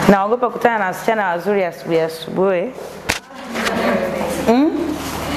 Naogopa kukutana na wasichana wazuri asubuhi asubuhi. Mm?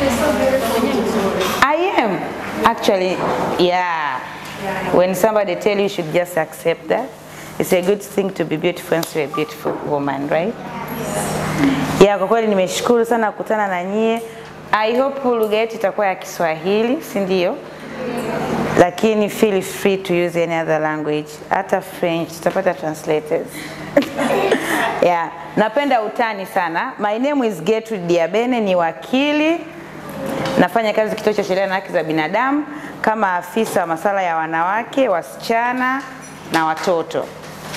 I am actually yeah. When somebody tell you, you should just accept that. It's a good thing to be beautiful and to be a beautiful woman, right? Yeah, kwa kweli nimeshukuru sana kukutana na nyie. I hope lugha yetu itakuwa ya Kiswahili, si ndio? Lakini feel free to use any other language, hata French tutapata translators. yeah, napenda utani sana. My name is Gertrude Diabene, ni wakili nafanya kazi kituo cha sheria na haki za binadamu kama afisa wa masuala ya wanawake, wasichana na watoto.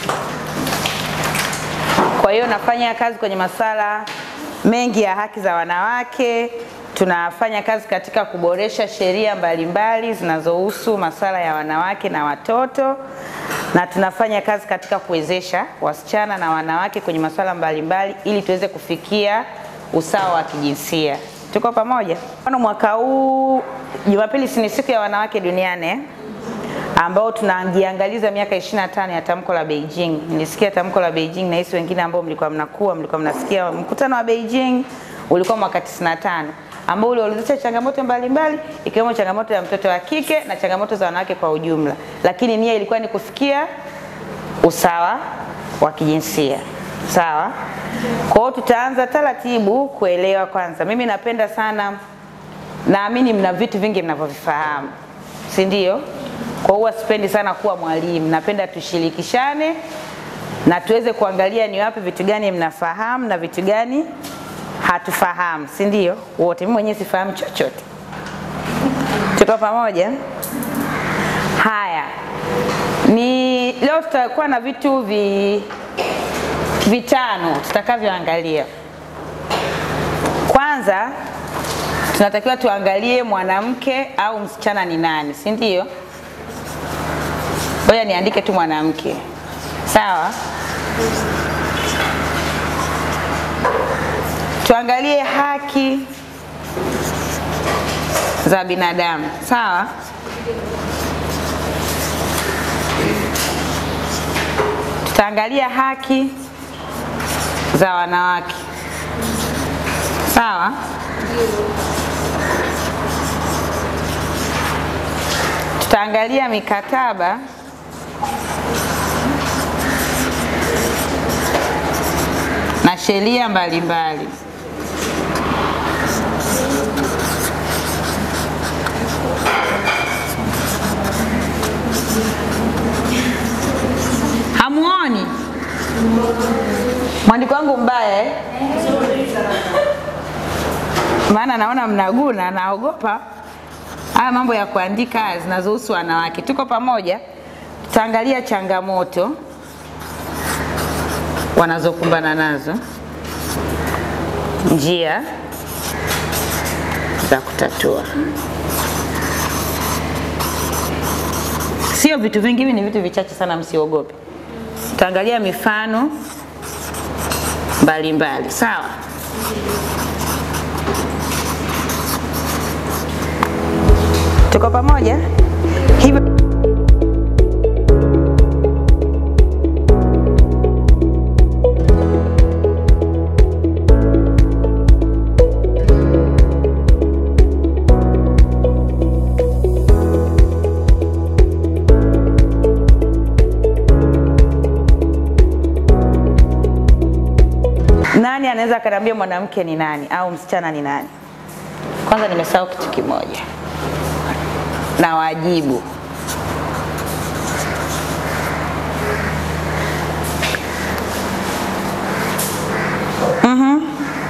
Kwa hiyo nafanya kazi kwenye masuala mengi ya haki za wanawake. Tunafanya kazi katika kuboresha sheria mbalimbali zinazohusu masuala ya wanawake na watoto, na tunafanya kazi katika kuwezesha wasichana na wanawake kwenye masuala mbalimbali ili tuweze kufikia usawa wa kijinsia. Tuko pamoja? Mfano, mwaka huu Jumapili si ni siku ya wanawake duniani eh? ambao tunajiangaliza miaka 25 ya tamko la Beijing. Nilisikia tamko la Beijing na hisi wengine ambao mlikuwa mnakuwa mlikuwa mnasikia mkutano wa Beijing ulikuwa mwaka 95 ambao uliorodhesha changamoto mbalimbali ikiwemo changamoto ya mtoto wa kike na changamoto za wanawake kwa ujumla, lakini nia ilikuwa ni kufikia usawa wa kijinsia. Sawa? Kwa hiyo tutaanza taratibu kuelewa kwanza. Mimi napenda sana, naamini mna vitu vingi mnavyovifahamu, si ndio? Kwa hiyo sipendi sana kuwa mwalimu, napenda tushirikishane na tuweze kuangalia ni wapi vitu gani mnafahamu na vitu gani hatufahamu, si ndio? Wote, mimi mwenyewe sifahamu chochote. Tuko pamoja? Haya, ni leo tutakuwa na vitu vi vitano tutakavyoangalia. Kwanza tunatakiwa tuangalie mwanamke au msichana ni nani, si ndio? Ngoja niandike tu mwanamke, sawa? Tuangalie haki za binadamu, sawa? Tutaangalia haki za wanawake, sawa? Tutaangalia mikataba na sheria mbalimbali. Hamuoni mwandiko wangu mbaya eh? Maana naona mnaguna, naogopa haya mambo ya kuandika zinazohusu wanawake. Tuko pamoja? Tutaangalia changamoto wanazokumbana nazo, njia za kutatua. Sio vitu vingi, hivi ni vitu vichache sana, msiogope. Tutaangalia mifano mbalimbali, sawa? Tuko pamoja? Hivyo nani anaweza akaniambia mwanamke ni nani au msichana ni nani? Kwanza nimesahau kitu kimoja na wajibu. Mhm.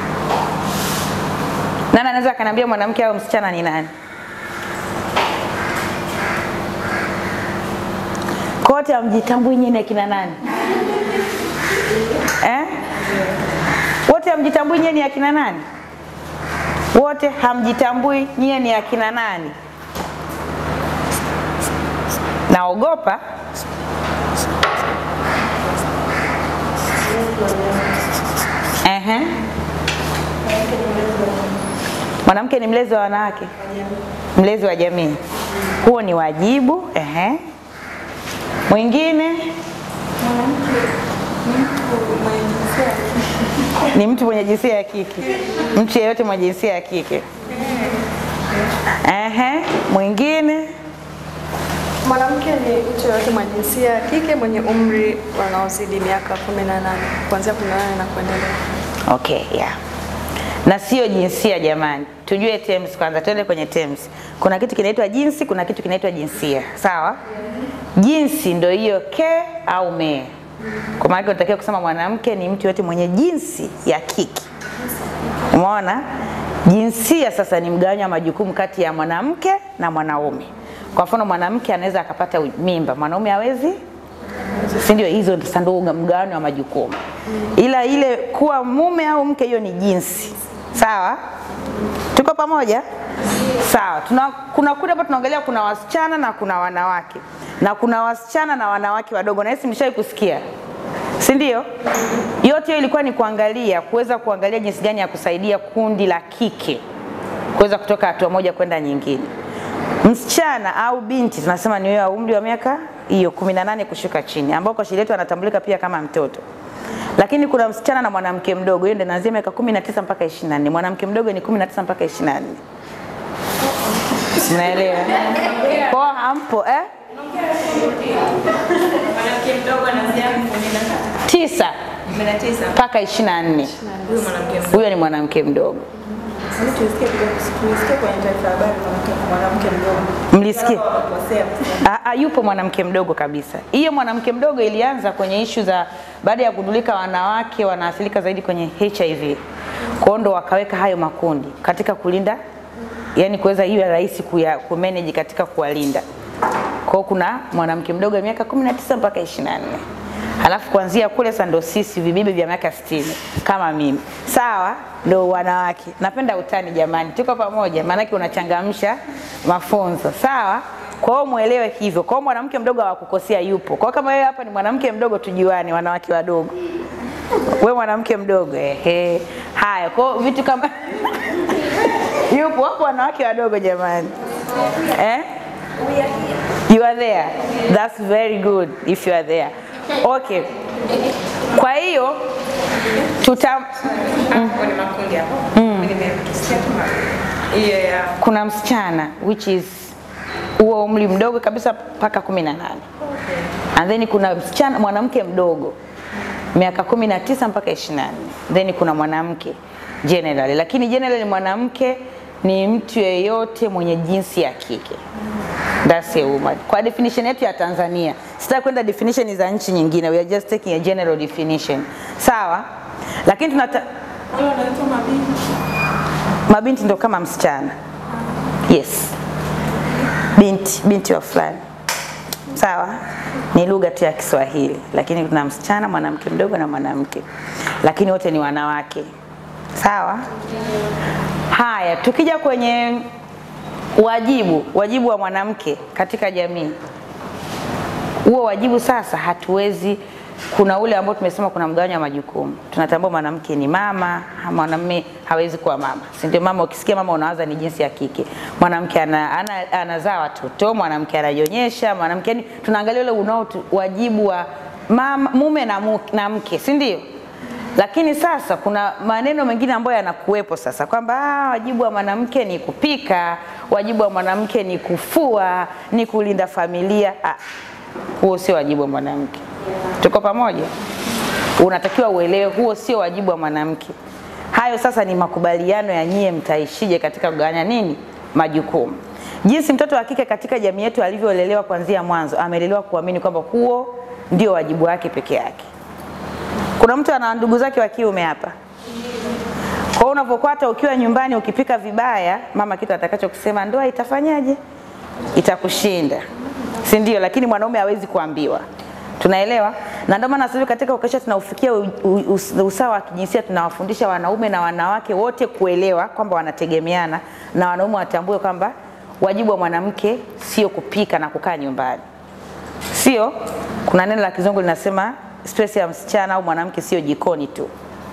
Nani anaweza akaniambia mwanamke au msichana ni nani? Kote hamjitambui nyinyi ni akina nani? Eh? Wote hamjitambui nyinyi ni akina nani? Wote hamjitambui nyinyi ni akina nani? Naogopa. Ehe. Mwanamke ni mlezi wa wanawake, mlezi wa jamii. Huo ni wajibu. Ehe. Mwingine Mwanamke ni mtu mwenye ni mtu mwenye jinsia ya kike, mtu yeyote mwenye jinsia ya kike. Ehe, mwingine Mwanamke ni mtu yoyote mwenye jinsia ya kike mwenye umri wanaozidi miaka 18 kuanzia 18 na kuendelea. Okay, yeah. Na sio jinsia jamani, tujue terms kwanza, tuende kwenye terms. Kuna kitu kinaitwa jinsi, kuna kitu kinaitwa jinsia, sawa? Jinsi ndio hiyo ke au me. Kwa maana unatakiwa kusema mwanamke ni mtu yote mwenye jinsi ya kike. Umeona? Jinsia sasa ni mgawanyo wa majukumu kati ya mwanamke na mwanaume. Kwa mfano mwanamke anaweza akapata mimba, mwanaume hawezi si ndio? Hizo sasa ndio mgawanyo wa majukumu, ila ile kuwa mume au mke, hiyo ni jinsi. Sawa, tuko pamoja? Sawa. Tuna, kuna kundi hapa tunaangalia, kuna wasichana na kuna wanawake, na kuna wasichana na wanawake wadogo, na hisi mlishawahi kusikia, si ndio? Yote hiyo ilikuwa ni kuangalia, kuweza kuangalia jinsi gani ya kusaidia kundi la kike kuweza kutoka hatua moja kwenda nyingine. Msichana au binti tunasema ni wewe wa umri wa miaka hiyo 18 kushuka chini, ambao kwa sheria yetu anatambulika pia kama mtoto. Lakini kuna msichana na mwanamke mdogo, hiyo ndio inaanzia miaka 19 mpaka 24. Mwanamke mdogo ni 19 mpaka 24. Mnaelewa? Kwa hampo eh? Mwanamke mdogo anaanzia Tisa 19 mpaka 24. huyo mwanamke mdogo. Huyo ni mwanamke mdogo. Sasa tulisikia kidogo, tulisikia kwenye taarifa ya habari mwanamke mwanamke mdogo. Mlisikia? Wakosea. Ah, ah, yupo mwanamke mdogo kabisa. Hiyo mwanamke mdogo ilianza kwenye ishu za baada ya kugundulika wanawake wanaathirika zaidi kwenye HIV. Kwa hiyo ndo wakaweka hayo makundi katika kulinda, yani kuweza iwe rahisi kuya kumanage katika kuwalinda. Kwa hiyo kuna mwanamke mdogo wa miaka 19 mpaka 24. Halafu kuanzia kule sasa ndo sisi vibibi vya miaka 60 kama mimi. Sawa? Ndo wanawake. Napenda utani jamani. Tuko pamoja maanake unachangamsha mafunzo. Sawa? Kwa hiyo muelewe hivyo. Kwa hiyo mwanamke mdogo hawakukosea yupo. Kwa hiyo kama wewe hapa ni mwanamke mdogo tujuane wanawake wadogo. Wewe mwanamke mdogo ehe. Haya, kwa hiyo vitu kama yupo hapo wanawake wadogo jamani. Eh? You are there. That's very good if you are there. Okay. Kwa hiyo tuta Kwenye makundi hapo. Mimi nimesikia tu ma- hiyo ya kuna msichana which is huo umri mdogo kabisa mpaka kumi na nane and then kuna msichana mwanamke mdogo miaka kumi na tisa mpaka ishirini na nne then kuna mwanamke generally, lakini generally mwanamke ni mtu yeyote mwenye jinsi ya kike That's a woman. Kwa definition yetu ya Tanzania, sitaki kwenda definition za nchi nyingine, we are just taking a general definition. Sawa? Lakini tunata wale wanaitwa mabinti. mabinti ndo kama msichana. Yes. Binti, binti wa fulani. Sawa? Ni lugha tu ya Kiswahili, lakini kuna msichana, mwanamke mdogo na mwanamke, lakini wote ni wanawake. Sawa? Haya, tukija kwenye wajibu, wajibu wa mwanamke katika jamii, huo wajibu sasa hatuwezi kuna ule ambao tumesema kuna mgawanyo wa majukumu. Tunatambua mwanamke ni mama, mwanamume hawezi kuwa mama, si ndio? Mama, ukisikia mama unawaza ni jinsi ya kike. Mwanamke ana, ana, anazaa watoto, mwanamke ananyonyesha, mwanamke yani, tunaangalia ule unao wajibu wa mama, mume na, mu, na mke, si ndio? Lakini sasa kuna maneno mengine ambayo yanakuwepo sasa kwamba ah, wajibu wa mwanamke ni kupika, wajibu wa mwanamke ni kufua, ni kulinda familia. Ah, huo sio wajibu wa mwanamke. Tuko pamoja? Unatakiwa uelewe huo sio wajibu wa mwanamke. Hayo sasa ni makubaliano ya nyie mtaishije katika kugawanya nini majukumu. Jinsi mtoto wa kike katika jamii yetu alivyolelewa kuanzia mwanzo, amelelewa kuamini kwamba huo ndio wajibu wake peke yake. Kuna mtu ana ndugu zake wa kiume hapa. Kwa hiyo unapokuwa hata ukiwa nyumbani ukipika vibaya, mama kitu atakacho kusema ndoa itafanyaje? Itakushinda. Si ndio? Lakini mwanaume hawezi kuambiwa. Tunaelewa? Na ndio maana sasa hivi katika ukesha tunaufikia u- u- us- usawa wa kijinsia, tunawafundisha wanaume na wanawake wote kuelewa kwamba wanategemeana na wanaume watambue kwamba wajibu wa mwanamke sio kupika na kukaa nyumbani. Sio? Kuna neno la kizungu linasema space ya msichana au mwanamke sio jikoni tu.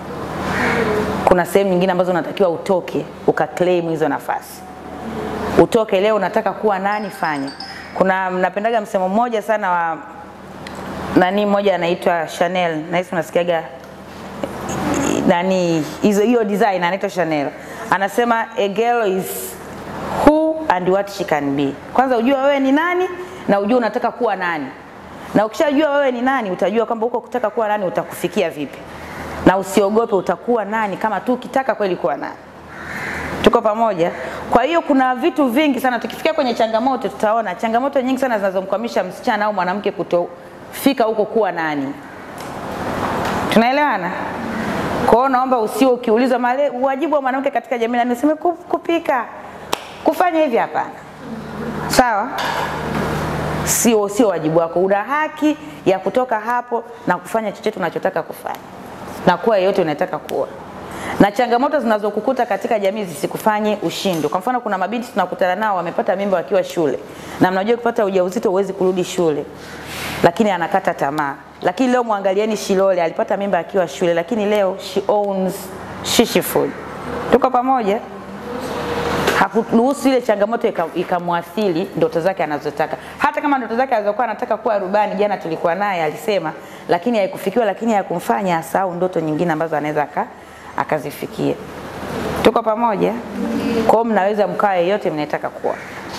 Kuna sehemu nyingine ambazo unatakiwa utoke ukaclaim hizo nafasi. Utoke leo, unataka kuwa nani, fanya. Kuna mnapendaga msemo mmoja sana wa nani mmoja anaitwa Chanel, nahisi unasikiaga nani hizo hiyo design anaitwa Chanel anasema a girl is who and what she can be. Kwanza ujue wewe ni nani na ujue unataka kuwa nani, na ukishajua wewe ni nani utajua kwamba huko kutaka kuwa nani utakufikia vipi, na usiogope utakuwa nani kama tu ukitaka kweli kuwa nani. Tuko pamoja? Kwa hiyo kuna vitu vingi sana, tukifikia kwenye changamoto tutaona changamoto nyingi sana zinazomkwamisha msichana au mwanamke kutofika huko kuwa nani. Tunaelewana? Kwa hiyo naomba usio ukiulizwa male wajibu wa mwanamke katika jamii, na niseme ku- kupika, kufanya hivi, hapana. Sawa? Sio sio wajibu wako. Una haki ya kutoka hapo na kufanya chochote unachotaka kufanya na kuwa yeyote unataka kuwa na changamoto zinazokukuta katika jamii zisikufanye ushindwe. Kwa mfano, kuna mabinti tunakutana nao wamepata mimba wakiwa shule, na mnajua kupata ujauzito huwezi kurudi shule, lakini anakata tamaa. Lakini leo mwangalieni Shilole, alipata mimba akiwa shule, lakini leo she owns Shishi Food. Tuko pamoja? hakuruhusu ile changamoto ika- ikamwathiri ndoto zake anazotaka. Hata kama ndoto zake alizokuwa anataka kuwa rubani, jana tulikuwa naye alisema, lakini haikufikiwa, lakini haikumfanya asahau ndoto nyingine ambazo anaweza aka, akazifikia. Tuko pamoja? Kwa hiyo mnaweza mkawa yeyote mnayetaka kuwa.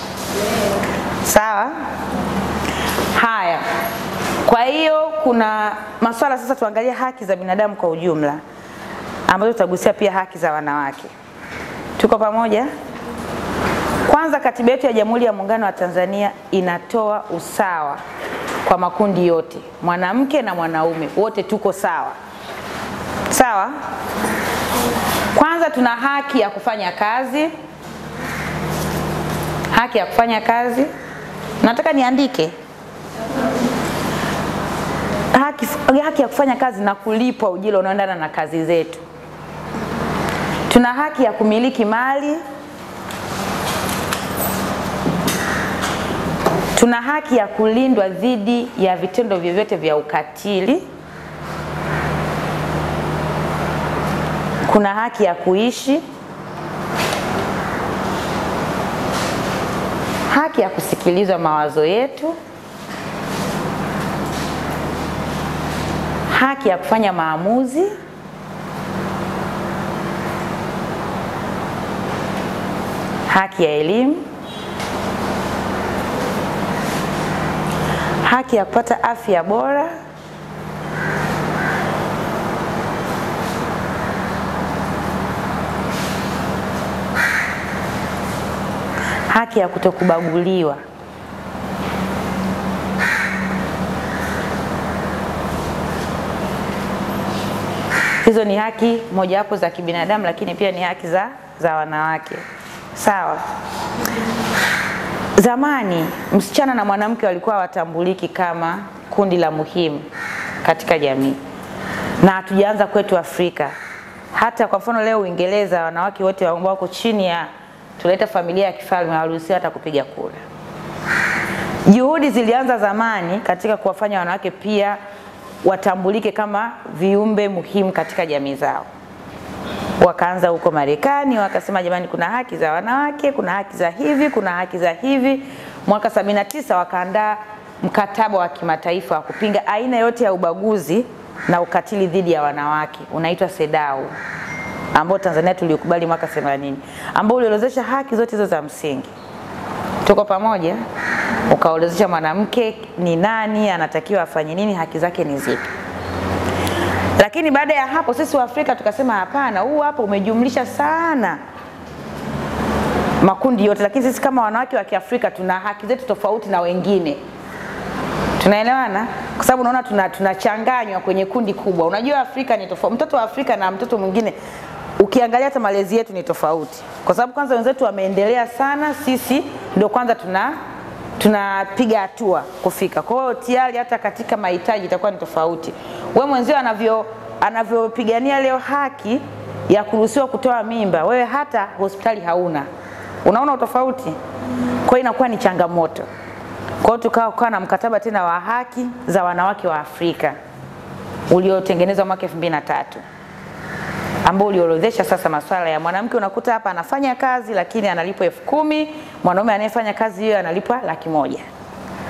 Sawa? Haya. Kwa hiyo kuna maswala sasa, tuangalie haki za binadamu kwa ujumla, ambazo tutagusia pia haki za wanawake. Tuko pamoja? Kwanza, katiba yetu ya Jamhuri ya Muungano wa Tanzania inatoa usawa kwa makundi yote, mwanamke na mwanaume, wote tuko sawa. Sawa? Kwanza tuna haki ya kufanya kazi, haki ya kufanya kazi. Nataka niandike haki, haki ya kufanya kazi na kulipwa ujira unaoendana na kazi zetu. Tuna haki ya kumiliki mali, tuna haki ya kulindwa dhidi ya vitendo vyovyote vya ukatili. Kuna haki ya kuishi, haki ya kusikilizwa mawazo yetu, haki ya kufanya maamuzi, haki ya elimu, haki ya kupata afya bora, haki ya kutokubaguliwa. Hizo ni haki mojawapo za kibinadamu, lakini pia ni haki za, za wanawake. Sawa. Zamani msichana na mwanamke walikuwa hawatambuliki kama kundi la muhimu katika jamii, na hatujaanza kwetu Afrika. Hata kwa mfano leo Uingereza, wanawake wote ambao wako chini ya tunaita familia ya kifalme hawaruhusiwi hata kupiga kura. Juhudi zilianza zamani katika kuwafanya wanawake pia watambulike kama viumbe muhimu katika jamii zao. Wakaanza huko Marekani, wakasema jamani, kuna haki za wanawake, kuna haki za hivi, kuna haki za hivi. Mwaka 79 wakaandaa mkataba wa kimataifa wa kupinga aina yote ya ubaguzi na ukatili dhidi ya wanawake, unaitwa CEDAW ambao Tanzania tuliukubali mwaka 80, ambao uliorozesha haki zote hizo za msingi. Tuko pamoja? Ukaorozesha mwanamke ni nani, anatakiwa afanye nini, haki zake ni zipi. Lakini baada ya hapo sisi Waafrika tukasema hapana, huu hapo umejumlisha sana makundi yote, lakini sisi kama wanawake wa Kiafrika tuna haki zetu tofauti na wengine. Tunaelewana? Kwa sababu unaona tuna tunachanganywa kwenye kundi kubwa. Unajua Afrika ni tofauti. Mtoto wa Afrika na mtoto mwingine ukiangalia hata malezi yetu ni tofauti. Kwa sababu kwanza wenzetu wameendelea sana, sisi ndio kwanza tuna tunapiga hatua kufika. Kwa hiyo tayari hata katika mahitaji itakuwa ni tofauti. Wewe mwenzio anavyo anavyopigania leo haki ya kuruhusiwa kutoa mimba, wewe hata hospitali hauna. Unaona utofauti? Kwa hiyo inakuwa ni changamoto. Kwa hiyo tukawa kukawa na mkataba tena wa haki za wanawake wa Afrika uliotengenezwa mwaka 2003 ambao uliorodhesha sasa masuala ya mwanamke. Unakuta hapa anafanya kazi lakini analipwa elfu kumi mwanaume anayefanya kazi hiyo analipwa laki moja.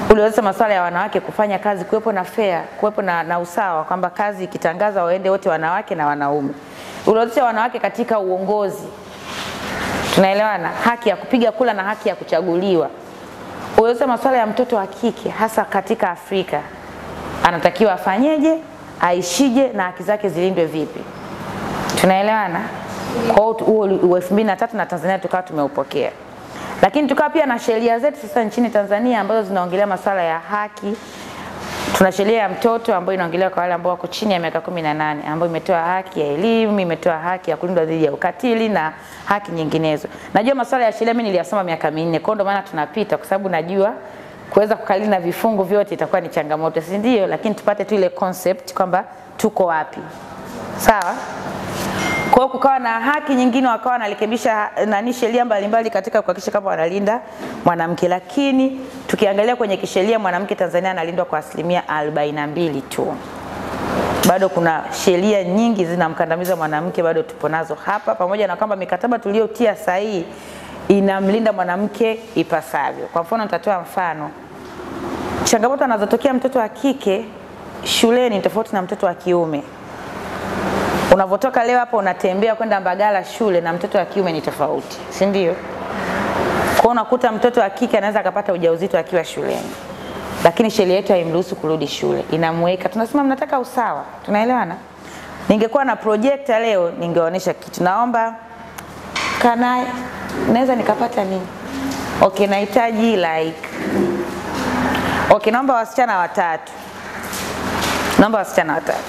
uliozesha masuala ya wanawake kufanya kazi, kuwepo na fair, kuwepo na, na usawa kwamba kazi ikitangaza waende wote wanawake na wanaume. Uliozesha wanawake katika uongozi, tunaelewana, haki ya kupiga kula na haki ya kuchaguliwa. Uliozesha masuala ya mtoto wa kike hasa katika Afrika, anatakiwa afanyeje, aishije na haki zake zilindwe vipi? Tunaelewana? Kwa hiyo huo elfu mbili na tatu na Tanzania tukawa tumeupokea, lakini tukawa pia na sheria zetu sasa nchini Tanzania ambazo zinaongelea masuala ya haki. Tuna sheria ya mtoto ambayo inaongelea kwa wale ambao wako chini ya miaka kumi na nane ambayo imetoa haki ya elimu, imetoa haki ya kulindwa dhidi ya ukatili na haki nyinginezo. Najua masuala ya sheria mimi niliyasoma miaka minne, kwa hiyo ndio maana tunapita, kwa sababu najua kuweza kukalili na vifungu vyote itakuwa ni changamoto, si ndio? Lakini tupate tu ile concept kwamba tuko wapi, sawa. Kwa hiyo kukawa na haki nyingine, wakawa wanarekebisha nani sheria mbalimbali katika kuhakikisha kama wanalinda mwanamke, lakini tukiangalia kwenye kisheria mwanamke Tanzania analindwa kwa asilimia 42 tu. Bado kuna sheria nyingi zinamkandamiza mwanamke, bado tupo nazo hapa, pamoja na kwamba mikataba tuliyotia sahihi inamlinda mwanamke ipasavyo. Kwa mfano, nitatoa mfano, changamoto anazotokea mtoto wa kike shuleni ni tofauti na mtoto wa kiume. Unavotoka leo hapa unatembea kwenda Mbagala shule na mtoto wa kiume ni tofauti, si ndio? Kwa unakuta mtoto wa kike anaweza akapata ujauzito akiwa shuleni, lakini sheria yetu haimruhusu kurudi shule, inamweka. Tunasema mnataka usawa, tunaelewana? Ningekuwa na projekta leo ningeonyesha kitu. Naomba kana naweza nikapata nini? Okay, nahitaji like okay, naomba wasichana watatu, naomba wasichana watatu.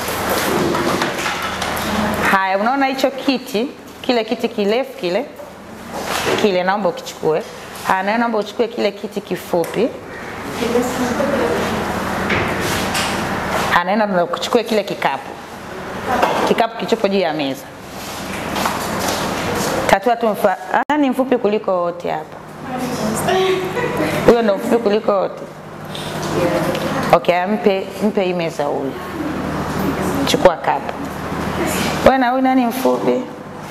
Haya, unaona hicho kiti, kile kiti kirefu kile kile, naomba ukichukue. Haya, na naomba uchukue kile kiti kifupi. Haya, naenda kuchukue kile kikapu, kikapu kichopo juu ya meza. Tatua tu mfa, nani mfupi kuliko wote hapa? Huyo ndo mfupi kuliko wote. Okay, mpe mpe hii meza huyu. Chukua kapu. Wewe na huyu nani mfupi?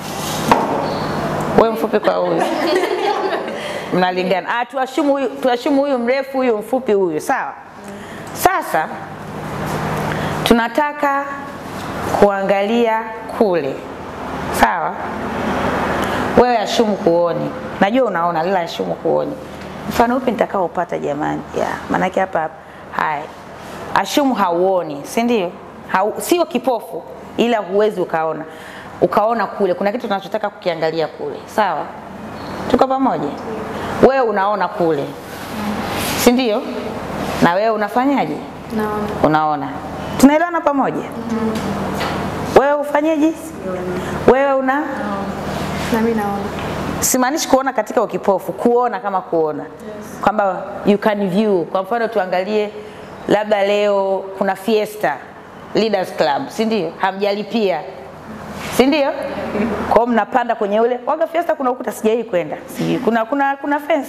Wewe mfupi kwa huyu. Mnalingana. Ah, tuashumu huyu, tuashumu huyu mrefu, huyu mfupi, huyu. Sawa? Sasa tunataka kuangalia kule. Sawa? Wewe ashumu kuoni. Najua unaona lila ashumu kuoni. Mfano upi nitakaopata jamani? Ya, maanake hapa hapa. Haya. Ashumu hauoni, si ndio? Hau, sio kipofu ila huwezi ukaona ukaona kule kuna kitu tunachotaka kukiangalia kule sawa tuko pamoja wewe unaona kule si ndio na wewe unafanyaje Naona. unaona tunaelewana pamoja wewe ufanyeje wewe una Na mimi naona. simaanishi kuona katika ukipofu kuona kama kuona kwamba you can view kwa mfano tuangalie labda leo kuna fiesta Leaders Club, si ndio? Hamjalipia, si ndio? Kwa hiyo mnapanda kwenye ule waga fiesta, kuna ukuta sijai kwenda, sijui kuna kuna kuna fence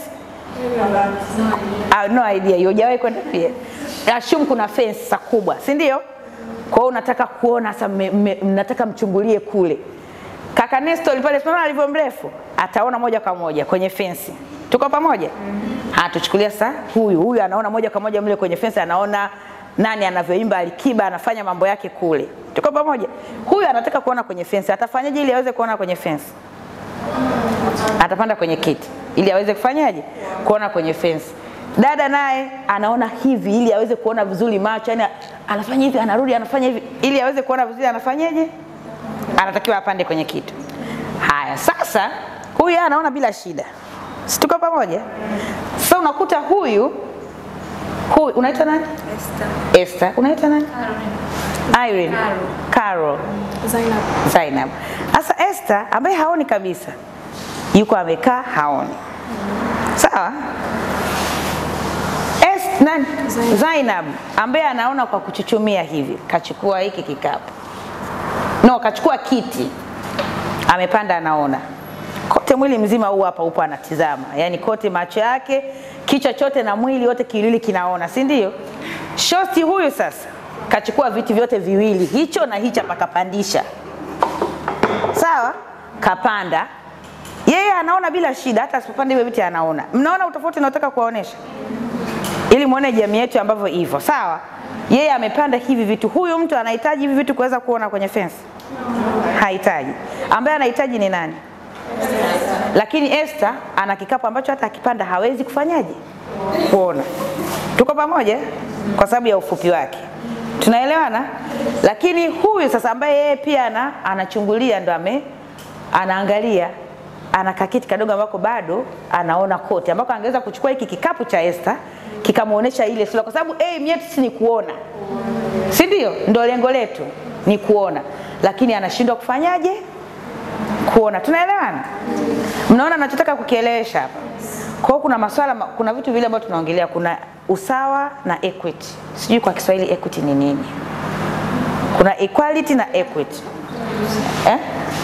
ah, no idea, hiyo hujawahi kwenda pia. Assume kuna fence sa kubwa, si ndio? Kwa hiyo unataka kuona sasa, mnataka mchungulie kule. Kaka Nestor pale, tunaona alivyo mrefu, ataona moja kwa moja kwenye fence. Tuko pamoja? Ah, tuchukulia sasa huyu huyu anaona moja kwa moja mle kwenye fence, anaona nani anavyoimba Alikiba anafanya mambo yake kule. Tuko pamoja? Huyu anataka kuona kwenye fence, atafanyaje ili aweze kuona kwenye fence? Atapanda kwenye kiti ili aweze kufanyaje? Kuona kwenye fence. Dada naye anaona hivi ili aweze kuona vizuri macho, yani anafanya hivi, anarudi, anafanya hivi ili aweze kuona vizuri, anafanyaje? Anatakiwa apande kwenye kiti. Haya, sasa huyu anaona bila shida, si tuko pamoja? Sasa unakuta huyu huyu unaitwa nani? Esther. Esther. Unaitwa nani? Irene. Carol. Zainab. Zainab. Sasa Esther ambaye haoni kabisa yuko amekaa haoni. Sawa? Es, nani? Zainab. Zainab ambaye anaona kwa kuchuchumia hivi, kachukua hiki kikapu. No, kachukua kiti. Amepanda anaona. Kote mwili mzima huu hapa upo anatizama. Yaani kote macho yake, kichwa chote na mwili wote kiwili kinaona, si ndio? Shosti huyu sasa kachukua viti vyote viwili, hicho na hicho pakapandisha. Sawa? Kapanda. Yeye anaona bila shida, hata asipopanda hivyo viti anaona. Mnaona utofauti naotaka kuwaonesha? ili muone jamii yetu ambavyo hivyo. Sawa, yeye amepanda hivi vitu. Huyu mtu anahitaji hivi vitu kuweza kuona kwenye fence? Hahitaji. Ambaye anahitaji ni nani? Lakini Esther ana kikapu ambacho hata akipanda hawezi kufanyaje? Kuona. Tuko pamoja? Kwa sababu ya ufupi wake. Tunaelewana? Lakini huyu sasa ambaye yeye pia ana anachungulia ndo ame anaangalia ana kakiti kadogo ambako bado anaona kote ambako angeweza kuchukua hiki kikapu cha Esther kikamuonesha ile sura, kwa sababu aim yetu si ni kuona, si ndio? Ndio lengo letu ni kuona, lakini anashindwa kufanyaje? Kuona. Tunaelewana? Mnaona nachotaka kukielewesha hapa? Kwa hiyo kuna maswala, kuna vitu vile ambavyo tunaongelea, kuna usawa na equity. Sijui kwa Kiswahili equity ni nini? Kuna equality na equity eh?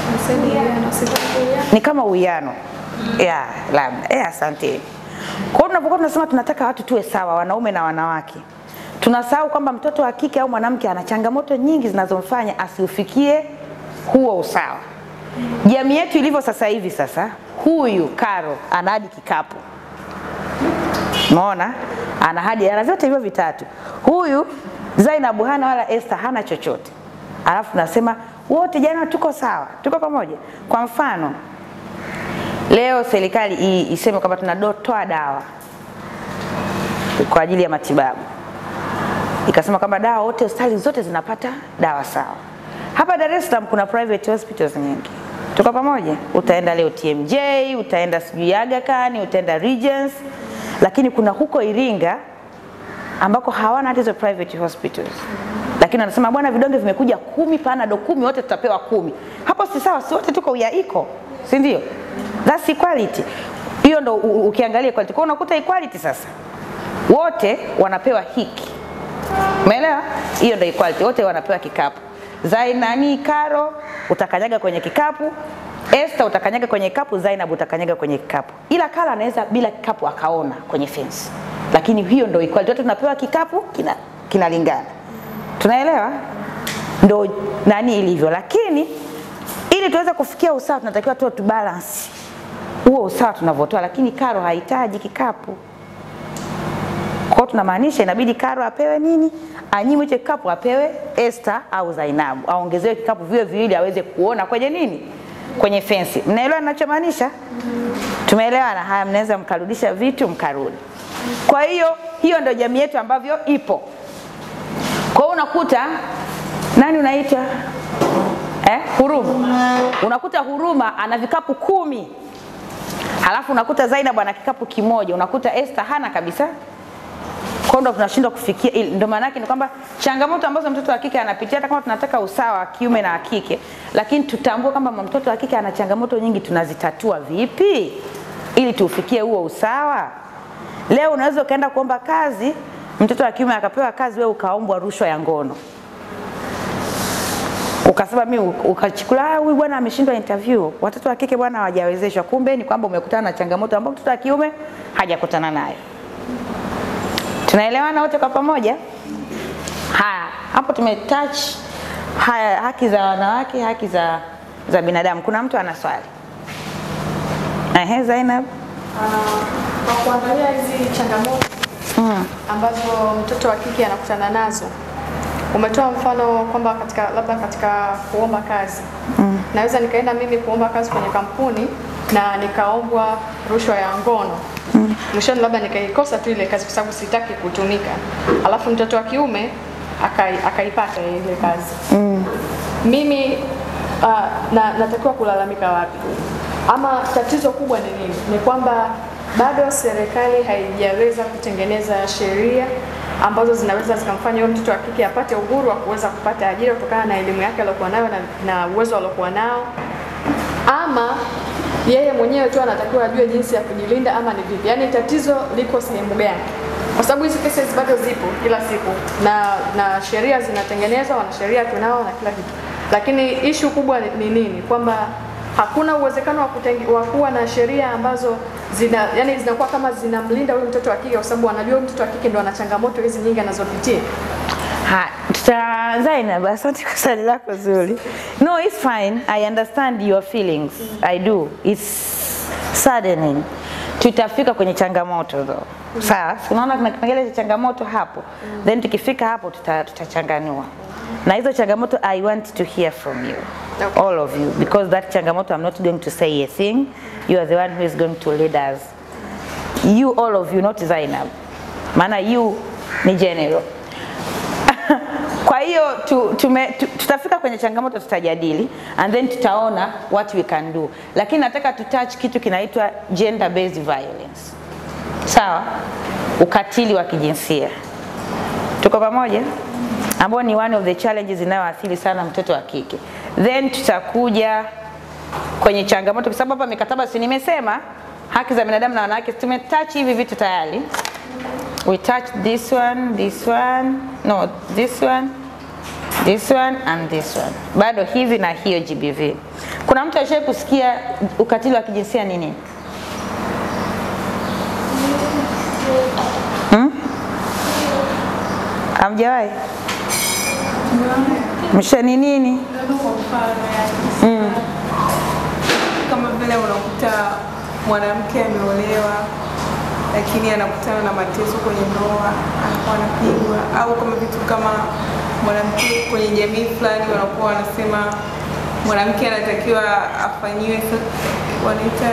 ni kama uwiano ya labda eh, asante. Kwa hiyo tunapokuwa tunasema tunataka watu tuwe sawa, wanaume na wanawake, tunasahau kwamba mtoto wa kike au mwanamke ana changamoto nyingi zinazomfanya asiufikie huo usawa. Jamii yetu ilivyo sasa hivi, sasa huyu Karo ana hadi kikapu, umeona, ana hadi ana vyote hivyo vitatu. Huyu Zainabu hana wala Esther hana chochote, alafu nasema wote jana tuko sawa, tuko pamoja. Kwa mfano leo serikali i- iseme kwamba tunatoa dawa kwa ajili ya matibabu, ikasema kwamba dawa wote, hospitali zote zinapata dawa sawa. Hapa Dar es Salaam kuna private hospitals nyingi, tuko pamoja. Utaenda leo TMJ, utaenda sijui Aga Khan, utaenda Regents, lakini kuna huko Iringa ambako hawana hata hizo private hospitals lakini wanasema bwana, vidonge vimekuja kumi, panado kumi, wote tutapewa kumi. Hapo si sawa? Si wote tuko uyaiko, si ndio? That's equality. Hiyo ndo u- ukiangalia equality. Kwa hiyo unakuta equality sasa, wote wanapewa hiki, umeelewa? Hiyo ndo equality, wote wanapewa kikapu. Zainani Karo utakanyaga kwenye kikapu, Esther utakanyaga kwenye kikapu, Zainab utakanyaga kwenye kikapu, ila Kala anaweza bila kikapu akaona kwenye fence, lakini hiyo ndo equality, wote tunapewa kikapu kina kinalingana tunaelewa ndo nani ilivyo lakini ili tuweze kufikia usawa tunatakiwa tuwe tu balance huo usawa tunavyotoa lakini karo hahitaji kikapu kwao tunamaanisha inabidi karo apewe nini anyimwe hicho kikapu apewe Esther au Zainabu aongezewe kikapu vile viwili aweze kuona kwenye nini kwenye fensi mnaelewa ninachomaanisha tumeelewana haya mnaweza mkarudisha vitu mkarudi kwa hiyo hiyo ndio jamii yetu ambavyo ipo kwa hiyo unakuta nani unaita eh, Huruma, unakuta Huruma ana vikapu kumi, halafu unakuta Zainab ana kikapu kimoja, unakuta Esther hana kabisa. Kwa hiyo ndo tunashindwa kufikia, ili- ndo maana yake ni kwamba changamoto ambazo mtoto wa kike anapitia, hata kama tunataka usawa wa kiume na wa kike, lakini tutambue kwamba mtoto wa kike ana changamoto nyingi, tunazitatua vipi ili tuufikie huo usawa? Leo unaweza ukaenda kuomba kazi, mtoto wa kiume akapewa kazi, wewe ukaombwa rushwa ya ngono, ukasema mimi ukachukula, "Ah, huyu bwana ameshindwa interview, watoto wa kike bwana hawajawezeshwa. Kumbe ni kwamba umekutana na changamoto ambayo mtoto wa kiume hajakutana nayo. Tunaelewana wote kwa pamoja? Haya, hapo tumetouch haya haki za wanawake, haki za za binadamu. Kuna mtu ana swali? Ehe, Zainab. Kwa kuangalia hizi changamoto Mm. ambazo mtoto wa kike anakutana nazo, umetoa mfano kwamba katika labda katika kuomba kazi mm. naweza nikaenda mimi kuomba kazi kwenye kampuni na nikaombwa rushwa ya ngono mm. mwishoni labda nikaikosa tu ile kazi kwa sababu sitaki kutumika, alafu mtoto wa kiume akai- akaipata ile kazi mm. mimi uh, na, natakiwa kulalamika wapi? Ama tatizo kubwa ni nini? Ni kwamba bado serikali haijaweza kutengeneza sheria ambazo zinaweza zikamfanya huyo mtoto wa kike apate uhuru wa kuweza kupata ajira kutokana na elimu yake aliyokuwa nayo na, na uwezo aliokuwa nao, ama yeye mwenyewe tu anatakiwa ajue jinsi ya kujilinda ama ni vipi. Yaani tatizo liko sehemu gani? Kwa sababu hizi cases bado zipo kila siku na na sheria zinatengenezwa, wanasheria tunao na kila kitu, lakini ishu kubwa ni ni nini? Kwamba hakuna uwezekano wa kutenge- wa kuwa na sheria ambazo zina yani zinakuwa kama zinamlinda huyu mtoto wa kike, kwa sababu wanajua huyu mtoto wa kike ndo ana changamoto hizi nyingi anazopitia. Ha, tuta Zainab, asante kwa swali lako zuri. No, it's fine. I understand your feelings. I do. It's saddening. tutafika kwenye changamoto though. Sawa, si unaona kuna kipengele cha changamoto hapo, then tukifika hapo tuta- tutachanganua na hizo changamoto I want to hear from you Okay. all of you because that changamoto I'm not going to say a thing you are the one who is going to lead us you all of you not Zainab maana you ni general kwa hiyo tu, tume, tu, tutafika kwenye changamoto tutajadili and then tutaona what we can do lakini nataka tutouch kitu kinaitwa gender based violence sawa ukatili wa kijinsia tuko pamoja ambao ni one of the challenges inayoathiri sana mtoto wa kike then tutakuja kwenye changamoto kwa sababu hapa mikataba si nimesema haki za binadamu na wanawake tumetouch hivi vitu tayari we touch this one this one no this one this one and this one bado hivi na hiyo GBV kuna mtu ashaye kusikia ukatili wa kijinsia ni nini hmm? Hamjawahi? Msha ni nini? Kwa mfano yani, kama vile unakuta mwanamke ameolewa lakini anakutana na mateso kwenye ndoa, anakuwa anapigwa, au kama vitu kama mwanamke kwenye jamii fulani wanakuwa wanasema mwanamke anatakiwa afanyiwe sa- wanaita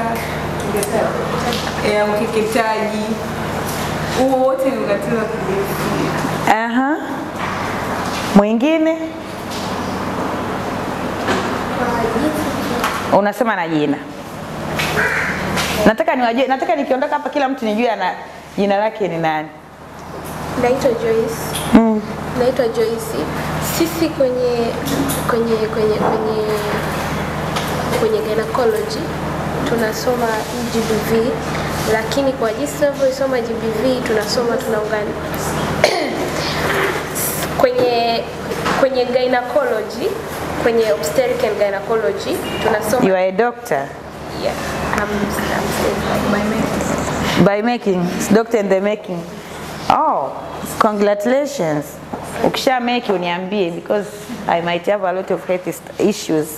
eh, ukeketaji. Huo wote ni ukatili wa kijinsia. Aha. Mwingine unasema na jina. Nataka niwajue, nataka nikiondoka hapa kila mtu nijue ana jina lake ni nani. Naitwa Joyce. Mm. Naitwa Joyce. Sisi kwenye kwenye kwenye kwenye kwenye gynecology tunasoma GBV, lakini kwa jinsi tunavyosoma GBV tunasoma tunaungana kwenye kwenye gynecology kwenye obstetric and gynecology tunasoma You are a doctor yeah, I'm, I'm saying by making, it's doctor in the making. Oh, congratulations. Ukisha make uniambie because I might have a lot of health ist- issues.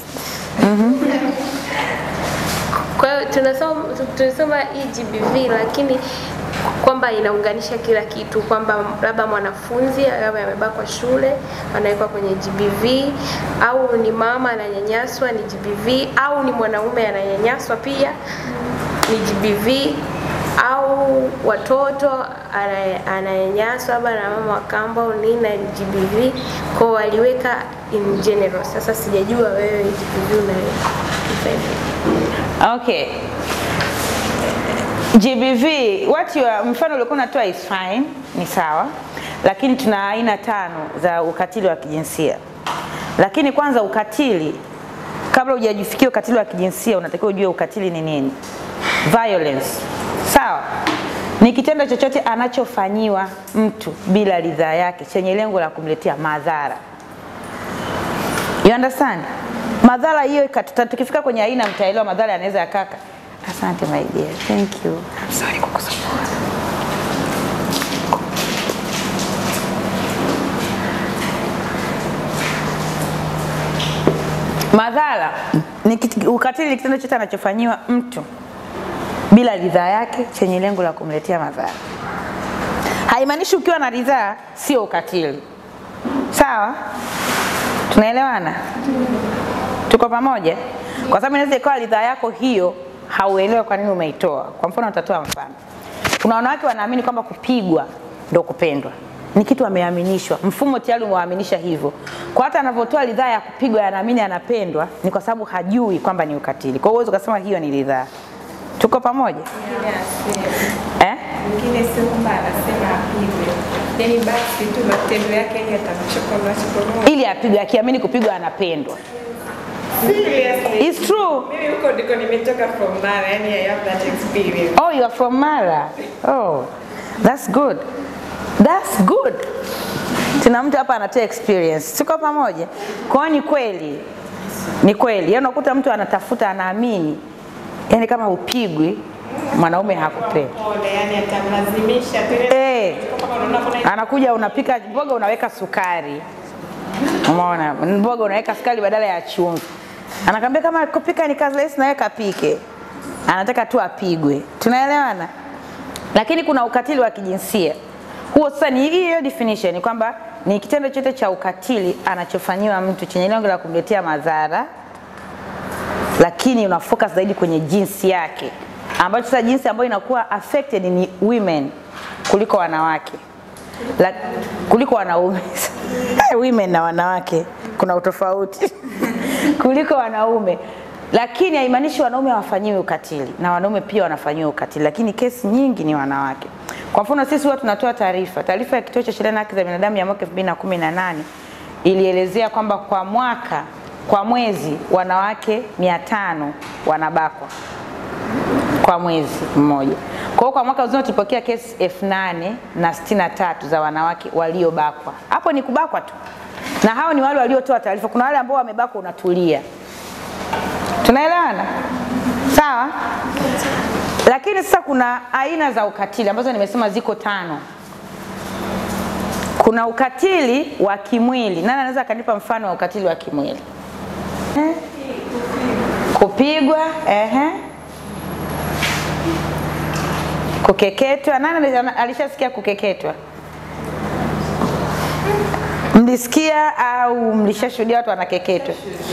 Kwa hiyo tunasoma tunasoma hii GBV lakini kwamba inaunganisha kila kitu, kwamba labda mwanafunzi labda amebakwa shule anawekwa kwenye GBV, au ni mama ananyanyaswa ni GBV, au ni mwanaume ananyanyaswa pia ni GBV, au watoto ana- ananyanyaswa labda na mama wa kambo au nini na GBV, kwa waliweka in general. Sasa sijajua wewe GBV unaweka Okay. GBV, what you are, mfano uliokuwa unatoa is fine, ni sawa, lakini tuna aina tano za ukatili wa kijinsia. Lakini kwanza ukatili, kabla hujajifikia ukatili wa kijinsia, unatakiwa ujue ukatili ni nini. Violence, sawa, ni kitendo chochote anachofanyiwa mtu bila ridhaa yake chenye lengo la kumletea madhara. You understand? Madhara hiyo ikatuta- tukifika kwenye aina mtaelewa madhara yanaweza yakaka. Asante my dear. Thank you. I'm sorry kukusumbua. Madhara ni kit- ukatili ni kitendo chote anachofanyiwa mtu bila ridhaa yake chenye lengo la kumletea madhara. Haimaanishi ukiwa na ridhaa sio ukatili. Sawa? Tunaelewana? Tuko pamoja? Kwa sababu inaweza ikawa ridhaa yako hiyo hauelewi kwa nini umeitoa. Kwa mfano, utatoa mfano. Kuna wanawake wanaamini kwamba kupigwa ndo kupendwa, ni kitu ameaminishwa, mfumo tayari umewaaminisha hivyo. Kwa hata anavyotoa ridhaa ya kupigwa, anaamini anapendwa, ni kwa sababu hajui kwamba ni ukatili. Kwa hiyo huwezi ukasema hiyo ni ridhaa. Tuko pamoja eh? Mwingine sio kwamba anasema apigwe, yaani basi tu matendo yake yani atamchokonoa chokonoa. Ili apigwe, akiamini kupigwa anapendwa. Seriously. It's true. Mimi huko ndiko nimetoka from Mara, yani I have that experience. Oh, you are from Mara. Oh, that's good. That's good. Tuna mtu hapa anatoa experience. Tuko pamoja? Kwa hiyo ni kweli, ni kweli. Yaani unakuta mtu anatafuta, anaamini, yaani kama upigwi mwanaume hakupenda. Pole, yani atamlazimisha tena. Eh, Kama unaona kuna anakuja unapika mboga unaweka sukari, umeona, mboga unaweka sukari badala ya chumvi. Anakwambia kama kupika ni kazi rahisi, nawe kapike. anataka tu apigwe. Tunaelewana? Lakini kuna ukatili wa kijinsia. Huo sasa ni hiyo definition kwamba ni kitendo chote cha ukatili anachofanyiwa mtu chenye lengo la kumletea madhara, lakini una focus zaidi kwenye jinsi yake, ambacho sasa jinsi ambayo inakuwa affected ni women kuliko wanawake la, kuliko wanaume women na wanawake kuna utofauti kuliko wanaume, lakini haimaanishi wanaume hawafanyiwi ukatili, na wanaume pia wanafanyiwa ukatili, lakini kesi nyingi ni wanawake. Kwa mfano sisi huwa tunatoa taarifa, taarifa ya Kituo cha Sheria na Haki za Binadamu ya mwaka 2018 ilielezea kwamba kwa mwaka, kwa mwezi wanawake 500 wanabakwa kwa mwezi mmoja. Kwa hiyo kwa mwaka mzima tulipokea kesi elfu nane na sitini na tatu za wanawake waliobakwa. Hapo ni kubakwa tu, na hao ni wale waliotoa taarifa. Kuna wale ambao wamebakwa, unatulia. Tunaelewana sawa? Lakini sasa kuna aina za ukatili ambazo nimesema ziko tano. Kuna ukatili wa kimwili. Nani anaweza akanipa mfano wa ukatili wa kimwili? Eh? Kupigwa, ehe. Kukeketwa. Nani alishasikia kukeketwa? Mlisikia au mlishashuhudia watu wanakeketwa?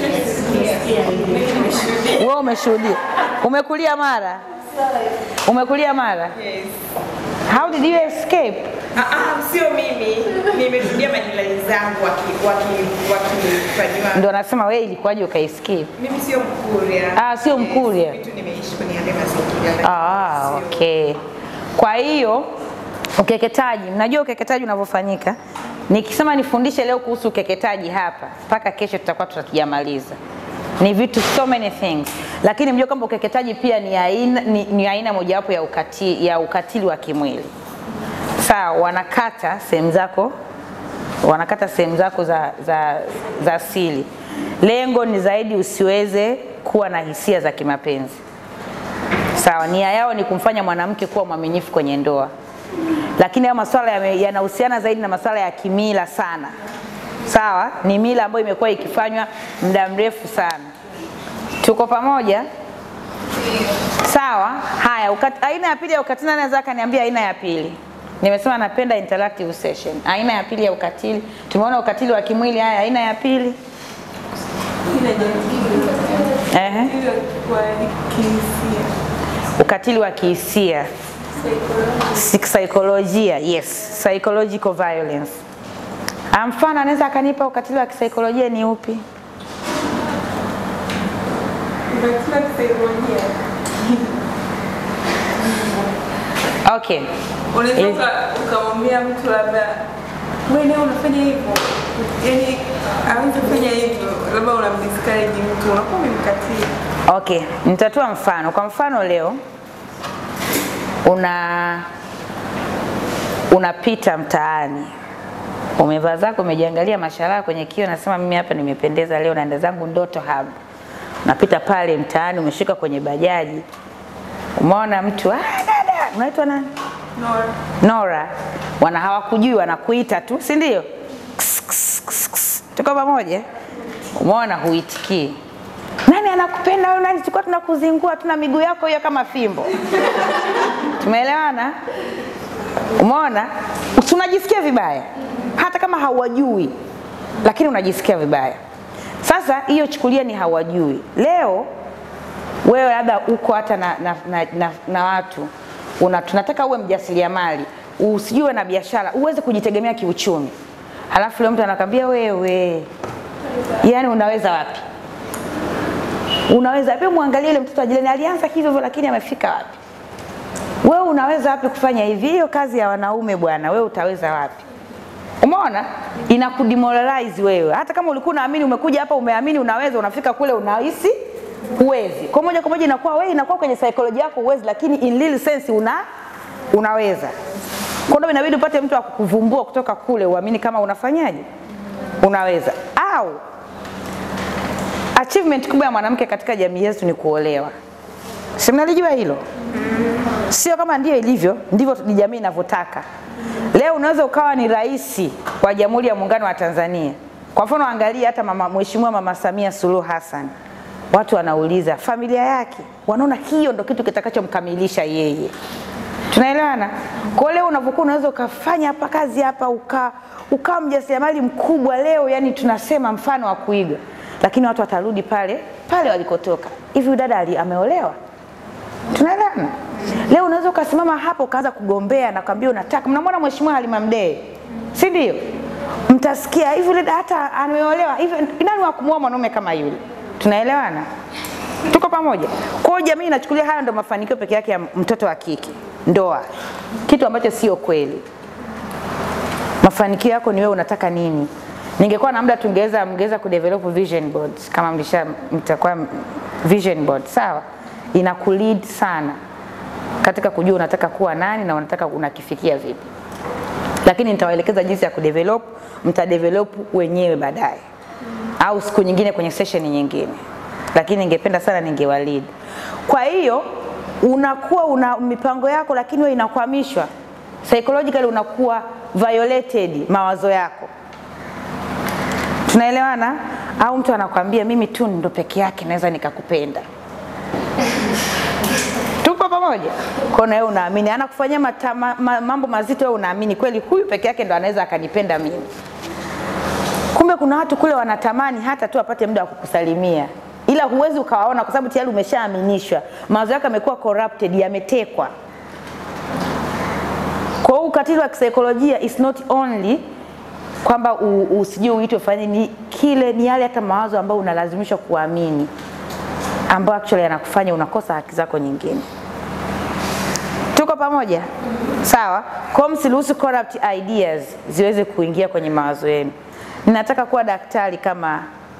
Wewe umeshuhudia? Umekulia Mara? Umekulia Mara? Yes. How did you escape? Ah, ah, sio mimi. Nimeshuhudia majirani zangu waki- waki- wakifanyiwa. Ndio nasema wewe ilikuwaje ukaescape? Mimi sio Mkuria. Ah, sio Mkuria. Vitu nimeishi kwenye yale mazingira. lakini Ah, sio- okay. Kwa hiyo ukeketaji, mnajua ukeketaji unavyofanyika. Nikisema nifundishe leo kuhusu ukeketaji hapa, mpaka kesho tutakuwa tutakijamaliza. Ni vitu so many things, lakini mjue kwamba ukeketaji pia ni aina, ni, ni aina mojawapo ya ukatili, ya ukatili wa kimwili. Sawa, wanakata sehemu zako wanakata sehemu zako za, za, za siri. Lengo ni zaidi usiweze kuwa na hisia za kimapenzi. Sawa, nia yao ni kumfanya mwanamke kuwa mwaminifu kwenye ndoa, lakini haya masuala yame- yanahusiana zaidi na masuala ya kimila sana. Sawa, ni mila ambayo imekuwa ikifanywa muda mrefu sana. Tuko pamoja? Sawa. Haya, ukat, aina ya pili ya ukatili, nani anaweza akaniambia aina ya pili? Nimesema napenda interactive session. Aina ya pili ya ukatili, tumeona ukatili wa kimwili. Haya, aina ya pili Ehe. Ile kwa kihisia. ukatili wa kihisia kisaikolojia, yes, psychological violence. Ah, Mfano anaweza akanipa ukatili wa kisaikolojia ni upi? Ukatili wa kisaikolojia. Okay. Unaweza Eh. uka- ukamwambia mtu labda wewe leo unafanya hivyo, yaani aweze kufanya hivyo, labda unamdiscourage mtu, unakuwa umemkatili. Okay, nitatoa mfano. Kwa mfano leo una unapita mtaani umevaa zako umejiangalia mashallah kwenye kio, nasema mimi hapa nimependeza leo, naenda zangu Ndoto Hub. Unapita pale mtaani, umeshika kwenye bajaji, umeona mtu ah, dada, unaitwa nani? Nora. Nora, wana hawakujui, wanakuita tu, si ndio? Ks, ks, ks, ks. Tuko pamoja? Umeona, huitikii. Nani anakupenda wewe? Nani? Tulikuwa tunakuzingua, tuna miguu yako hiyo kama fimbo. Tumeelewana? Umeona, Si unajisikia vibaya, hata kama hawajui, lakini unajisikia vibaya. Sasa hiyo chukulia ni hawajui. Leo wewe labda uko hata na, na, na, na, na watu una, tunataka uwe mjasiriamali, usijue na biashara, uweze kujitegemea kiuchumi, halafu leo mtu anakwambia wewe, yani unaweza wapi? Unaweza wapi? Mwangalie ile mtoto wa jirani alianza hivyo hivyo, lakini amefika wapi? Wewe unaweza wapi kufanya hivi? Hiyo kazi ya wanaume bwana, wewe utaweza wapi? Umeona, inakudemoralize wewe. Hata kama ulikuwa unaamini, umekuja hapa umeamini unaweza, unafika kule unahisi huwezi. Kwa moja kwa moja inakuwa wewe, inakuwa kwenye psychology yako huwezi, lakini in real sense una unaweza. Kwa hiyo inabidi upate mtu akukuvumbua kutoka kule, uamini kama unafanyaje, unaweza. Au achievement kubwa ya mwanamke katika jamii yetu ni kuolewa. Si mnalijua hilo? Sio kama ndio ilivyo, ndivyo ni jamii inavyotaka. Leo unaweza ukawa ni rais wa Jamhuri ya Muungano wa Tanzania. Kwa mfano, angalia hata mama Mheshimiwa Mama Samia Suluhu Hassan watu wanauliza familia yake, wanaona hiyo ndo kitu kitakachomkamilisha yeye. Tunaelewana? Kwa leo unapokuwa unaweza ukafanya hapa kazi hapa uka ukawa mjasiriamali mkubwa leo, yani tunasema mfano wa kuiga, lakini watu watarudi pale pale walikotoka. Hivi huyu dada ali- ameolewa? Tunaelewana? Leo unaweza ukasimama hapo ukaanza kugombea na kwambia unataka, mnamwona mheshimiwa Halima Mdee, si ndio? Mtasikia hivi yule dada hata ameolewa hivi, nani wa kumuoa mwanaume kama yule? Tunaelewana? Tuko pamoja? Kwa hiyo jamii inachukulia haya ndo mafanikio peke yake ya mtoto wa kike, ndoa, kitu ambacho sio kweli. Mafanikio yako ni wewe unataka nini. Ningekuwa na muda tungeweza mngeweza kudevelop vision boards kama mlisha mtakuwa vision board, sawa? Ina kulead sana katika kujua unataka kuwa nani na unataka unakifikia vipi, lakini nitawaelekeza jinsi ya kudevelop, mtadevelop wenyewe baadaye au siku nyingine kwenye session nyingine, lakini ningependa sana ningewalead. Kwa hiyo unakuwa una mipango yako, lakini wewe inakwamishwa psychologically, unakuwa violated mawazo yako. Tunaelewana? Au mtu anakwambia mimi tu ndo peke yake naweza nikakupenda. Tuko pamoja? Kwa hiyo wewe unaamini, anakufanyia matama- ma, mambo mazito, wewe unaamini kweli huyu peke yake ndo anaweza akanipenda mimi. Kumbe kuna watu kule wanatamani hata tu apate muda wa kukusalimia, ila huwezi ukawaona kwa sababu tayari umeshaaminishwa, mawazo yako yamekuwa corrupted, yametekwa. Kwa hiyo ukatili wa kisaikolojia is not only kwamba u- usijue uitwe ufanye ni kile, ni yale hata mawazo ambayo unalazimishwa kuamini, ambayo actually yanakufanya unakosa haki zako nyingine. Tuko pamoja? Sawa? Kwa hiyo msiruhusu corrupt ideas ziweze kuingia kwenye mawazo yenu. Ninataka kuwa daktari kama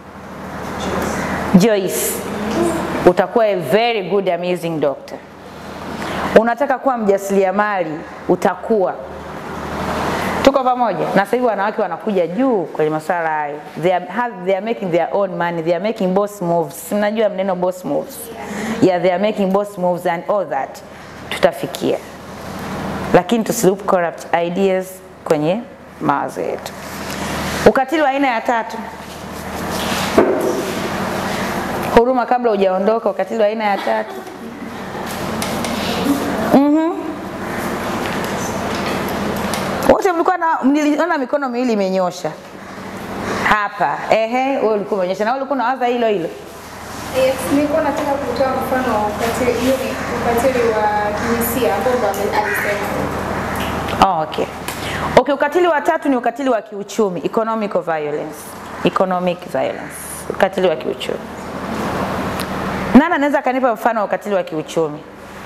Joyce, utakuwa a very good amazing doctor. Unataka kuwa mjasiriamali, utakuwa. Tuko pamoja? Na sasa hivi wanawake wanakuja juu kwenye masuala hayo. They are, have, they are making their own money. They are making boss moves. Si Mnajua mneno boss moves? Yeah, they are making boss moves and all that. Tutafikia. Lakini tusiloop corrupt ideas kwenye mawazo yetu. Ukatili wa aina ya tatu. Huruma kabla hujaondoka, ukatili wa aina ya tatu. Wote mlikuwa na niliona mikono miwili imenyosha hapa. Ehe, wewe ulikuwa umenyosha na wewe ulikuwa unawaza hilo hilo. Yes, nilikuwa nataka kutoa mfano wa ukatili, hiyo ni ukatili wa kijinsia ambao ndo ame- alisema. Oh, okay. Okay, ukatili wa tatu ni ukatili wa kiuchumi, economic violence. Economic violence. Ukatili wa kiuchumi. Nani anaweza akanipa mfano wa ukatili wa kiuchumi?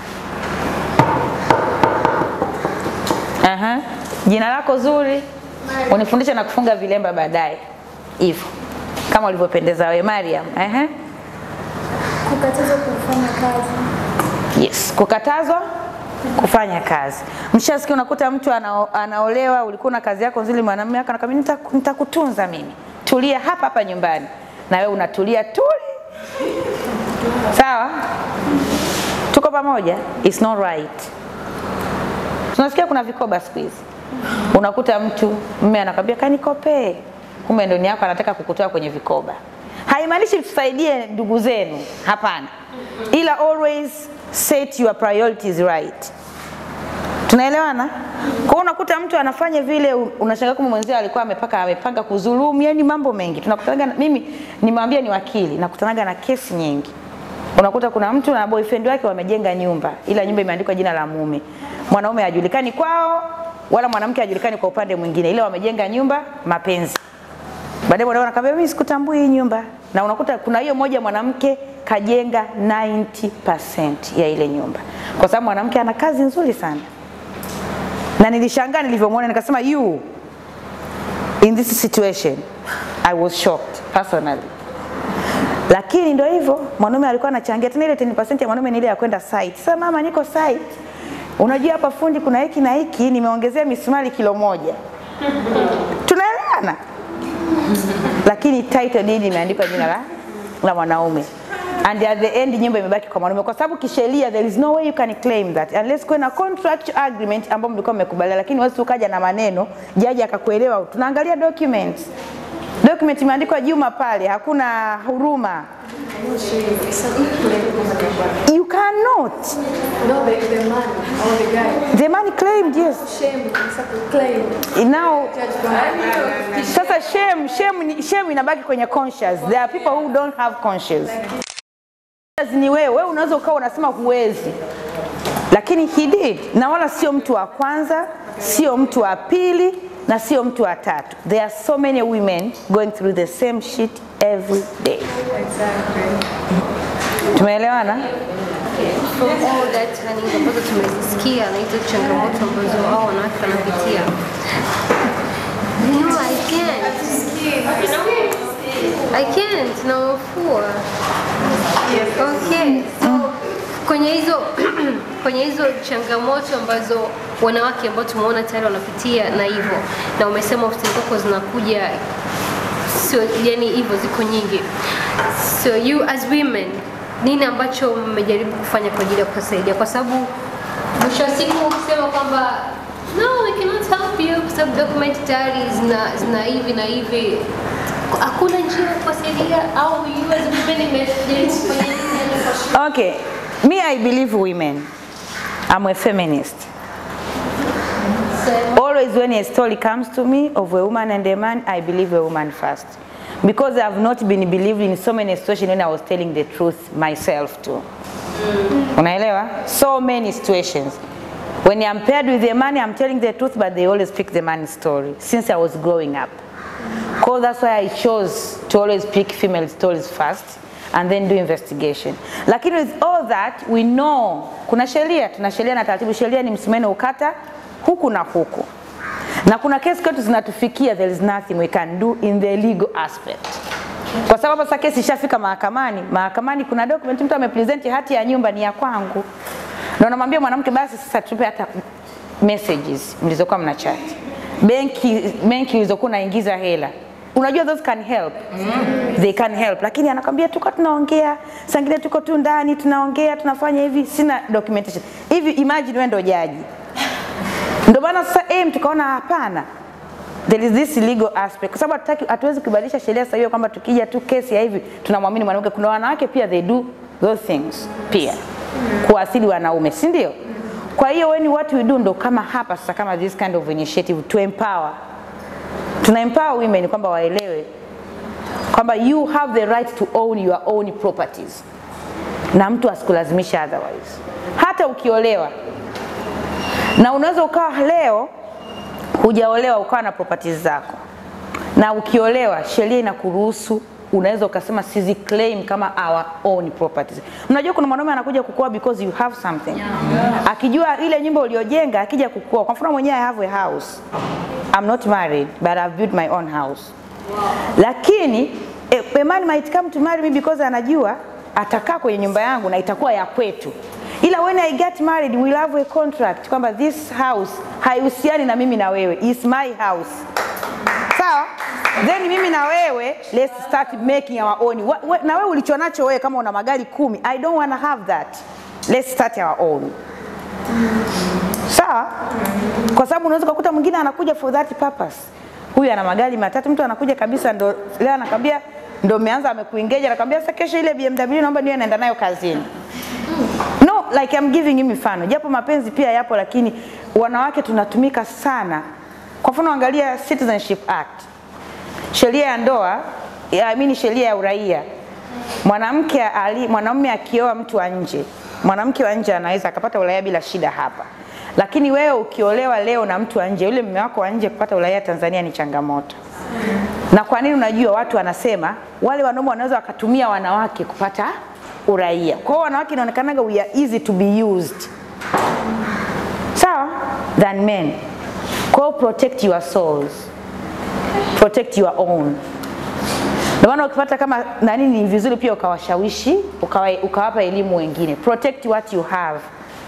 Aha. Jina lako zuri, unifundishe na kufunga vilemba baadaye, hivyo kama ulivyopendeza wewe Mariam. Aha. Kukatazwa kufanya kazi. Yes, kukatazwa kufanya kazi. Mshasikia unakuta mtu ana, anaolewa, ulikuwa na kazi yako nzuri, mwanamume wako anakwambia "Nita- nitakutunza mimi, tulia hapa hapa nyumbani, na wewe unatulia tuli. Sawa, tuko pamoja? It's not right. Tunasikia kuna vikoba siku hizi, unakuta mtu mume anakwambia kanikopee, kumbe ndoni yako anataka kukutoa kwenye vikoba. Haimaanishi tusaidie ndugu zenu, hapana, ila always set your priorities right. Tunaelewana? Kwa hiyo unakuta mtu anafanya vile, u- unashangaa kama mwenzio alikuwa amepaka amepanga kudhulumu, yani mambo mengi. Tunakutanaga na, mimi nimwambia ni wakili, nakutanaga na kesi nyingi. Unakuta kuna mtu na boyfriend wake wamejenga nyumba, ila nyumba imeandikwa jina la mume. Mwanaume hajulikani kwao, wala mwanamke hajulikani kwa upande mwingine, ila wamejenga nyumba mapenzi. Baadaye mwanaume anakwambia mimi sikutambui hii nyumba, na unakuta kuna hiyo moja mwanamke kajenga 90% ya ile nyumba, kwa sababu mwanamke ana kazi nzuri sana na nilishangaa nilivyomwona, nikasema you in this situation I was shocked personally. Lakini ndio hivyo, mwanaume alikuwa anachangia tena ile 10% ya mwanaume ni ile ya kwenda site. Sasa mama, niko site, unajua hapa fundi kuna hiki na hiki, nimeongezea misumari kilo moja. Tunaelewana? Lakini title deed imeandikwa jina la la mwanaume and at the end nyumba imebaki kwa mwanaume, kwa sababu kisheria there is no way you can claim that unless kuwe na contract agreement ambayo mlikuwa mmekubaliana, lakini wewe ukaja na maneno jaji akakuelewa. Tunaangalia documents Document imeandikwa Juma pale, hakuna huruma. You cannot. No, the, the man or the guy. The man claimed yes. Shame, kabisa kuclaim. Now Judge kwamba sasa shame, shame, ni- shame inabaki kwenye conscious. There are people who don't have conscious. Ni wewe, wewe unaweza ukawa unasema huwezi, lakini he did, na wala sio mtu wa kwanza, sio mtu wa pili na sio mtu wa tatu. There are so many women going through the same shit every day. Tumeelewana? From all that running ambazo tumezisikia na hizo changamoto ambazo hao wanawake wanapitia. You know, I can't. I can't na mafua. Okay. So kwenye hizo kwenye hizo changamoto ambazo wanawake ambao tumeona tayari wanapitia na hivyo na umesema ofisini kwako zinakuja sio yani hivyo ziko nyingi so you as women nini ambacho mmejaribu kufanya kwa ajili ya kuwasaidia kwa sababu mwisho wa siku ukisema kwamba no we cannot help you kwa sababu document tayari zina, zina hivi na hivi hakuna njia ya kuwasaidia au you as women mmejaribu kufanya nini kwa Okay, me I believe women. I'm a feminist. So, Always when a story comes to me of a woman and a man, I believe a woman first. Because I have not been believed in so many situations when I was telling the truth myself too. Unaelewa? So many situations. When I'm paired with a man, I'm telling the truth, but they always pick the man's story since I was growing up. Because that's why I chose to always pick female stories first and then do investigation. Lakini with all that, we know kuna sheria, tuna sheria na taratibu. Sheria ni msumeno ukata huku na huku, na kuna kesi kwetu zinatufikia, there is nothing we can do in the legal aspect kwa sababu sasa kesi ishafika mahakamani. Mahakamani kuna document, mtu amepresent hati ya nyumba ni ya kwangu, na unamwambia mwanamke basi sasa tupe hata messages mlizokuwa mna chat, benki benki ulizokuwa unaingiza hela Unajua those can help. They can help. Lakini anakwambia tuko tunaongea, sangine tuko tu ndani tunaongea, tunafanya hivi, sina documentation. Hivi imagine wewe ndo jaji. Ndio maana sasa aim tukaona hapana. There is this legal aspect. Kwa sababu hatutaki hatuwezi kubadilisha sheria sasa hiyo kwamba tukija tu kesi ya hivi tunamwamini mwanamke. Kuna wanawake pia they do those things pia. Kuasili wanaume, si ndio? Kwa hiyo when what we do ndo kama hapa sasa kama this kind of initiative to empower. Tuna empower women kwamba waelewe kwamba you have the right to own your own properties na mtu asikulazimisha otherwise. Hata ukiolewa na unaweza ukawa leo hujaolewa ukawa na properties zako, na ukiolewa sheria inakuruhusu unaweza ukasema sizi claim kama our own properties. Mnajua kuna mwanaume anakuja kukuoa because you have something, akijua ile nyumba uliojenga, akija kukuoa. Kwa mfano mwenyewe I have a house, I'm not married but I've built my own house lakini a, a man might come to marry me because anajua atakaa kwenye nyumba yangu na itakuwa ya kwetu ila when I get married we'll have a contract kwamba this house haihusiani na mimi na wewe is my house sawa then mimi na wewe let's start making our own Wa- we- na wewe ulicho nacho wewe kama una magari kumi I don't wanna have that let's start our own sawa kwa sababu unaweza kukuta mwingine anakuja for that purpose huyu ana magari matatu mtu anakuja kabisa ndo leo anakwambia ndo umeanza amekuingeja anakwambia sasa kesho ile BMW naomba niwe naenda nayo kazini no like I'm giving you mifano japo mapenzi pia yapo lakini wanawake tunatumika sana kwa mfano angalia Citizenship Act sheria ya ndoa ya- I mean sheria ya uraia mwanamke ali mwanamume akioa mtu wa nje mwanamke wa nje anaweza akapata uraia bila shida hapa lakini wewe ukiolewa leo na mtu wa nje yule mume wako wa nje kupata uraia Tanzania ni changamoto na kwa nini unajua watu wanasema wale wanaume wanaweza wakatumia wanawake kupata uraia kwa hiyo wanawake inaonekanaga we are easy to be used sawa than men kwa hiyo protect your souls protect your own ndio maana ukipata kama nani ni vizuri pia ukawashawishi ukawa, ukawapa elimu wengine protect what you have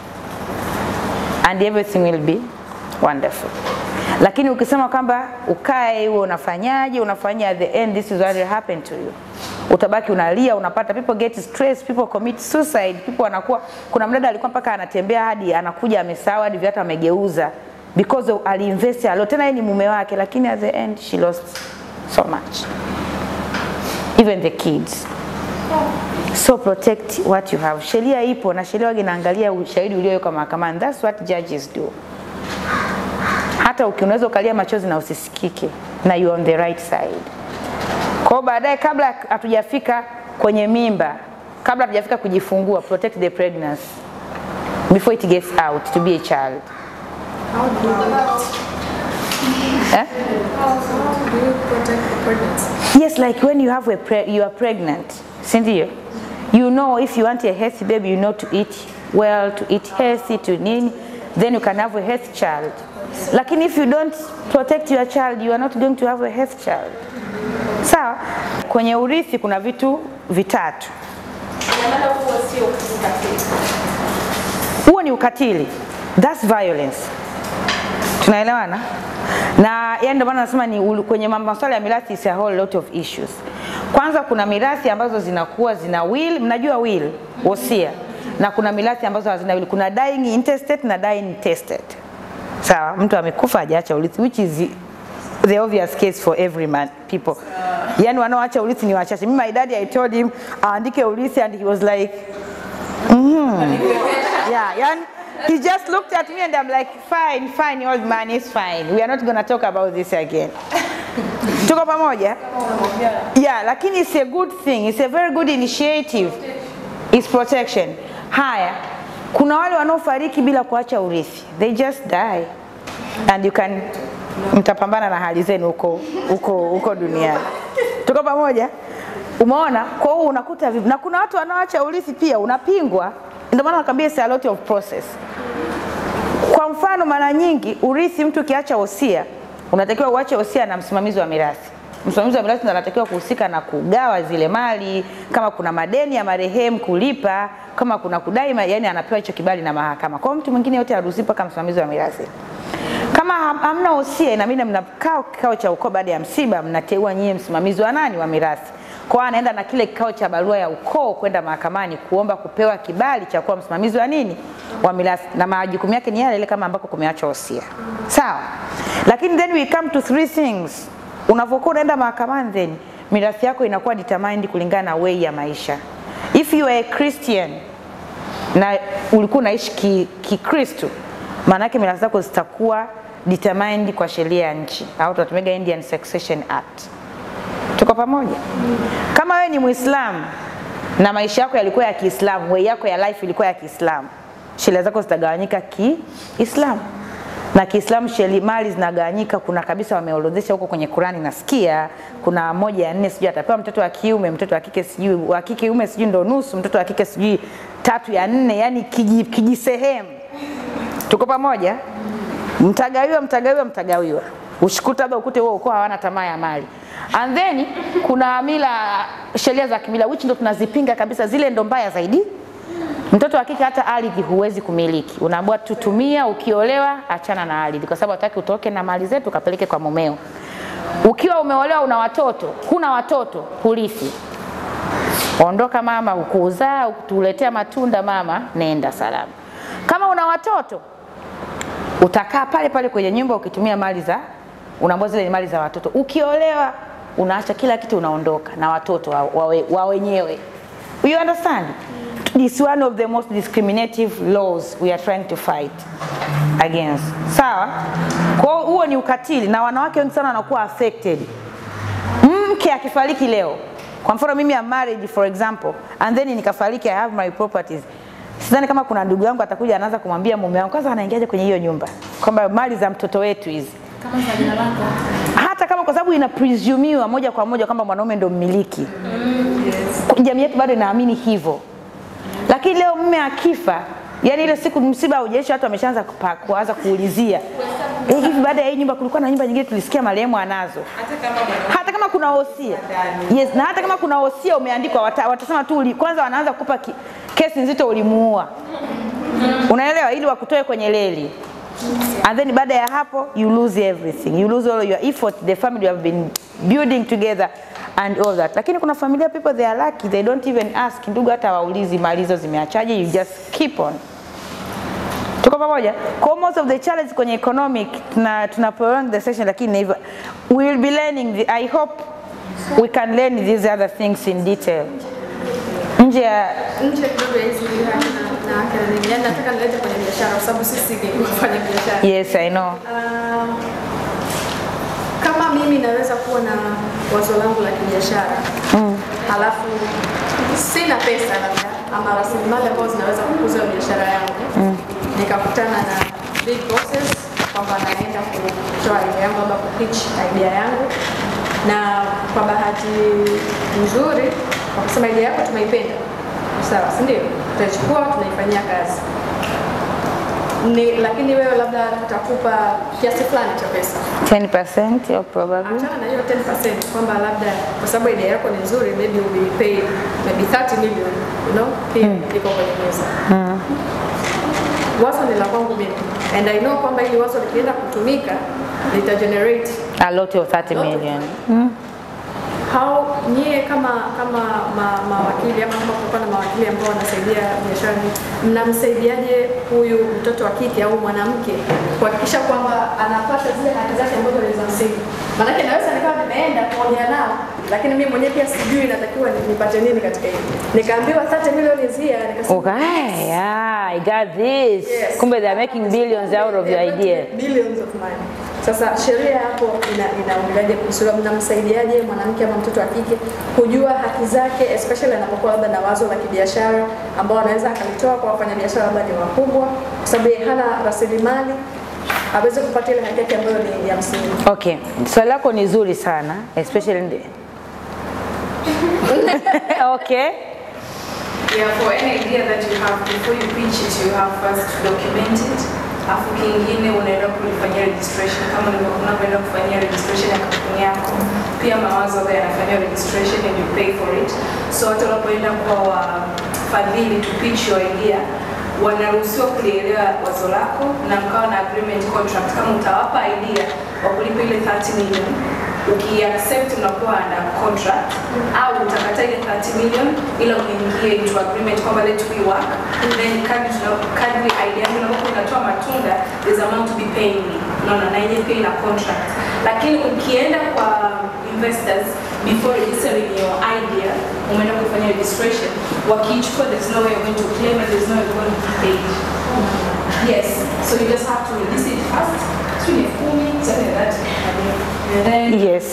and everything will be wonderful lakini ukisema kwamba ukae huo unafanyaje unafanya at the end this is what will happen to you utabaki unalia unapata people get stress people commit suicide people wanakuwa kuna mdada alikuwa mpaka anatembea hadi anakuja amesahau hadi viatu amegeuza because of, aliinvest alo tena yeye ni mume wake lakini at the end she lost so much even the kids so protect what you have sheria ipo na sheria wage inaangalia ushahidi uliowekwa mahakamani that's what judges do hata uki- unaweza ukalia machozi na usisikike na you on the right side kwa hiyo baadaye kabla hatujafika kwenye mimba kabla hatujafika kujifungua protect the pregnancy before it gets out to be a child eh? Do you protect the pregnancy? Yes, like when you have a pre you are pregnant, sindio? You know if you want a healthy baby, you know to eat well, to eat healthy, to nini, then you can have a healthy child. Lakini if you don't protect your child, you are not going to have a healthy child. Sawa? Kwenye urithi kuna vitu vitatu. Huo ni ukatili. That's violence. Tunaelewana? Na yani ndio maana nasema ni ulu- kwenye mambo masuala ya mirathi is a whole lot of issues. Kwanza kuna mirathi ambazo zinakuwa zina will, mnajua will, wosia. Na kuna mirathi ambazo hazina will. Kuna dying intestate na dying intestate. Sawa, mtu amekufa hajaacha urithi which is the obvious case for every man people. Yani wanaoacha urithi ni wachache. Mimi my daddy I told him aandike urithi and he was like yeah, yani, he just looked at me and I'm like, fine, fine, old man, it's fine. We are not gonna talk about this again. Tuko pamoja? Yeah, lakini it's a good thing. It's a very good initiative. It's protection. Haya, kuna wale wanaofariki bila kuacha urithi. They just die. And you can mtapambana na hali zenu huko huko huko duniani. Tuko pamoja? Umeona? Kwa hiyo unakuta vipi? Na kuna watu wanaoacha urithi pia unapingwa. Ndio maana nakwambia it's a lot of process. Kwa mfano, mara nyingi urithi, mtu ukiacha wosia, unatakiwa uache wosia na msimamizi wa mirathi. Msimamizi wa mirathi ndo anatakiwa kuhusika na kugawa zile mali, kama kuna madeni ya marehemu kulipa, kama kuna kudai, ma- yani anapewa hicho kibali na mahakama. Kwa hiyo mtu mwingine yote haruhusiwi mpaka msimamizi wa mirathi. Kama ham- hamna wosia, inabidi mnakaa kikao cha ukoo baada ya msiba, mnateua nyie msimamizi wa nani wa mirathi. Kwa hiyo anaenda na kile kikao cha barua ya ukoo kwenda mahakamani kuomba kupewa kibali cha kuwa msimamizi wa nini wa mirathi, na majukumu yake ni yale yale kama ambako kumeachwa wosia. Sawa, lakini then we come to three things. Unavyokuwa unaenda mahakamani, then mirathi yako inakuwa determined kulingana na way ya maisha. If you are a Christian na ulikuwa unaishi ki- kikristo maana yake mirathi zako zitakuwa determined kwa sheria ya nchi au tunatumia Indian Succession Act. Tuko pamoja? Kama wewe ni Muislamu na maisha yako yalikuwa ya Kiislamu, way yako ya life ilikuwa ya Kiislamu, sheria zako zitagawanyika Kiislamu na Kiislamu sheli mali zinagawanyika. Kuna kabisa wameorodhesha huko kwenye Qurani, nasikia kuna moja ya nne, sijui atapewa mtoto wa kiume, mtoto wa kike sijui wa kike ume sijui ndo nusu, mtoto wa kike sijui tatu ya nne, yani kiji, kijisehemu. Tuko pamoja? Mtagawiwa, mtagawiwa, mtagawiwa. Ushikuta labda ukute huo ukoo hawana tamaa ya mali. And then kuna mila, sheria za kimila which ndo tunazipinga kabisa, zile ndo mbaya zaidi. Mtoto wa kike hata ardhi huwezi kumiliki, unaambiwa tutumia, ukiolewa achana na ardhi, kwa sababu hataki utoke na mali zetu ukapeleke kwa mumeo. Ukiwa umeolewa una watoto, huna watoto, hurithi. Ondoka mama, ukuzaa ukutuletea matunda mama, nenda salama. Kama una watoto utakaa pale pale kwenye nyumba ukitumia mali za unaambiwa zile ni mali za watoto. Ukiolewa unaacha kila kitu, unaondoka na watoto wa, wa, wa wenyewe. You understand? This is one of the most discriminative laws we are trying to fight against. Sawa? Kwa hiyo huo ni ukatili na wanawake wengi sana wanakuwa affected. Mke akifariki leo, kwa mfano mimi am married for example and then nikafariki I have my properties. Sidhani kama kuna ndugu yangu atakuja anaanza kumwambia mume wangu kwanza anaingiaje kwenye hiyo nyumba kwamba mali za mtoto wetu hizi hata kama kwa sababu ina presumiwa moja kwa moja kwamba mwanaume ndo mmiliki jamii yetu bado inaamini hivyo lakini leo mume akifa yani ile siku msiba haujaisha watu wameshaanza kupa- kuanza kuulizia eh, hivi baada ya hii nyumba kulikuwa na nyumba nyingine tulisikia marehemu anazo hata kama kuna wosia yes, na hata kama kuna wosia umeandikwa wata, watasema tu uli, kwanza wanaanza kupa ki, kesi nzito ulimuua unaelewa ili wakutoe kwenye leli and then baada ya hapo you lose everything you lose all your effort the family you have been building together and all that lakini kuna familia people they are lucky they don't even ask ndugu hata waulizi mali hizo zimeachaje you just keep on Tuko pamoja? Kwa most of the challenge kwenye economic tuna, tuna prolong the session lakini hivyo we will be learning the, I hope we can learn these other things in detail. Nje ya nje kidogo ya hizi haki na na haki na nini, yaani nataka nilete kwenye biashara kwa sababu sisi ni wafanya biashara. yes I know. Ah, kama mimi naweza kuwa na wazo langu la kibiashara halafu sina pesa labda ama rasilimali ambazo zinaweza kukuza hiyo biashara yangu nikakutana na big bosses kwamba naenda kutoa idea yangu ama kupitch idea yangu na kwa bahati nzuri kwa kusema idea yako tumeipenda sawa si ndio tutaichukua tunaifanyia kazi ni, lakini wewe labda tutakupa kiasi fulani cha pesa 10% or probably. achana na hiyo 10% kwamba labda kwa sababu idea yako ni nzuri maybe will be paid maybe 30 million you know pia iko kwenye meza wazo ni la kwangu mimi and I know kwamba ili wazo likienda kutumika lita generate A lot of 30 million. how nyie kama kama ma, mawakili ama kama kulikuwa na mawakili ambao wanasaidia biashara hii, mnamsaidiaje huyu mtoto wa kike au mwanamke kuhakikisha kwamba anapata zile haki zake ambazo ni za msingi? Maanake naweza nikawa nimeenda kuongea nao, lakini mimi mwenyewe pia sijui natakiwa ni- nipate nini katika hili. Nikaambiwa 30 milioni zia, nikasema Okay, yeah, I got this. Yes. Kumbe they are making billions out of your They're going to idea. make Billions of money. Sasa sheria hapo ina inaongeleaje kuhusu labda mnamsaidiaje mwanamke ama mtoto wa kike kujua haki zake especially anapokuwa labda na wazo la kibiashara ambao anaweza akalitoa kwa wafanyabiashara labda ni wakubwa, kwa sababu yeye hana rasilimali aweze kupata ile haki yake ambayo ni ya msingi. Okay, swali lako ni zuri sana especially in the... okay. Yeah, for any idea that you have, before you pitch it, you have first to document it. Alafu kingine unaenda kulifanyia registration kama ulivyo- unavyoenda kufanyia registration ya kampuni yako. Pia mawazo ambayo yanafanyia registration and you pay for it. So hata unapoenda kwa wafadhili to pitch your idea, wanaruhusiwa kulielewa wazo lako na mkawa na agreement contract kama utawapa idea wa kulipa ile 30 million ukiaccept unakuwa under contract au utakataa ile 30 million ila uingie into agreement kwamba let we work then kadri tuna- kadri idea yangu inapokuwa inatoa matunda there's amount to be paying me unaona na yenyewe pia ina contract lakini ukienda kwa investors before registering your idea umeenda kufanya registration wakiichukua there's no way you're going to claim and there's no way you're going to be paid yes so you just have to register it first sijui ni kumi something like that and then Yes.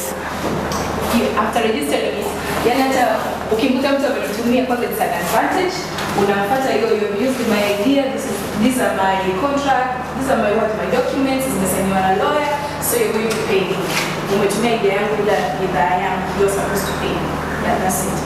you- after registering it, yani hata ukimkuta mtu amenitumia kwanza it's an advantage, unamfuata hiyo you have used my idea, this is these are my contract, these are my what my documents, zimesainiwa na lawyer, so you're going to pay me. Umetumia idea yangu bila bidhaa yangu, you're supposed to pay me. Yeah, that's it.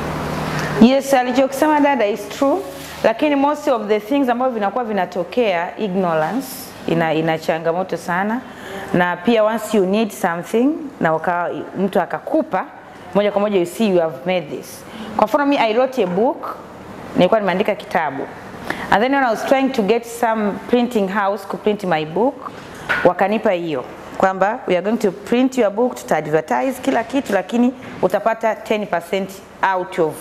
Yes, alichokisema dada is true, lakini most of the things ambavyo vinakuwa vinatokea ignorance ina, ina changamoto sana, na pia once you need something na uka, mtu akakupa moja kwa moja you see you have made this. Kwa mfano mi I wrote a book, nilikuwa nimeandika kitabu and then when I was trying to get some printing house kuprint my book, wakanipa hiyo kwamba we are going to print your book, tuta advertise kila kitu, lakini utapata 10% out of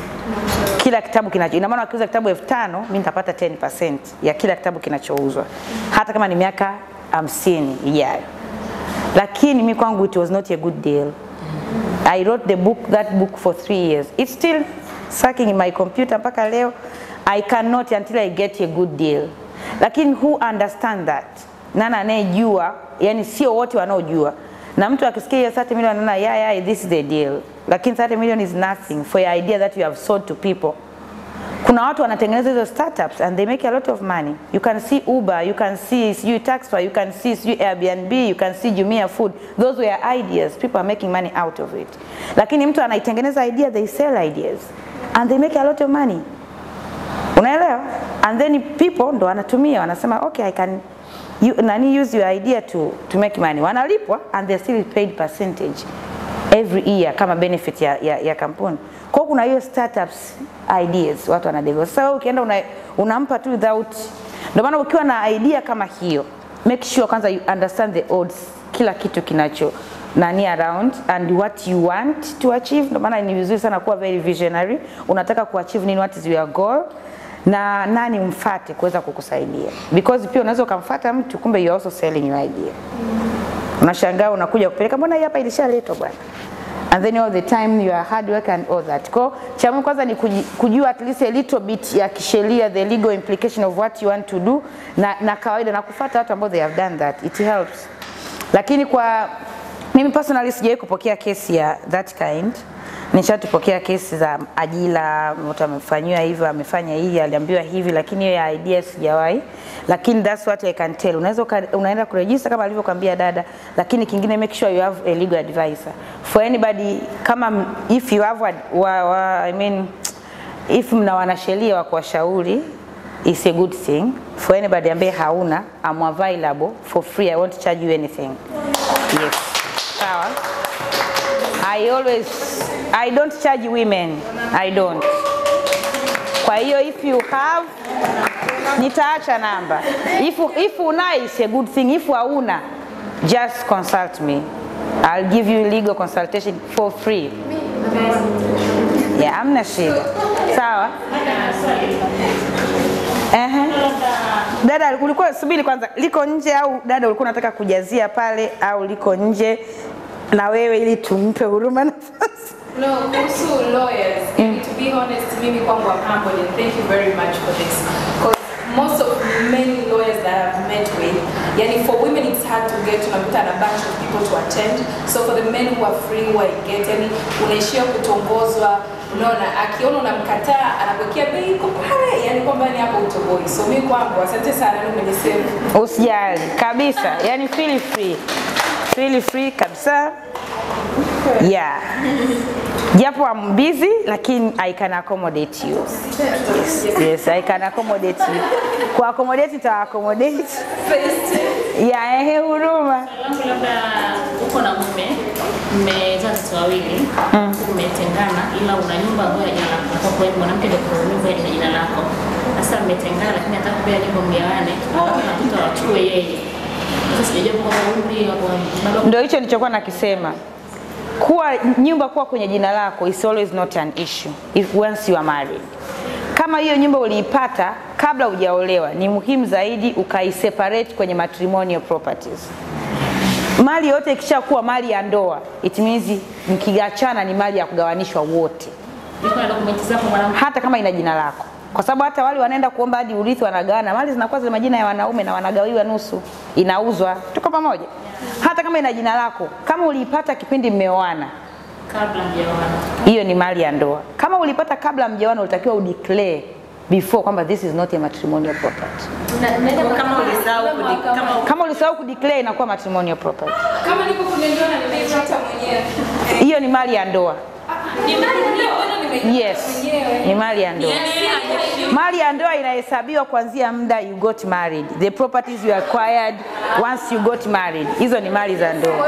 kila kitabu kinacho, ina maana wakiuza kitabu elfu tano mi nitapata 10% ya kila kitabu kinachouzwa, hata kama ni miaka hamsini ijayo. Lakini mi kwangu it was not a good deal. I wrote the book, that book for three years. It's still sucking in my computer mpaka leo. I cannot until I get a good deal. Lakini who understand that? Nani anayejua? Yani sio wote wanaojua. Na mtu akisikia hiyo 30 million anaona yeah, yeah, this is the deal. Lakini 30 million is nothing for your idea that you have sold to people. Kuna watu wanatengeneza hizo startups and they make a lot of money. You can see Uber, you can see sijui Taxify, you can see sijui Airbnb, you can see Jumia Food. Those were ideas. People are making money out of it. Lakini mtu anaitengeneza idea, they sell ideas and they make a lot of money. Unaelewa? And then people ndo wanatumia wanasema okay I can you, nani use your idea to, to make money. Wanalipwa and they still paid percentage every year kama benefit ya, ya, ya kampuni. Kwa hiyo kuna hiyo startups ideas watu wana develop. Sasa wewe ukienda una, unampa tu without ndio maana ukiwa na idea kama hiyo make sure kwanza you understand the odds kila kitu kinacho nani around and what you want to achieve. Ndio maana ni vizuri sana kuwa very visionary. Unataka kuachieve nini, what is your goal na nani umfate kuweza kukusaidia, because pia unaweza ukamfata mtu kumbe you are also selling your idea. Unashangaa unakuja kupeleka, mbona hii hapa ilishaletwa bwana and then all the time you are hard work and all that. Kwa cha muhimu kwanza ni kuji- kujua at least a little bit ya kisheria the legal implication of what you want to do na, na kawaida na kufuata watu ambao they have done that it helps. Lakini kwa mimi personally sijawahi kupokea kesi ya that kind. Nishatupokea kesi za ajira, mtu amefanyiwa hivyo, amefanya hii, aliambiwa hivi, lakini hiyo ya idea sijawahi. Lakini that's what I can tell. Unaweza uka- unaenda kuregister kama alivyokuambia dada, lakini kingine make sure you have a legal advisor. For anybody kama m- if you have a, wa, wa, I mean if mna wanasheria wa kuwashauri is a good thing. For anybody ambaye hauna, I'm available for free. I won't charge you anything. Yes. Sawa. I always I don't charge women. I don't. Kwa hiyo if you have nitaacha namba. If if una is a good thing. If hauna just consult me. I'll give you legal consultation for free. Yeah, amna shida. Sawa? Ehe. Dada ulikuwa subiri kwanza, liko nje au dada ulikuwa unataka kujazia pale au liko nje na wewe ili tumpe huruma nafasi? No, kuhusu lawyers, mm. to be honest, mimi kwangu I'm humbled and thank you very much for this. Because most of many lawyers that I've met with, yani for women it's hard to get, unakuta na bunch of people to attend. So for the men who are free, who I get, yani unaishia kutongozwa, unaona, akiona unamkataa, anakuwekea bei iko pale, yani kwamba ni hapo utoboi. So mimi kwangu, asante sana ndio umenisave. Usijali kabisa, yani feel free, feel free kabisa. Yeah. Japo I'm busy lakini I can accommodate you. Yes, yes I can accommodate you. Ku accommodate nita accommodate. Yeah, ehe huruma. langu labda uko na mume mmezaa watoto wawili mmetengana, ila una nyumba ambayo ya jina lako, kwa kweli mwanamke ndio kwa nyumba ya jina lako. Sasa mmetengana, lakini hata kupea nyumba mgawane, alafu na mtoto awachukue yeye. Sasa sijajua kwa umri wa baba Ndio hicho nilichokuwa nakisema. Kuwa nyumba kuwa kwenye jina lako is always not an issue if once you are married. Kama hiyo nyumba uliipata kabla hujaolewa, ni muhimu zaidi ukaiseparate kwenye matrimonial properties. Mali yote ikishakuwa mali ya ndoa, it means mkiachana ni mali ya kugawanishwa wote, niko na dokumenti zako mwanamke hata kama ina jina lako, kwa sababu hata wale wanaenda kuomba hadi urithi wanagawana, mali zinakuwa zina majina ya wanaume na wanagawiwa nusu, inauzwa. Tuko pamoja? Hata kama ina jina lako, kama uliipata kipindi mmeoana, kabla mjaoana. hiyo ni mali ya ndoa. Kama ulipata kabla mjaoana, ulitakiwa udeclare before kwamba this is not a matrimonial property. Kama ulisahau kudi- kama Kama ulisahau kudeclare, inakuwa matrimonial property. Kama niko kwenye ndoa na nimeipata mwenyewe. Hiyo ni mali ya ndoa. Ni mali niliyoona nimeipata Yes, mwenyewe. ni mali ya ndoa. Mali ya ndoa inahesabiwa kuanzia muda you got married. The properties you acquired once you got married. Hizo ni mali za ndoa.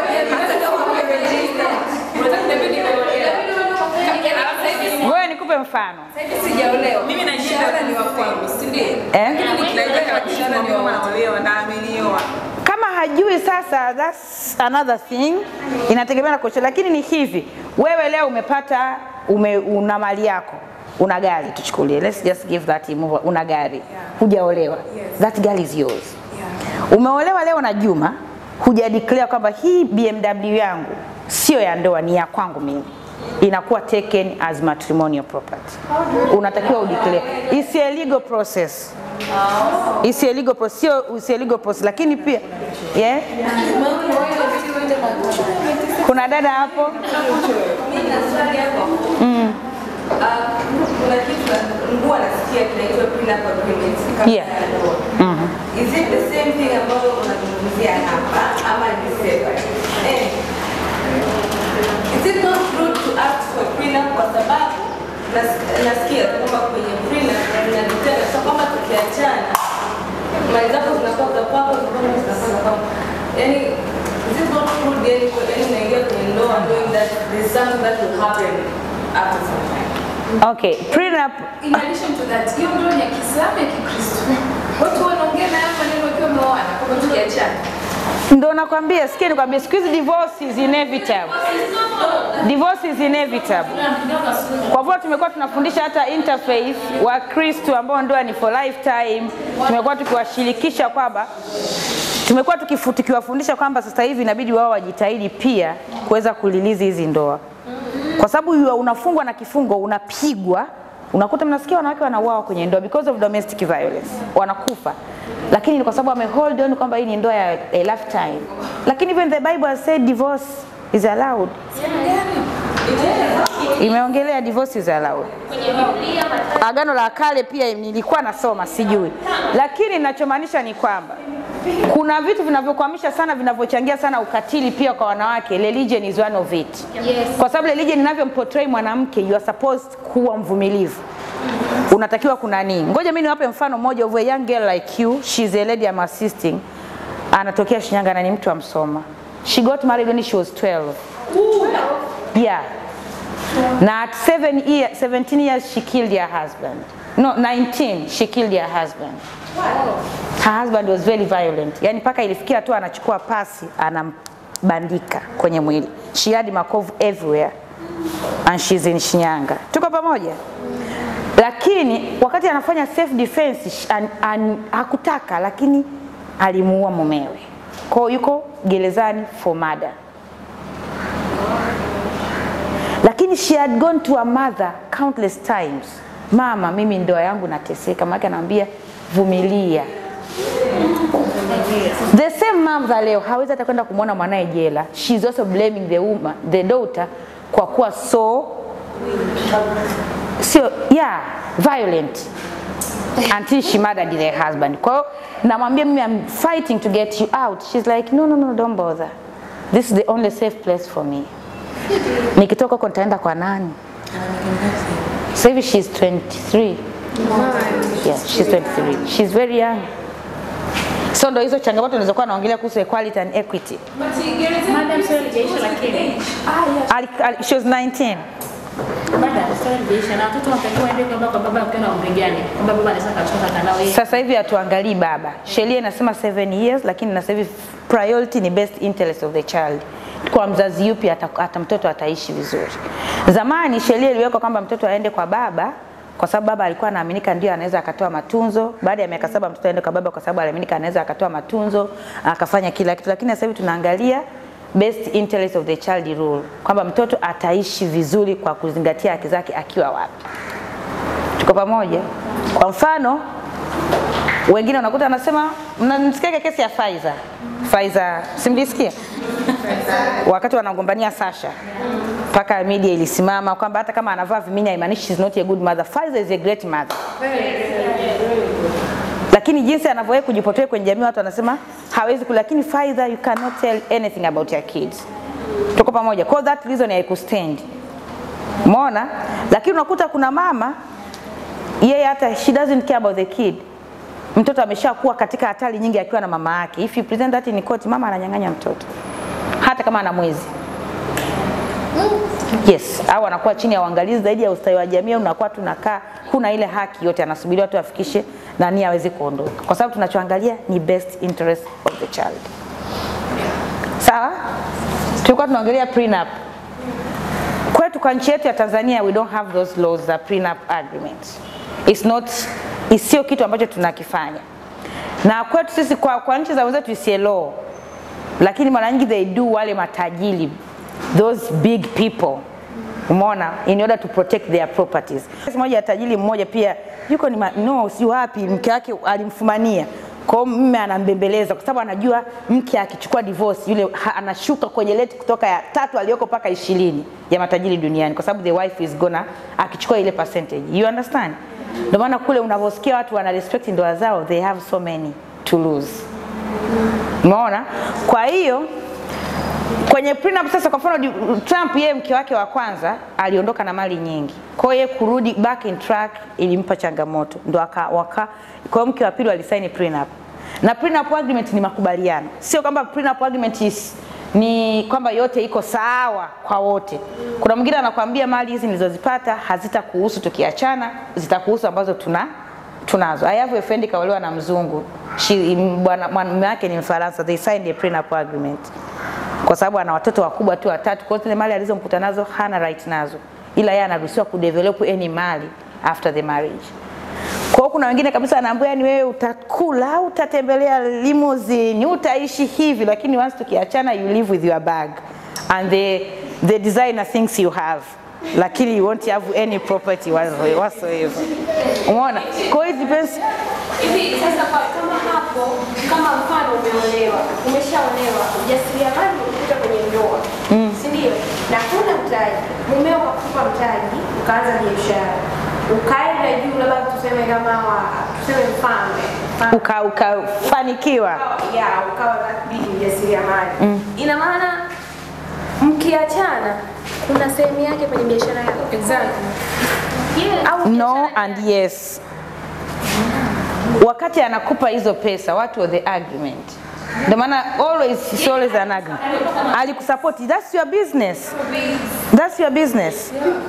Ngoja nikupe mfano. Sijaolewa. mimi naishinda ni wa kwangu, si ndio? Eh? Nikilaika wakishinda ni wa naolewa na amenioa. Kama hajui sasa, that's another thing, inategemea na kocha. Lakini ni hivi, wewe leo umepata ume, una mali yako, una gari, tuchukulie, let's just give that imove, una gari, hujaolewa, that gari is yours. Umeolewa leo na Juma, huja declare kwamba hii BMW yangu sio ya ndoa, ni ya kwangu mimi inakuwa taken as matrimonial property. Unatakiwa udeclare. It's a legal process. It's a legal process, sio it's a legal process, lakini pia yeah. Kuna dada hapo kuna kitu nguo anasikia kinaitwa prenup agreement kabla Yeah. ya ndoa. Is it the same thing ambayo unazungumzia hapa ama ni separate? Eh, Is it not rude to ask for prenup kwa sababu nas- nasikia kwamba kwenye prenup inadetena so kwamba tukiachana mali zako zinakuwa za kwako, za kwangu zinakuwa za kwangu. Yaani is it not rude yani kwa yani unaingia kwenye ndoa knowing that there's something that will happen after some time? okay, prenup In addition to that, hiyo ndoa ni ya Kiislamu ya Kikristo. Watu wanaongea na haya maneno wakiwa wameoana kwamba tukiachana. ndo nakwambia, sikia nikwambia, siku hizi divorce is inevitable. divorce is inevitable. Kwa vile tumekuwa tunafundisha hata interfaith wa Kristo ambao ndoa ni for lifetime, tumekuwa tukiwashirikisha kwamba tumekuwa tukifu- tukiwafundisha kwamba sasa hivi inabidi wao wajitahidi pia kuweza kulilizi hizi ndoa, kwa sababu yu- unafungwa na kifungo, unapigwa, unakuta mnasikia wanawake wanauawa kwenye ndoa because of domestic violence, wanakufa, lakini ni kwa sababu ame hold on kwamba hii ni ndoa ya a lifetime, lakini even the Bible has said divorce is allowed. Imeongelea divorce is allowed. Agano la Kale pia nilikuwa nasoma sijui, lakini ninachomaanisha ni kwamba kuna vitu vinavyokwamisha sana vinavyochangia sana ukatili pia kwa wanawake. Religion is one of it. Yes. Kwa sababu religion inavyomportray mwanamke, you are supposed kuwa mvumilivu unatakiwa kuna nini. Ngoja mimi niwape mfano mmoja of a young girl like you, she's a lady I'm assisting, anatokea Shinyanga na ni mtu wa Msoma. She got married when she was 12. Yeah. Na at seven year, 17 years she killed her husband. No, 19 she killed her husband. Her husband was very violent. Yaani mpaka ilifikia tu anachukua pasi anambandika kwenye mwili. She had makovu everywhere and she's in Shinyanga. Tuko pamoja? Lakini wakati anafanya self defense sh- an, an, hakutaka lakini alimuua mumewe. Kwa hiyo yuko gerezani for murder. lakini she had gone to her mother countless times mama mimi ndoa yangu nateseka maana anaambia vumilia the same mom za leo hawezi hata kwenda kumwona mwanaye jela she is also blaming the woman, the daughter kwa kuwa so sio yeah violent until she murdered the husband kwa hiyo namwambia mimi I'm fighting to get you out she's like no no no don't bother this is the only safe place for me nikitoka huko nitaenda kwa nani sasa hivi she's 23 yeah, she's 23 she's very young so ndo hizo changamoto nilizokuwa naongelea kuhusu equality and equity Madam, swali halijaisha lakini ali, ali, she was 19 Madam, swali halijaisha na watoto wanatakiwa waende kwa kwa baba wakiwa na umri gani? Kwamba baba anaweza kachukua kanao yeye. sasa hivi hatuangalii baba sheria inasema 7 years lakini na sasa hivi priority ni best interest of the child kwa mzazi yupi hata, hata mtoto ataishi vizuri zamani sheria iliwekwa kwamba mtoto aende kwa baba kwa sababu baba alikuwa anaaminika ndio anaweza akatoa matunzo baada ya miaka saba mtoto aende kwa baba kwa sababu aliaminika anaweza akatoa matunzo akafanya kila kitu lakini sasa hivi tunaangalia best interest of the child rule kwamba mtoto ataishi vizuri kwa kuzingatia haki zake akiwa wapi tuko pamoja kwa mfano wengine unakuta anasema mnamsikia kesi ya Faiza Faiza simlisikia wakati wanagombania Sasha mpaka media ilisimama kwamba hata kama anavaa vimini haimaanishi she's not a good mother Faiza is a great mother lakini jinsi anavyoweza kujipotoa kwenye jamii watu wanasema hawezi ku lakini Faiza you cannot tell anything about your kids tuko pamoja kwa that reason haikustand umeona lakini unakuta kuna mama yeye hata she doesn't care about the kid mtoto ameshakuwa katika hatari nyingi akiwa na mama yake if you present that in court mama ananyang'anya mtoto hata kama ana mwezi yes au anakuwa chini ya uangalizi zaidi ya ustawi wa jamii au unakuwa tunakaa huna ile haki yote anasubiriwa tu afikishe nani aweze kuondoka kwa sababu tunachoangalia ni best interest of the child sawa tulikuwa tunaongelea prenup kwetu kwa nchi yetu ya Tanzania we don't have those laws za prenup agreements. It's not sio kitu ambacho tunakifanya. Na kwetu sisi kwa, kwa nchi za wenzetu is a law. Lakini mara nyingi they do wale matajiri those big people umeona in order to protect their properties. Kesi moja ya tajiri mmoja pia yuko ni ma, no si wapi mke wake alimfumania kwa hiyo mume anambembeleza kwa sababu anajua mke akichukua divorce yule ha, anashuka kwenye leti kutoka ya tatu aliyoko mpaka ishirini ya matajiri duniani kwa sababu the wife is gonna akichukua ile percentage you understand ndio maana kule unavyosikia watu wana respect ndoa zao they have so many to lose umeona kwa hiyo kwenye prenup sasa kwa mfano di- Trump yeye mke wake wa kwanza aliondoka na mali nyingi. Kwa hiyo yeye kurudi back in track ilimpa changamoto. Ndo aka waka kwa hiyo mke wa pili alisaini prenup. Na prenup agreement ni makubaliano. Sio kwamba prenup agreement is ni kwamba yote iko sawa kwa wote. Kuna mwingine anakuambia mali hizi nilizozipata hazitakuhusu tukiachana, zitakuhusu ambazo tuna tunazo. I have a friend kaolewa na mzungu. She bwana mume wake ni Mfaransa. They signed a prenup agreement kwa sababu ana watoto wakubwa tu watatu. Kwa hiyo zile mali alizomkuta nazo hana right nazo, ila yeye anaruhusiwa kudevelop any mali after the marriage. Kwa hiyo kuna wengine kabisa anaambiwa yani wewe utakula, utatembelea limousine, utaishi hivi, lakini once tukiachana you live with your bag and the the designer things you have lakini you won't have any property whatsoever. whatsoever. Umeona? Kwa hiyo it depends Hivi sasa kwa- kama hapo, kama mfano umeolewa, umeshaolewa, ujasiriamali umekuta kwenye ndoa, si ndio? Na huna mtaji, mumeo kakupa mtaji, ukaanza biashara, ukaenda juu, labda tuseme kama wa, tuseme mfalme mfalme uka ukafanikiwa ya ukawa bidi mjasiriamali ina maana mkiachana kuna sehemu yake kwenye biashara yako exactly. yeah. au no biashara and yes. Wakati anakupa hizo pesa, what was the agreement? Ndio maana always it's always an agreement. Alikusupport, that's your business. That's your business.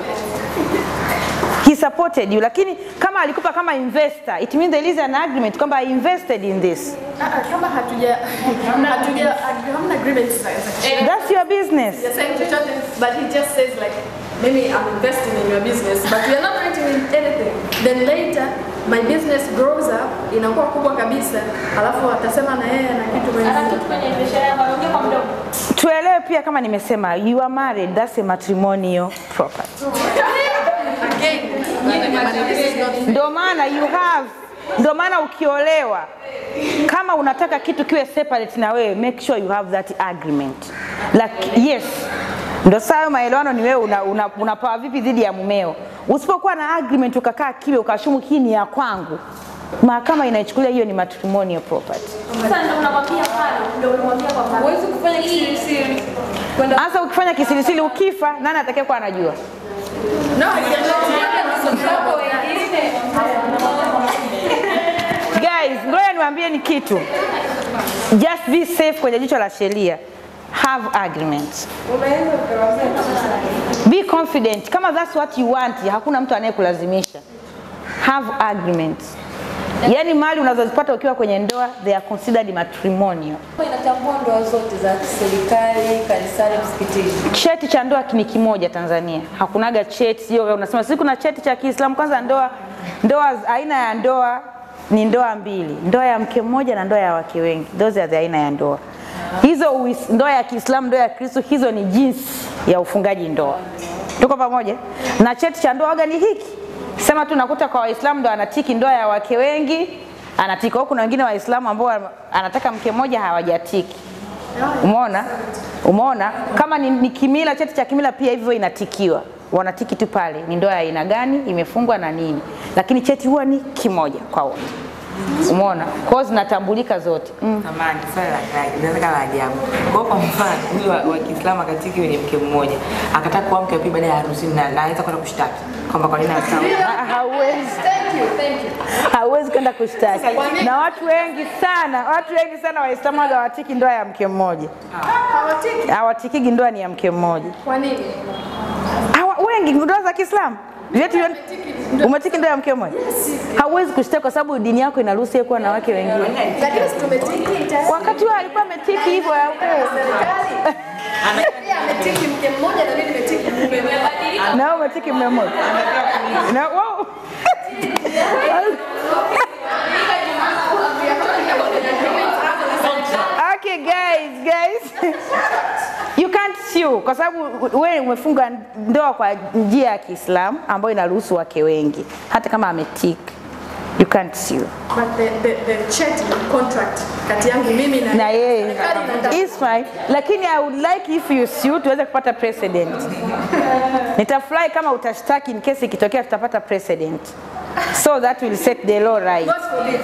He supported you, lakini kama alikupa kama investor, it means there is an agreement kwamba I invested in this. Ah, ah, kama hatuja hatuja hamna agreement za za That's your business. You're saying chochote, but he just says like, maybe I'm investing in your business, but we are not writing in anything. Then later, my business grows up, inakuwa kubwa kabisa, alafu atasema na yeye ana kitu ana kwenye kitu kwenye biashara yako anaongea kwa mdomo Tuelewe pia kama nimesema you are married, that's a matrimonial property. again. This is not Ndio maana you have, ndio maana ukiolewa kama unataka kitu kiwe separate na wewe, make sure you have that agreement. Like, yes, ndio saa hayo maelewano ni wewe unapawa una, unapawa vipi dhidi ya mumeo. Usipokuwa na agreement ukakaa kimya ukashumu hii ni ya kwangu, mahakama inaichukulia hiyo ni matrimonial property. sasa ndio unamwambia pale ndio unamwambia kwa pale Huwezi kufanya kisirisiri. Kwenda Hasa ukifanya kisirisiri ukifa, nani atakayekuwa anajua? no, I cannot. hapo wengine Guys, ngoja niwaambie ni kitu. Just be safe kwenye jicho la sheria. Have agreements. Be confident. Kama that's what you want, hakuna mtu anayekulazimisha. Have agreements. Yaani mali unazozipata ukiwa kwenye ndoa they are considered matrimonial. inatambua ndoa zote za serikali, kanisani, msikitini. Cheti cha ndoa ni kimoja Tanzania. Hakunaga cheti sio wewe unasema sisi kuna cheti cha Kiislamu. Kwanza ndoa ndoa aina ya ndoa ni ndoa mbili, ndoa ya mke mmoja na ndoa ya wake wengi. Those are the aina ya ndoa. Hizo uis- ndoa ya Kiislamu, ndoa ya Kristo, hizo ni jinsi ya ufungaji ndoa. Tuko pamoja? Na cheti cha ndoa waga ni hiki. Sema tu nakuta kwa Waislamu ndo anatiki ndoa ya wake wengi, anatiki. Au kuna wengine Waislamu ambao anataka mke mmoja hawajatiki. Umeona? Umeona? Kama ni, ni kimila, cheti cha kimila pia hivyo inatikiwa. Wanatiki tu pale ni ndoa ya aina gani, imefungwa na nini, lakini cheti huwa ni kimoja kwa wote. Umeona? Kwa hiyo zinatambulika zote. Mm. Samahani, swali la kaji, inaweza kama la ajabu. Kwa hiyo kwa mfano, huyu wa, wa Kiislamu akatiki wenye mke mmoja, akataka kuwa mke wa pili baada ya harusi na anaweza kwenda kushtaki kwamba kwa nini anataka Ha- Hauwezi, hauwezi kwenda kushtaki. Na watu wengi sana, watu wengi sana Waislamu waga hawatiki ndoa ya mke mmoja, Hawatiki. hawatikigi ndoa ni ya mke mmoja. Kwa nini? Hawa, wengi ndoa za Kiislamu vyetu vyote umetiki ndoa ya mke mmoja, hauwezi kushtaki kwa sababu dini yako inaruhusu yeye kuwa na wake wengine. Lakini si tumetiki tayari. Wakati huo alikuwa ametiki hivyo ya ukweli. Serikali. Yeye ametiki mke mmoja na mimi nimetiki mume. na wewe umetiki mume mmoja na wow. Okay guys, guys. You can't sue kwa sababu wewe umefunga ndoa kwa njia ya Kiislamu ambayo inaruhusu wake wengi hata kama ametiki. You can't sue. But the, the, the cheti contract kati yangu mimi na na yeye serikali inataka- is fine, lakini I would like if you sue tuweze kupata precedent. Nitafurahi kama utashtaki in case ikitokea tutapata precedent, so that will set the law right. God forbid.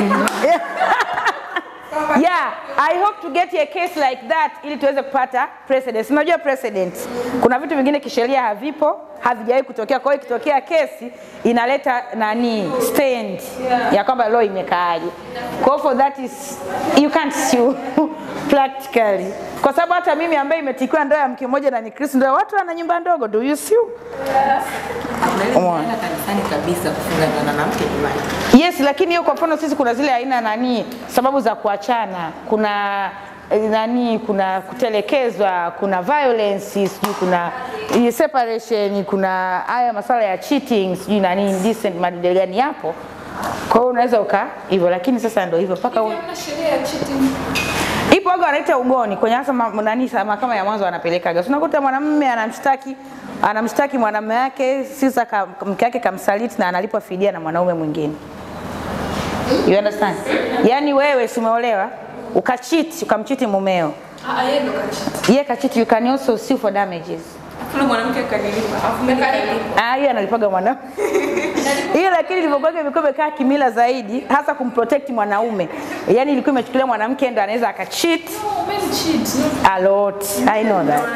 Yeah, I hope to get a case like that ili tuweze kupata precedent. Unajua precedent, kuna vitu vingine kisheria havipo, havijawahi kutokea. Kwa hiyo ikitokea kesi inaleta nani stand ya kwamba law imekaaje. Kwa hiyo for that is you can't sue practically, kwa sababu hata mimi ambaye imetikiwa ndoa ya mke mmoja na ni Kristo, ndio watu wana nyumba ndogo, do you sue? Unaenda kanisani kabisa kufunga ndoa na mwanamke nyumbani. Yes, lakini hiyo kwa mfano sisi kuna zile aina nani sababu za kuachana. Kuna eh, nani, kuna kutelekezwa, kuna violence, sijui kuna eh, separation, kuna haya masala ya cheating, sijui nani indecent, madili gani yapo. Kwa hiyo unaweza uka hivyo, lakini sasa ndio hivyo mpaka u- Hamna sheria ya cheating. ipo waga wanaita ugoni kwenye hasa ma- nani sa- mahakama ya mwanzo wanapelekaga. So, unakuta mwanamume anamshtaki anamshtaki mwanamume wake sisa ka, mke wake kamsaliti na analipwa fidia na mwanaume mwingine. You understand? Yaani wewe si umeolewa ukacheat ukamchiti mumeo. Ah, yeye ndo kachiti. Yeye kacheat you can also sue for damages. Kuna mwanamke akanilipa. Alafu mimi nikalipa. Ah, hiyo analipaga mwanaume. Hiyo lakini ilivyokuwa imekuwa imekaa kimila zaidi hasa kumprotect mwanaume. Yaani ilikuwa imechukulia mwanamke ndo anaweza akacheat No, men cheat. No. a lot. I know that.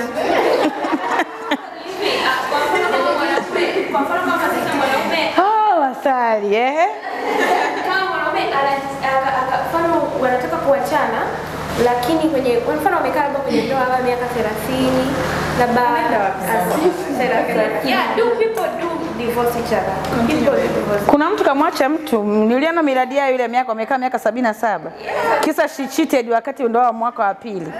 Kwa mfano kama sasa mwanaume Oh, Wasali, eh? kama mwanaume ana- aka- aka- mfano wanataka kuachana lakini kwenye kwa mfano wamekaa labda kwenye ndoa labda miaka 30 labda as- 30. yeah do people do divorce each other people do divorce Kuna mtu kamwacha mtu, niliona miradi yao ile miaka wamekaa miaka sabini na saba kisa she cheated wakati ndoa wa mwaka wa pili.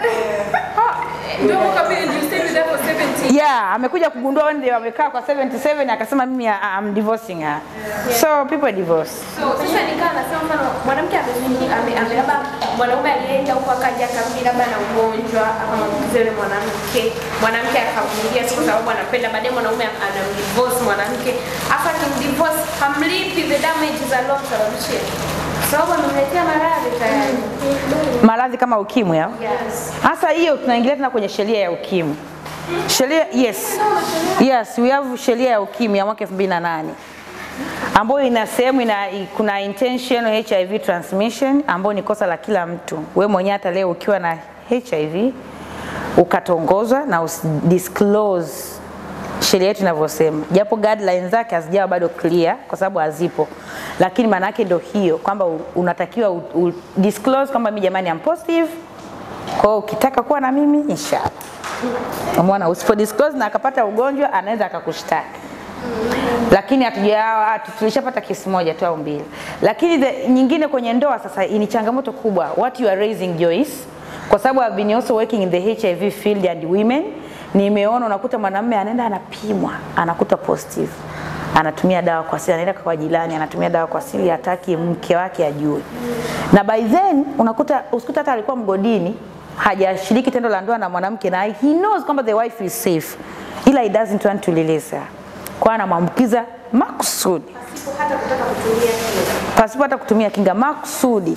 Ndio mwaka pili you stay with her for 70. Yeah, amekuja kugundua one day wamekaa kwa 77 akasema mimi I- I'm divorcing her. So people divorce. So sasa nikaa nasema mfano mwanamke amezini ame, ame labda mwanaume alienda huko akaja akarudi labda na ugonjwa akamwambukiza yule mwanamke, mwanamke akavumilia tu kwa sababu anapenda, baadaye mwanaume anamdivorce mwanamke, afa akimdivorce hamlipi the damages aliyomsababishia sababu amemletea maradhi tayari. Maradhi kama ukimwi au? Yes. Hasa hiyo tunaingilia tena kwenye sheria ya ukimwi. Sheria yes. Yes, we have sheria ya ukimwi ya mwaka 2008 ambayo ina sehemu ina kuna intentional HIV transmission ambayo ni kosa la kila mtu. We mwenyewe hata leo ukiwa na HIV ukatongozwa na usidisclose sheria yetu inavyosema, japo guidelines zake hazijawa bado clear kwa sababu hazipo, lakini maana yake ndio hiyo kwamba u- unatakiwa u, u disclose kwamba mimi jamani am positive, kwa hiyo ukitaka kuwa na mimi inshallah. Umeona, usipo disclose na akapata ugonjwa anaweza akakushtaki lakini hatujawa tulishapata kesi moja tu au mbili, lakini the, nyingine kwenye ndoa sasa ni changamoto kubwa. What you are raising Joyce, kwa sababu I've been also working in the HIV field and women, nimeona unakuta mwanamume anaenda anapimwa anakuta positive, anatumia dawa kwa siri, anaenda kwa jirani anatumia dawa kwa siri, hataki mke wake ajue, na by then unakuta usikuta hata alikuwa mgodini hajashiriki tendo la ndoa na mwanamke na he knows kwamba the wife is safe, ila he doesn't want to release her kwa anamwambukiza makusudi Pasipo hata kutaka kutumia kinga. pasipo hata kutumia kinga makusudi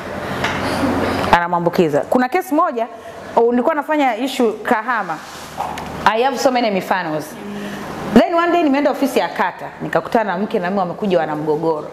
anamwambukiza. Kuna kesi moja oh, nilikuwa nafanya issue Kahama. I have so many mifanos. Then one day nimeenda ofisi ya kata nikakutana na mke na mume wamekuja wana mgogoro.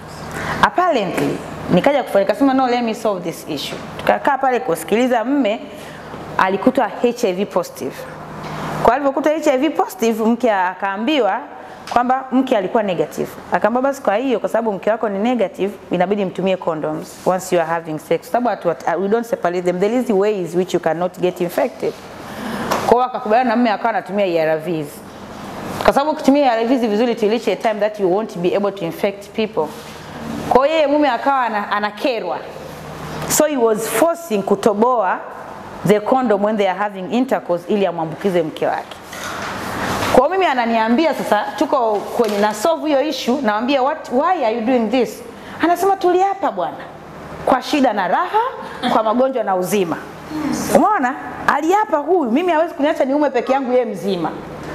Apparently nikaja kufanya nikasema no let me solve this issue. Tukakaa pale kusikiliza mme alikutwa HIV positive. Kwa alivyokuta HIV positive, mke akaambiwa kwamba mke alikuwa negative. Akaambia basi, kwa hiyo kwa sababu mke wako ni negative, inabidi mtumie condoms once you are having sex, Kwa sababu hatu- hatu- we don't separate them. There is ways which you cannot get infected. Kwa hiyo akakubaliana na mume akawa anatumia ARVs kwa sababu ukitumia ARVs vizuri to reach a time that you won't be able to infect people. Kwa hiyo yeye mume akawa ana- anakerwa so he was forcing kutoboa the condom when they are having intercourse ili amwambukize mke wake. Kwa hiyo mimi ananiambia sasa, tuko kwenye na solve hiyo issue, namwambia what why are you doing this? Anasema tuliapa bwana, kwa shida na raha, kwa magonjwa na uzima. Umeona, aliapa huyu, mimi hawezi kuniacha niume peke yangu, yeye mzima.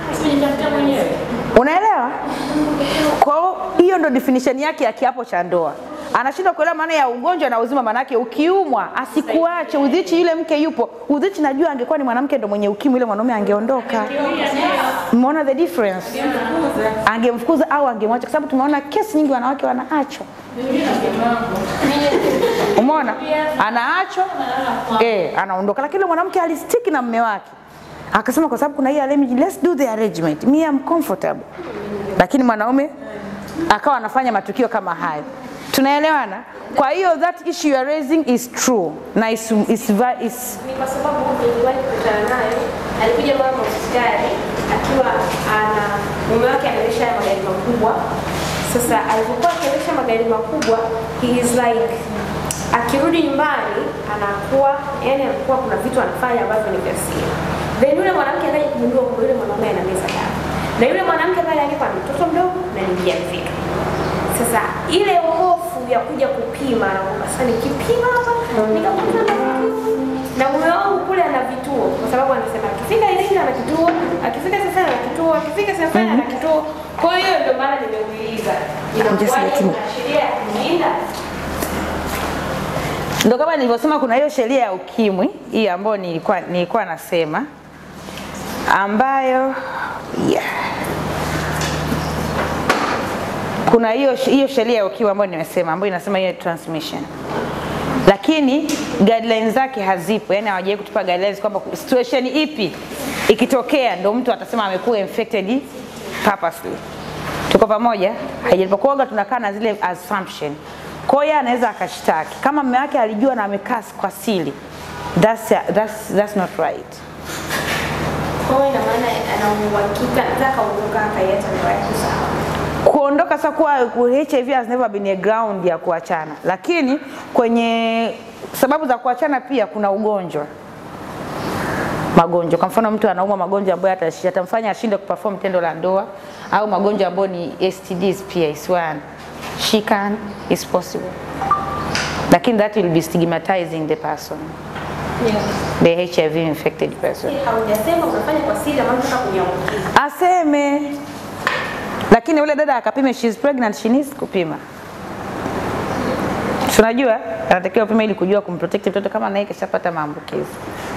Unaelewa? Kwa hiyo hiyo ndo definition yake ya kiapo cha ndoa. Anashindwa kuelewa maana ya ugonjwa na uzima, maana yake ukiumwa asikuache udhichi, yule mke yupo udhichi. Najua angekuwa ni mwanamke ndo mwenye ukimwi, yule mwanaume angeondoka. Umeona the difference? Angemfukuza au angemwacha, kwa sababu tumeona kesi nyingi wanawake wanaachwa. Umeona, anaachwa eh, anaondoka, lakini yule mwanamke alistiki na mme wake akasema, kwa sababu kuna hii arrangement, let's do the arrangement, me am comfortable. Lakini mwanaume akawa anafanya matukio kama hayo. Tunaelewana? Kwa hiyo that issue you are raising is true na is, is, va- is, ni kwa sababu niliwahi kukutana naye. Alikuja mama hospitali akiwa ana mume wake anaendesha haya magari makubwa. Sasa alipokuwa akiendesha magari makubwa, he is like akirudi nyumbani anakuwa yani anakuwa kuna vitu anafanya ambavyo ni vya siri. Then yule mwanamke akaja kugundua kwamba yule mwanaume anameza dawa, na yule mwanamke pale alikuwa ni mtoto mdogo na ni mjamzito. Sasa ile hofu ya kuja kupima na kwamba sasa nikipima hapa nikakuta na vitu na mume wangu kule ana vituo, kwa sababu anasema akifika Iringa ana kituo, akifika sasa ana kituo, akifika sasa ana kituo. Kwa hiyo ndio maana nimeuliza, inakuwaje kuna sheria ya kulinda Ndo kama nilivyosema, kuna hiyo sheria ya ukimwi hii ambayo nilikuwa, nilikuwa nasema ambayo yeah. kuna hiyo hiyo sheria ya ukimwi ambayo nimesema ambayo inasema hiyo transmission, lakini guidelines zake hazipo, yani hawajawahi kutupa guidelines kwamba situation ipi ikitokea ndo mtu atasema amekuwa infected purposely. Tuko pamoja? Haijalipokuwaga tunakaa na zile assumption. Kwa hiyo anaweza akashtaki kama mume wake alijua na amekaa kwa siri. That's, that's, that's not right. Kwa hiyo ina maana ana uhakika anaweza akaondoka akaiacha ndoa yake sawa. kuondoka sasa kuwa ku- HIV has never been a ground ya kuachana, lakini kwenye sababu za kuachana pia kuna ugonjwa magonjwa. Kwa mfano mtu anaumwa magonjwa ambayo atashi- yatamfanya ashinde kuperform tendo la ndoa au magonjwa ambayo ni STDs pia is one. She can is possible. Lakini that will be stigmatizing the person, the HIV infected person. Haujasema unafanya kwa siri ama unataka kuniambukiza. aseme lakini yule dada akapime she is pregnant she needs kupima Si unajua anatakiwa upime ili kujua kumprotect mtoto kama naye kishapata maambukizi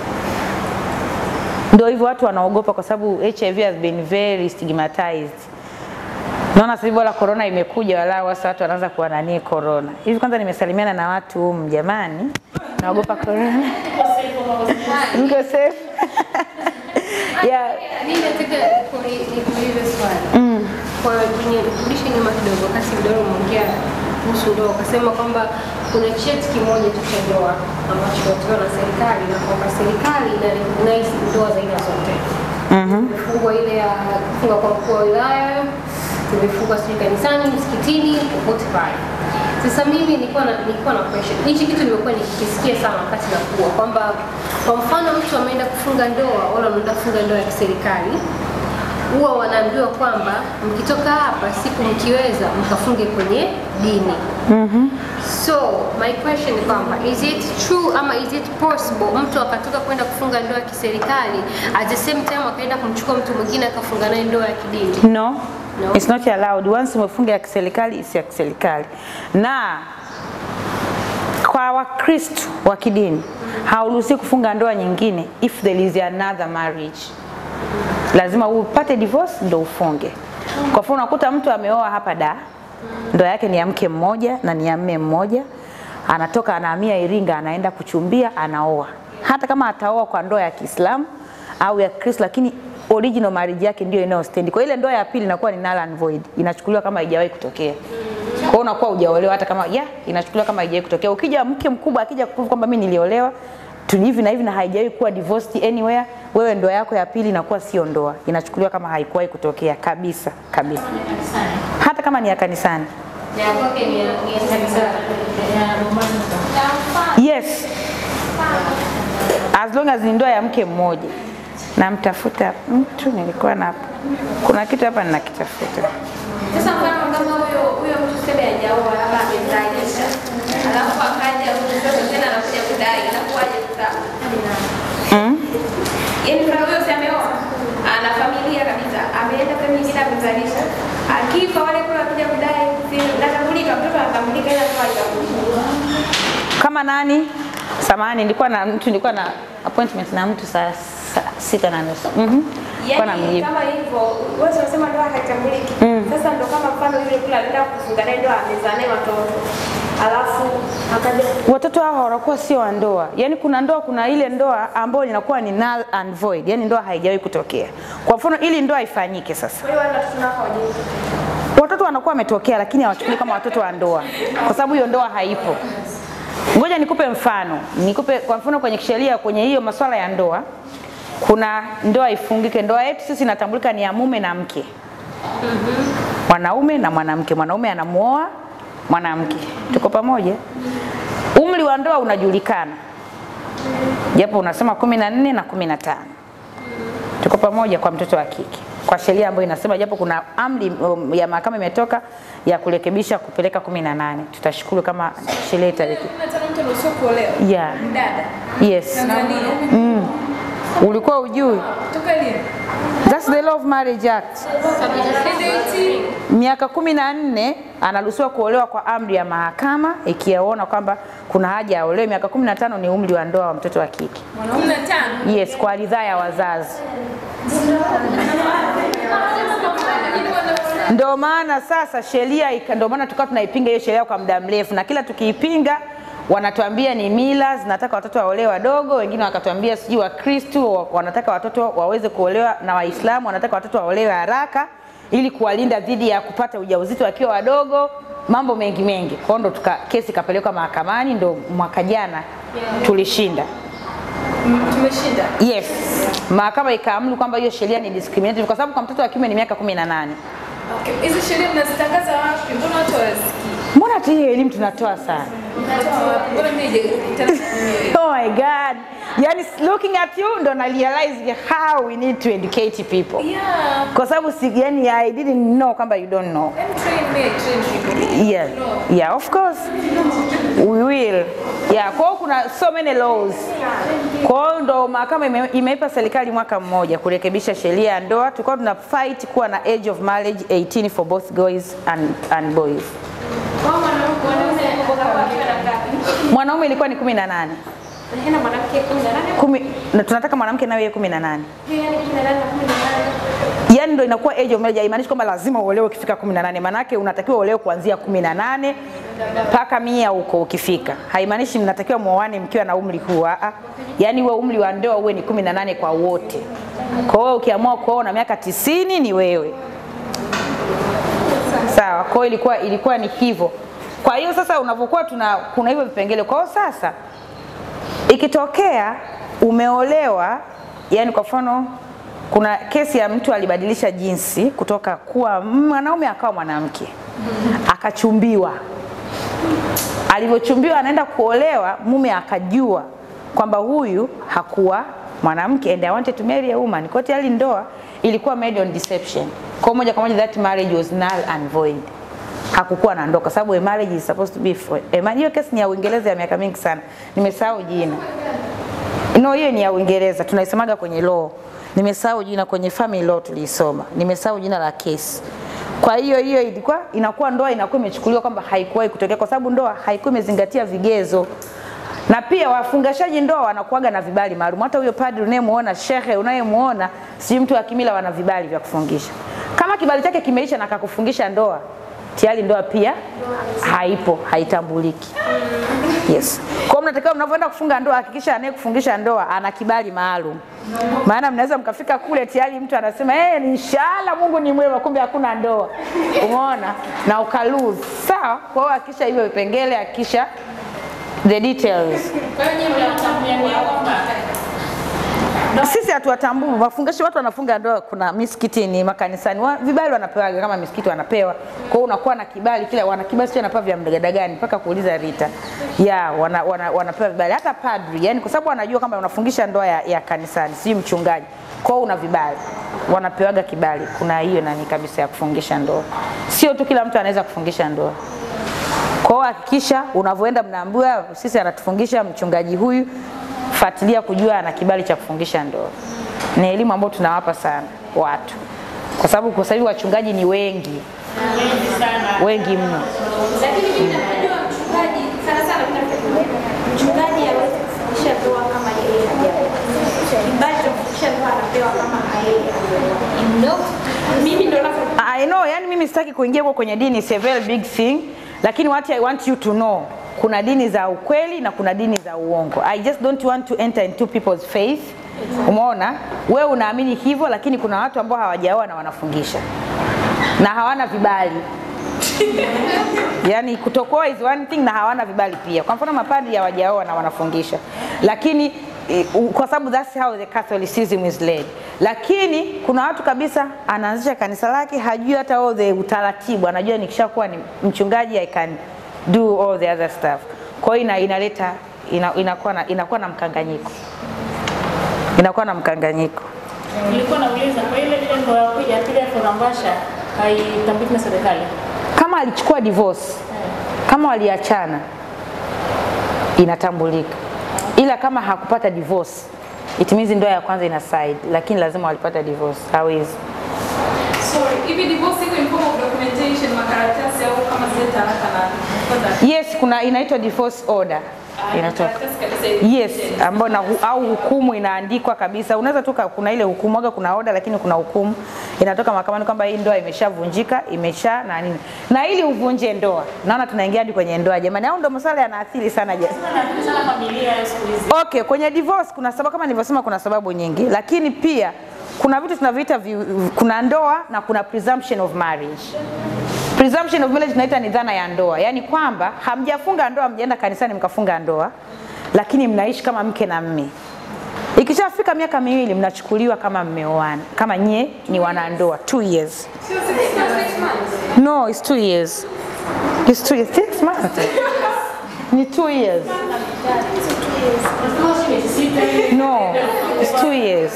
ndio hivyo watu wanaogopa kwa sababu HIV has been very stigmatized naona sasa hivi bora corona imekuja walau sasa watu wanaanza kuwa nani corona hivi kwanza nimesalimiana na watu humu jamani naogopa corona mko safe yeah Mimi nataka kuni- nikuulize swali. Kwa kwenye kurudisha nyuma kidogo, wakati mdoro umeongea kuhusu ndoa, ukasema kwamba kuna cheti kimoja tu cha ndoa ambacho kinatolewa na serikali na kwamba serikali ina recognize ndoa za aina zote. Imefungwa ile ya kufunga kwa mkuu wa wilaya, imefungwa sijui kanisani, msikitini, popote pale. Sasa mimi nilikuwa na nilikuwa na question. Hichi kitu nimekuwa nikikisikia sana wakati nakuwa kwamba kwa mfano mtu ameenda kufunga ndoa wala anaenda kufunga ndoa ya kiserikali huwa wanaambiwa kwamba mkitoka hapa siku mkiweza mkafunge kwenye dini. So my question ni kwamba is it true ama is it possible mtu akatoka kwenda kufunga ndoa ya kiserikali at the same time akaenda kumchukua mtu mwingine akafunga naye ndoa ya kidini? No, No. it's not allowed. Once umefunga ya kiserikali, isi ya kiserikali. Na kwa Wakristo wa kidini hauruhusi kufunga ndoa nyingine if there is another marriage. Lazima upate divorce ndo ufunge. Kwa mfano unakuta mtu ameoa hapa da, ndoa yake ni ya mke mmoja na ni ya mme mmoja, anatoka anahamia Iringa, anaenda kuchumbia, anaoa. Hata kama ataoa kwa ndoa ya Kiislamu au ya Kristo, lakini original marriage yake ndio inayostand. Kwa ile ndoa ya pili inakuwa ni null and void, inachukuliwa kama haijawahi kutokea. Kwa hiyo unakuwa hujaolewa hata kama ya inachukuliwa kama haijawahi kutokea. Ukija mke mkubwa akija kuprove kwamba mimi niliolewa tu hivi na hivi na haijawahi kuwa divorced anywhere, wewe ndoa yako ya pili inakuwa sio ndoa, inachukuliwa kama haikuwahi kutokea kabisa kabisa, hata kama ni ya kanisani. Na ya kwake ni ya ni ya kanisa. Yes, as long as ni ndoa ya mke mmoja. Namtafuta mtu, nilikuwa na kuna kitu hapa ninakitafuta. Sasa mfano kama huyo huyo mtu sebe hajaoa labda amezalisha. Alafu akaja huyo sasa tena anakuja kudai inakuwaje sasa? Mm? Yaani mfano huyo si ameoa ana familia kabisa, ameenda sehemu nyingine amezalisha. Akifa wale kule wakija kudai si natambulika, mtoto anatambulika ila kwa haitambulika. Kama nani? Samahani, nilikuwa na mtu, nilikuwa na appointment na mtu saa saa sita na nusu. Mhm. Nilikuwa Yaani namjibu. kama hivyo, wewe unasema ndoa haitambuliki. Sasa ndo kama mfano yule kule alienda kufunga naye ndoa amezaa naye watoto. Alafu akaja Watoto hao wanakuwa sio wa ndoa. Yaani kuna ndoa, kuna ile ndoa ambayo inakuwa ni null and void, yaani ndoa haijawahi kutokea. Kwa mfano, ili ndoa ifanyike sasa, kwa hiyo wale watoto nao hawajui. watoto wanakuwa wametokea, lakini hawachukuliwi kama watoto wa ndoa, kwa sababu hiyo ndoa haipo. Ngoja nikupe mfano, nikupe kwa mfano kwenye kisheria, kwenye hiyo masuala ya ndoa, kuna ndoa ifungike. Ndoa yetu sisi inatambulika ni ya mume na mke, mwanaume na mwanamke. Mwanaume anamuoa mwanamke, tuko pamoja. Umri wa ndoa unajulikana, japo unasema kumi na nne na kumi na tano tuko pamoja kwa mtoto wa kike kwa sheria ambayo inasema, japo kuna amri um, ya mahakama imetoka ya kurekebisha kupeleka kumi na nane. Tutashukuru kama sheria itareke. mtu anaruhusiwa kuolewa. Yeah. Mdada. Yes. Tanzania. Mm. Ulikuwa ujui? Toka lini? That's the Law of Marriage Act. Miaka kumi na nne anaruhusiwa kuolewa kwa amri ya mahakama ikiona kwamba kuna haja aolewe. Miaka kumi na tano ni umri wa ndoa wa mtoto wa kike. Kumi na tano. Yes, kwa ridhaa ya wazazi. Ndio maana sasa sheria ika- ndio maana tukawa tunaipinga hiyo sheria kwa muda mrefu, na kila tukiipinga wanatuambia ni mila zinataka watoto waolewe wadogo, wengine wakatuambia sijui Wakristo wa- wanataka watoto waweze kuolewa na Waislamu wanataka watoto waolewe haraka ili kuwalinda dhidi ya kupata ujauzito wakiwa wadogo, mambo mengi mengi. Kwa hiyo ndo tuka, kesi ikapelekwa mahakamani, ndo mwaka jana tulishinda. Tumeshinda. Yes, mahakama ikaamuru kwamba hiyo sheria ni discriminative kwa sababu kwa mtoto wa kiume ni miaka kumi na nane. Okay. Hizi sheria mnazitangaza wapi? Mbona watu hawasikii? Mbona hata hiyo elimu tunatoa sana? Mnatoa wapi? Mbona mimi je- Oh my God. Yani looking at you ndo na realize how we need to educate people. Yeah. Kwa sababu si yani I didn't know kwamba you don't know. Let me train me, I train people. Yeah. Yeah, of course. We will. Yeah, kwa hiyo kuna so many laws. Kwa hiyo ndo mahakama ime, imeipa serikali mwaka mmoja kurekebisha sheria ya ndoa. Tulikuwa tuna fight kuwa na age of marriage 18 for both girls and, and boys. Mwanaume ilikuwa ni 18. Na mwanamke 18 Kumi, na tunataka mwanamke nawe yeye 18. yani 18 na 18 Yaani ndo inakuwa age of marriage, haimaanishi kwamba lazima uolewe ukifika 18. Maanake unatakiwa uolewe kuanzia 18 mpaka mia huko ukifika. Haimaanishi mnatakiwa muoane mkiwa na umri huu. Ah, yaani uwe umri wa ndoa uwe ni 18 kwa wote. Kwa hiyo ukiamua kuoa na miaka 90 ni wewe. Sawa, kwa hiyo ilikuwa ilikuwa ni hivyo. Kwa hiyo sasa unavyokuwa tuna kuna hivyo vipengele. Kwa hiyo sasa ikitokea umeolewa, yani kwa mfano kuna kesi ya mtu alibadilisha jinsi kutoka kuwa mwanaume akawa mwanamke, akachumbiwa. Alivyochumbiwa anaenda kuolewa, mume akajua kwamba huyu hakuwa mwanamke and I wanted to marry a woman. Kwa hiyo tayari ndoa ilikuwa made on deception. Kwa moja kwa moja that marriage was null and void. Hakukuwa na ndoa kwa sababu a marriage is supposed to be for a man. Hiyo kesi ni ya Uingereza ya miaka mingi sana. Nimesahau jina. No, hiyo ni ya Uingereza, tunaisemaga kwenye law. Nimesahau jina kwenye family law tuliisoma. Nimesahau jina la kesi. Kwa hiyo hiyo ilikuwa inakuwa ndoa inakuwa imechukuliwa kwamba haikuwahi kutokea kwa sababu ndoa haikuwa imezingatia vigezo. Na pia wafungashaji ndoa wanakuaga na vibali maalum. Hata huyo padri unayemuona, shehe unayemuona, si mtu wa kimila, wana vibali vya kufungisha. Kama kibali chake kimeisha na akakufungisha ndoa, tayari ndoa pia haipo, haitambuliki. Yes. Kwa hiyo mnatakiwa mnavyoenda kufunga ndoa hakikisha anayekufungisha ndoa ana kibali maalum. Maana mnaweza mkafika kule tayari mtu anasema eh, inshallah Mungu ni mwema, kumbe hakuna ndoa. Umeona? Na ukalose. Sawa? Kwa hiyo hakikisha hivyo vipengele, hakikisha the details. Kwa hiyo nyinyi mnatambua kwamba Sisi hatuwatambui wafungashi, watu wanafunga ndoa, kuna misikitini, makanisani, wa, vibali wanapewaga kama misikiti wanapewa. Kwa hiyo unakuwa na kibali kila wana kibali sio wanapewa vya mdagada gani mpaka kuuliza Rita. Ya, wana, wana, wanapewa vibali hata padri, yani kwa sababu wanajua kama unafungisha ndoa ya, ya kanisani, si mchungaji. Kwa hiyo una vibali. Wanapewaga kibali. Kuna hiyo nani kabisa ya kufungisha ndoa. Sio tu kila mtu anaweza kufungisha ndoa. Kwa hiyo hakikisha unavyoenda mnaambiwa sisi anatufungisha mchungaji huyu, fuatilia kujua ana kibali cha kufungisha ndoa. Ni elimu ambayo tunawapa sana watu, kwa sababu kwa sasa hivi wachungaji ni wengi wengi mno. Lakini mimi najua mchungaji sana sana kuna kitu mchungaji hawezi kufungisha ndoa kama yeye hajaoa. Kibali cha kufungisha ndoa anapewa kama yeye ameoa. No. Mimi ndo navyo I know, yani mimi sitaki kuingia huko kwenye dini, it's a very big thing, lakini what I want you to know, kuna dini za ukweli na kuna dini za uongo. I just don't want to enter into people's faith. Umeona, wewe unaamini hivyo, lakini kuna watu ambao hawajaoa na wanafungisha na hawana vibali yani kutokoa is one thing na hawana vibali pia. Kwa mfano mapadri hawajaoa na wanafungisha, lakini eh, u- kwa sababu that's how the Catholicism is led. Lakini kuna watu kabisa anaanzisha kanisa lake hajui hata all the utaratibu, anajua nikishakuwa ni mchungaji I can do all the other stuff. Kwa hiyo ina, inaleta ina, inakuwa na, inakuwa na mkanganyiko, inakuwa na mkanganyiko. Nilikuwa nauliza kwa ile ile ndoa ya pili ya pili ya Forambasha haitambuliki na serikali. Kama alichukua divorce, kama waliachana, inatambulika, ila kama hakupata divorce, it means ndoa ya kwanza ina side, lakini lazima walipata divorce, hawezi Sorry, hivi divorce iko in form of documentation, makaratasi au kama zile talaka na kwanza Yes, kuna inaitwa divorce order inatoka. karatasi kabisa hivi. Yes, ambayo na hu- au hukumu inaandikwa kabisa. Unaweza tu ka- kuna ile hukumu aga, kuna order lakini kuna hukumu inatoka mahakamani kwamba hii ndoa imeshavunjika, imesha na nini. Na ili uvunje ndoa, naona tunaingia hadi kwenye ndoa jamani, au ndo masuala yanaathiri sana jamani. Sana familia ya siku hizi. Okay, kwenye divorce kuna sababu kama nilivyosema, kuna sababu nyingi, lakini pia kuna vitu tunaviita vi, kuna ndoa na kuna presumption of marriage. Presumption of marriage tunaita ni dhana ya ndoa, yaani kwamba hamjafunga ndoa, mjaenda kanisani mkafunga ndoa, lakini mnaishi kama mke na mme. Ikishafika miaka miwili mnachukuliwa kama mmeoana, kama nyie ni wanandoa, two years. No, it's two years. It's two years. Six months. Ni two years. No, it's two years.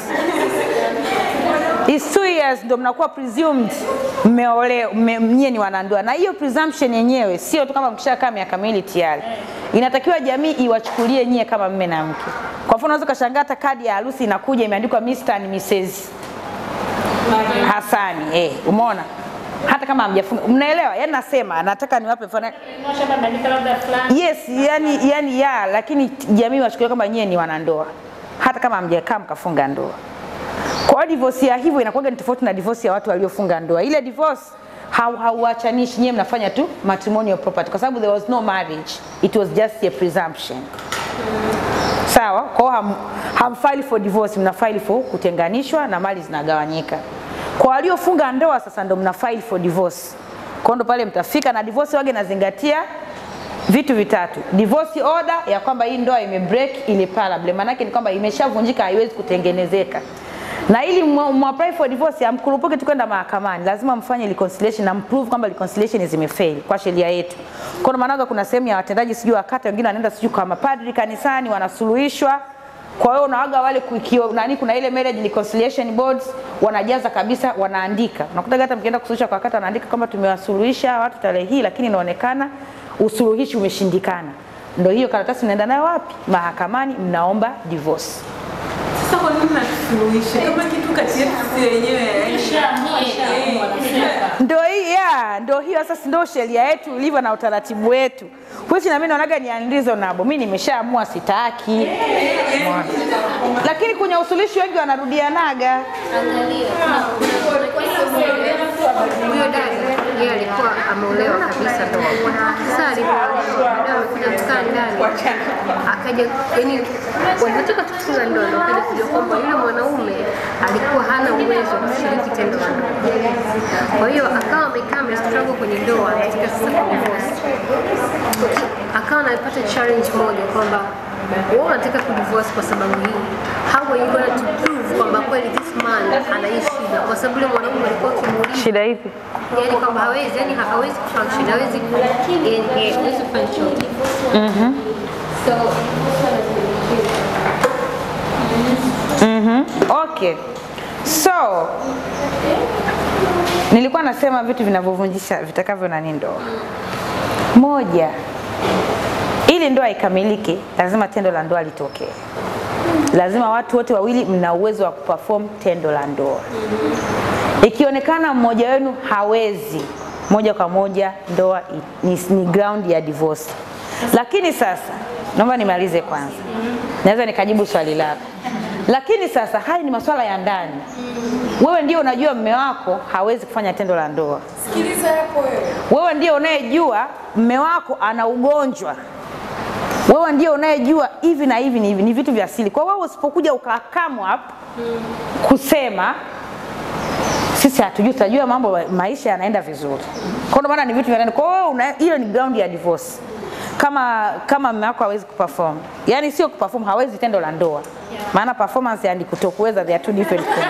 It's two years ndo mnakuwa presumed mmeole mme, nyie ni wanandoa, na hiyo presumption yenyewe sio tu kama mkishakaa miaka miwili tayari, inatakiwa jamii iwachukulie nyie kama mme na mke. Kwa mfano, unaweza ukashangaa hata kadi ya harusi inakuja imeandikwa Mr and Mrs Hasani, eh, umeona hata kama hamjafunga, mnaelewa? Yani nasema nataka niwape mfano Shamba bandika labda fulani. Yes, yani, yani ya, lakini jamii wachukulia kwamba nyie ni wanandoa hata kama hamjakaa mkafunga ndoa. Kwa hiyo divorce ya hivyo inakuwa ni tofauti na divorce ya watu waliofunga ndoa. Ile divorce hau hauachanishi, nyie mnafanya tu matrimonial property kwa sababu there was no marriage, it was just a presumption. Sawa? Kwa hiyo ham, hamfile for divorce, mna file for kutenganishwa na mali zinagawanyika. Kwa waliofunga ndoa sasa ndo mna file for divorce. Kwa hiyo ndo pale mtafika na divorce wage nazingatia vitu vitatu. Divorce order ya kwamba hii ndoa ime break ile parable, maana yake ni kwamba imeshavunjika, haiwezi kutengenezeka. Na ili mwa- mwapply for divorce amkurupuke tu kwenda mahakamani, lazima mfanye reconciliation na mprove kwamba reconciliation zimefail kwa sheria yetu. Kwa hiyo maana kuna sehemu ya watendaji sijui wakata wengine wanaenda sijui kwa mapadri kanisani wanasuluhishwa kwa hiyo unawaga wale kukio, nani kuna ile marriage reconciliation boards wanajaza kabisa, wanaandika. Unakuta hata mkienda kusuluhisha kwa kata wanaandika kwamba tumewasuluhisha watu tarehe hii, lakini inaonekana usuluhishi umeshindikana. Ndio hiyo karatasi mnaenda nayo wapi? Mahakamani, mnaomba divorce. Sasa kwa nini mnatusuluhisha kama kitu kati yetu sisi wenyewe? Ishaamua, ishaamua, wanasema. Ndio hii ya, ndio hiyo sasa, ndio sheria yetu ilivyo na utaratibu wetu. Which na mimi naonaga ni unreasonable. Mimi nimeshaamua sitaki. Umeona? Lakini kwenye usuluhishi wengi wanarudianaga. Huyo dada yeye alikuwa ameolewa kabisa ndoa. Sasa alipoolewa amekuja kukaa ndani, akaja yani, walivyotoka tu kufunga ndoa ndo akaja kujua kwamba yule mwanaume alikuwa hana uwezo wa kushiriki tendo la ndoa. Kwa hiyo akawa amekaa amestruggle kwenye ndoa katika sasa kudivorce, akawa anapata challenge moja kwamba wewe unataka kudivorce kwa sababu hii, how are you going to prove kwamba kweli this man ana hii shida, kwa sababu yule mwanaume alikuwa akimuuliza Shida ipi? yani kwamba hawezi yani hawezi kufunction hawezi ku- eh, eh, hawezi kufanya chochote so Mhm. Okay. So nilikuwa nasema vitu vinavyovunjisha vitakavyo nani ndoa. Moja, ili ndoa ikamilike, lazima tendo la ndoa litokee. Lazima watu wote wawili mna uwezo wa kuperform tendo la ndoa. Ikionekana mmoja wenu hawezi, moja kwa moja ndoa i- ni, ni ground ya divorce. Lakini sasa naomba nimalize kwanza, naweza nikajibu swali lako. Lakini sasa haya ni masuala ya ndani. Wewe ndio unajua mme wako hawezi kufanya tendo la ndoa. Sikiliza hapo wewe. Wewe ndio unayejua mme wako ana ugonjwa. Wewe ndio unayejua hivi na hivi ni hivi, ni vitu vya asili. Kwa hiyo wewe usipokuja ukakam up kusema sisi hatujui, tutajua mambo maisha yanaenda vizuri. Kwa hiyo maana ni vitu vya ndani. Kwa hiyo wewe una- hiyo ni ground ya divorce. Kama kama mume wako hawezi kuperform, yaani sio kuperform, hawezi tendo la ndoa, maana performance and kutokuweza they are two different things.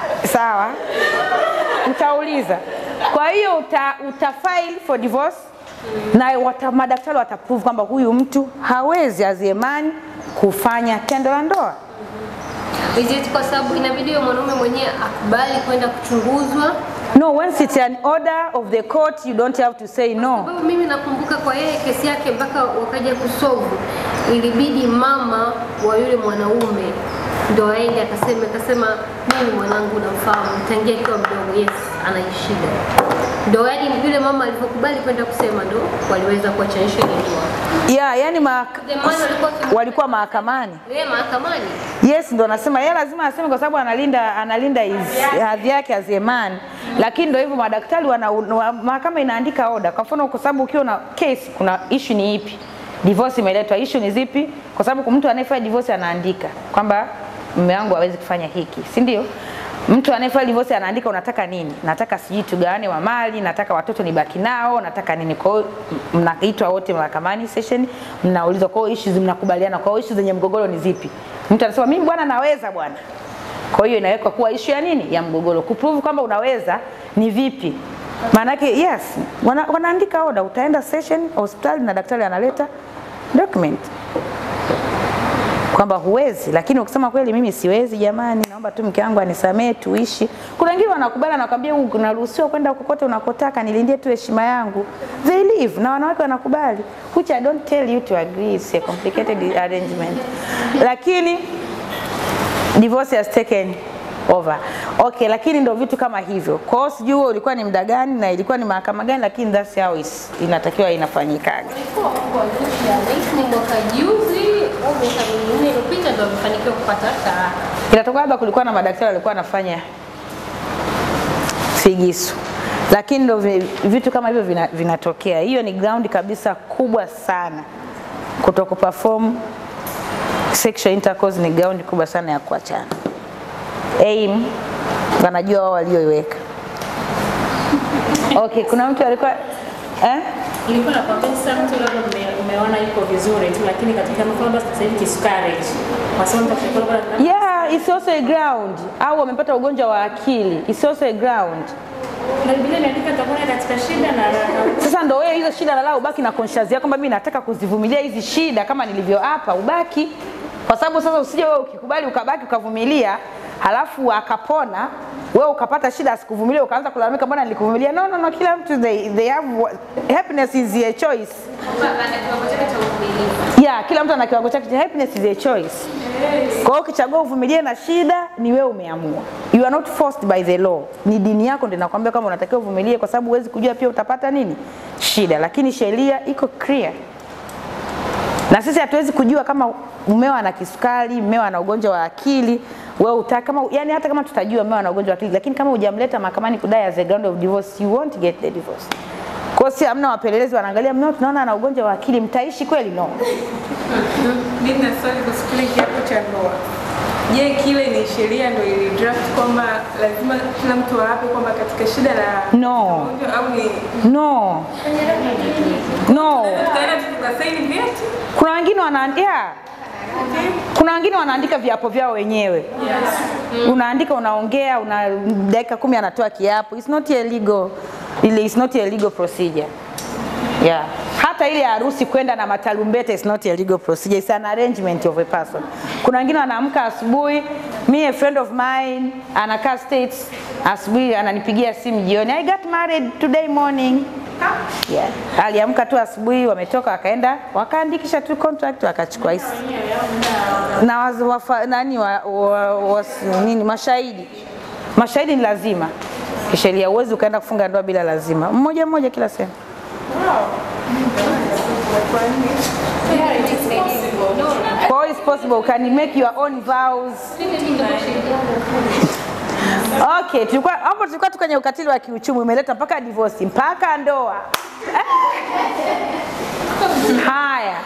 Sawa, utauliza. Kwa hiyo uta, uta file for divorce na wata, madaktari wataprove kwamba huyu mtu hawezi aziemani kufanya tendo la ndoa. Is it kwa sababu inabidi huyo mwanaume mwenyewe akubali kwenda kuchunguzwa? No, once it's an order of the court, you don't have to say no. Sababu mimi nakumbuka kwa yeye kesi yake mpaka wakaja kusolve, ilibidi mama wa yule mwanaume ndo aende akaseme, akasema mimi mwanangu namfahamu tangia akiwa mdogo, yes, ana shida. Ndo yani yule mama alivyokubali kwenda kusema, ndo waliweza kuachanisha ile ndoa. Yeah, yani ma The man alikuwa kim- walikuwa mahakamani. yeye mahakamani Yes, ndo nasema yeye lazima aseme kwa sababu analinda analinda his- hadhi yake as a man. Lakini ndo hivyo madaktari wana wa- mahakama inaandika oda. Kwa mfano kwa sababu ukiwa na case kuna issue ni ipi? Divorce imeletwa, issue ni zipi? Kwa sababu mtu anayefanya divorce anaandika kwamba mume wangu hawezi kufanya hiki, si ndio? Mtu anayefanya divorce anaandika unataka nini? Nataka sijui tugawane wa mali, nataka watoto nibaki nao, nataka nini? Kwa hiyo m- mnaitwa wote mahakamani session, mnaulizwa kwa hiyo issues mnakubaliana, kwa hiyo issues zenye mgogoro ni zipi? Mtu anasema mimi bwana naweza bwana. Kwa hiyo inawekwa kuwa issue ya nini? Ya mgogoro. Kuprove kwamba unaweza ni vipi? Maanake yes, wana, wanaandika oda, utaenda session hospitali na daktari analeta document kwamba huwezi, lakini ukisema kweli mimi siwezi, jamani, naomba tu mke wangu anisamee tuishi. Kuna wengine wanakubali, anakwambia unaruhusiwa kwenda kokote unakotaka, nilindie tu heshima yangu. They live na wanawake wanakubali, which I don't tell you to agree, it's a complicated arrangement, lakini divorce has taken over. Okay, lakini ndo vitu kama hivyo. Kwa hiyo sijui huo ulikuwa ni muda gani na ilikuwa ni mahakama gani, lakini that's how is, inatakiwa inafanyikaga. ni mwaka juzi au miaka minne iliyopita ndo amefanikiwa kupata talaka. Inatoka labda kulikuwa na madaktari walikuwa wanafanya figisu, lakini ndo vi- vitu kama hivyo vina- vinatokea. Hiyo ni ground kabisa kubwa sana, kuto kuperform sexual intercourse ni ground kubwa sana ya kuachana. Aim wanajua wao walioiweka. Okay, kuna mtu alikuwa eh? Nilikuwa nakwambia sasa mtu labda ume- umeona yuko vizuri tu, lakini katika mfano basi sasa hivi kisukari, kwa sababu mtu akishakuwa labda Yeah, it's also a ground. Au wamepata ugonjwa wa akili. It's also a ground. na Biblia imeandika tutakuwa katika shida na raha. Sasa ndo wewe hizo shida lala ubaki na conscious yako kwamba mimi nataka kuzivumilia hizi shida kama nilivyo hapa ubaki. Kwa sababu sasa usije wewe ukikubali ukabaki ukavumilia halafu akapona wewe ukapata shida asikuvumilia ukaanza kulalamika mbona nilikuvumilia. No, no, no, kila mtu they, they have happiness is a choice. Yeah, kila mtu ana kiwango chake cha happiness is a choice. Kwa hiyo ukichagua uvumilie na shida ni wewe umeamua. You are not forced by the law. Ni dini yako ndio inakwambia kama unatakiwa uvumilie kwa sababu huwezi kujua pia utapata nini? Shida. Lakini sheria iko clear. Na sisi hatuwezi kujua kama mmeo ana kisukari, mmeo ana ugonjwa wa akili, wewe utaka kama yani hata kama tutajua mmeo ana ugonjwa wa akili, lakini kama hujamleta mahakamani kudai as a ground of divorce, you won't get the divorce. Kwa hiyo si hamna wapelelezi wanaangalia mmeo tunaona ana ugonjwa wa akili, mtaishi kweli? No. Mimi na swali kuhusu kile kiapo cha ndoa. Je, kile ni sheria ndio ili draft kwamba lazima kila mtu aape kwamba katika shida la No. ugonjwa au ni No. No. tutaenda tu tukasaini vyeti? Kuna wengine wanaandika kuna wengine wanaandika viapo vyao wenyewe. Unaandika, unaongea, una dakika kumi anatoa kiapo. It's not a legal, ile it's not a legal procedure. Yeah. Hata ile harusi kwenda na matarumbeta is not a legal procedure. It's an arrangement of a person. Kuna wengine wanaamka asubuhi, me a friend of mine anakaa States, asubuhi ananipigia simu jioni, I got married today morning. Yeah. Aliamka tu asubuhi, wametoka wakaenda wakaandikisha tu contract wakachukua hisi na waz, wafa, nani wa, wa, was, nini mashahidi. Mashahidi ni lazima kisheria, huwezi ukaenda kufunga ndoa bila lazima, mmoja mmoja kila sehemu. Kwa hiyo it's possible, can you make your own vows. Okay, tulikuwa hapo tulikuwa tu kwenye ukatili wa kiuchumi umeleta mpaka divorce mpaka ndoa. Haya.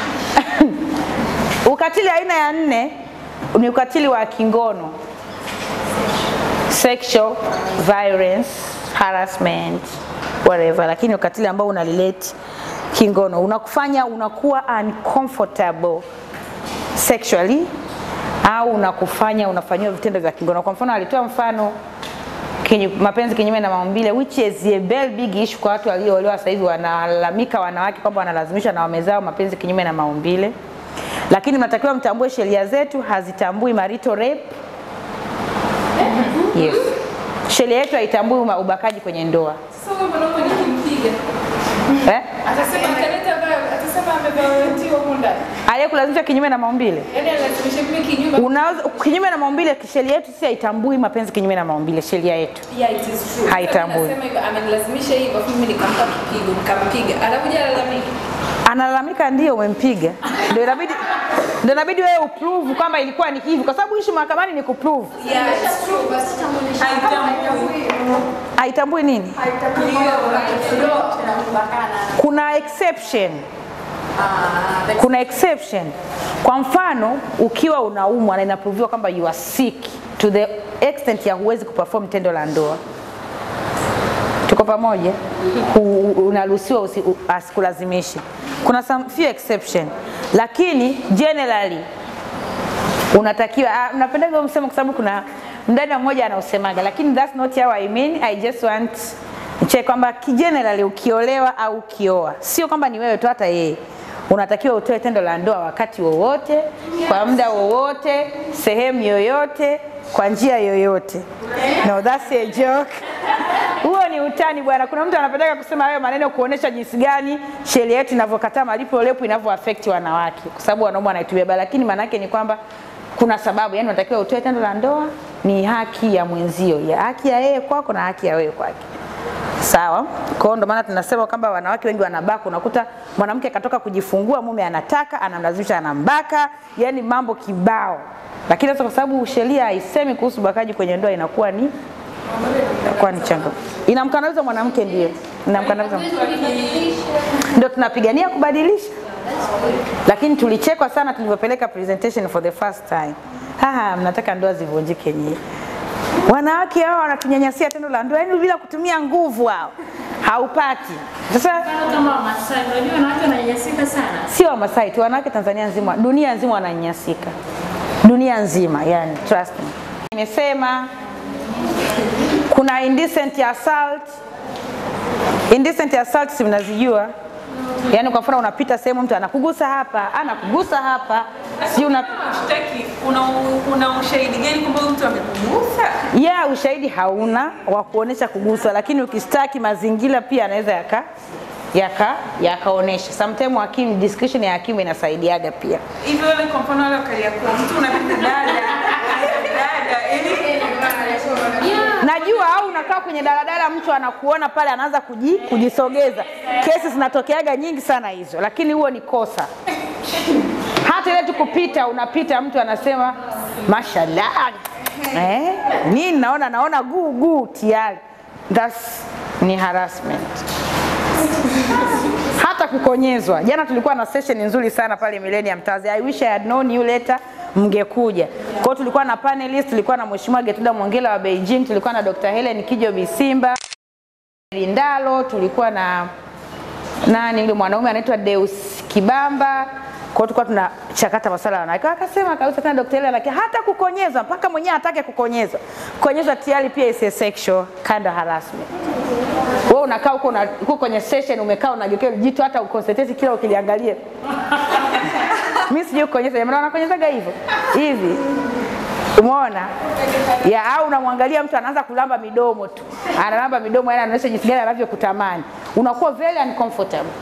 ukatili aina ya nne ni ukatili wa kingono. Sexual violence, harassment, whatever, lakini ukatili ambao unalilete kingono unakufanya unakuwa uncomfortable sexually au unakufanya unafanyiwa vitendo vya kingono. Kwa mfano alitoa mfano kinyu, mapenzi kinyume na maumbile which is a very big issue kwa watu walioolewa sasa hivi wanalalamika wanawake kwamba wanalazimishwa na waume zao mapenzi kinyume na maumbile lakini mnatakiwa mtambue sheria zetu hazitambui marital rape yes sheria yetu haitambui uma- ubakaji kwenye ndoa Sasa huyo mwanaume nikimpiga eh? atasema ataleta vio- atasema ameviolentiwa huko ndani. aliyekulazimisha kinyume na maumbile Yaani analazimisha mimi kinyume. unaweza kinyume na maumbile sheria yetu si haitambui mapenzi kinyume na maumbile sheria yetu Yeah, it is true. Haitambui. Sasa mimi nasema hivyo amenilazimisha hivyo afu mimi nikampa kipigo nikampiga. Anakuja alalamika. analalamika ndio umempiga ndio inabidi ndio inabidi wewe uprove kwamba ilikuwa ni hivi kwa sababu ishi mahakamani ni kuprove Yeah, it's true. Haitambui. haitambui nini kuna exception kuna exception kwa mfano ukiwa unaumwa na inaproviwa kwamba you are sick to the extent ya huwezi kuperform tendo la ndoa tuko pamoja U- u- unaruhusiwa usi- u- asikulazimishe kuna some few exception lakini generally unatakiwa ah, napendaga huo msemo kwa sababu kuna mdada mmoja anausemaga lakini that's not how I mean I just want che kwamba ki- generally ukiolewa au ukioa sio kwamba ni wewe tu hata yeye unatakiwa utoe tendo la ndoa wakati wowote kwa muda wowote sehemu yoyote kwa njia yoyote no that's a joke huo ni utani bwana kuna mtu anapendeka kusema hayo maneno kuonesha jinsi gani sheria yetu inavyokataa malipo lepu inavyo affect wanawake kwa sababu wanaume wanaitumia baya lakini maana yake ni kwamba kuna sababu yani unatakiwa utoe tendo la ndoa ni haki ya mwenzio ya haki ya yeye kwako na haki ya wewe kwake sawa kwa hiyo ndo maana tunasema kwamba wanawake wengi wanabaka unakuta mwanamke akatoka kujifungua mume anataka anamlazimisha anambaka yani mambo kibao lakini sasa kwa sababu sheria haisemi kuhusu ubakaji kwenye ndoa inakuwa ni inakuwa ni changamoto inamkandamiza mwanamke ndio inamkandamiza ndio tunapigania kubadilisha lakini tulichekwa sana tulivyopeleka presentation for the first time haha mnataka ndoa zivunjike nyie wanawake hao wanatunyanyasia tendo la ndoa yani bila kutumia nguvu hao haupati sasa Mfano kama Wamasai, unajua wanawake wananyanyasika sana. sio wamasai tu wanawake tanzania nzima dunia nzima wananyanyasika dunia nzima yani trust me nimesema kuna indecent assault indecent assault si mnazijua yaani kwa mfano unapita sehemu mtu anakugusa hapa anakugusa hapa si una Shtaki, una, una ushahidi gani kwamba huyu mtu amekugusa? ya ushahidi hauna wa kuonesha kuguswa, lakini ukishtaki mazingira pia anaweza yaka yaka yakaonesha. Sometimes hakimu discretion ya hakimu inasaidiaga pia. Hivyo wale kwa mfano wale wakaliakuwa mtu unapita dada dada yani Najua au unakaa kwenye daladala, mtu anakuona pale, anaanza kuji, kujisogeza. Kesi zinatokeaga nyingi sana hizo, lakini huo ni kosa. Hata ile tu kupita, unapita mtu anasema mashallah, eh, nini naona naona guu guu tayari, that's ni harassment. hata kukonyezwa. Jana tulikuwa na session nzuri sana pale Millennium Towers. I wish I had known you later mngekuja. Kwa hiyo tulikuwa na panelist, tulikuwa na Mheshimiwa Getuda Mwongela wa Beijing, tulikuwa na Dr. Helen Kijo Bisimba Lindalo, tulikuwa na nani yule mwanaume anaitwa Deus Kibamba. Kwa hiyo tulikuwa tunachakata masuala ya wanawake. Akasema kabisa tena Dr. Helen akasema hata kukonyezwa mpaka mwenyewe atake kukonyezwa. Kukonyezwa tayari pia is a sexual kind of harassment. Wewe unakaa huko una- huko kwenye session umekaa unageukia jitu hata uconcentrate kila ukiliangalia. Mimi sijui kukonyeza, jamani wanakonyezaga hivyo. Hivi. Umeona? Ya au unamwangalia mtu anaanza kulamba midomo tu. Analamba midomo yani anaonyesha jinsi gani anavyokutamani. Unakuwa very uncomfortable.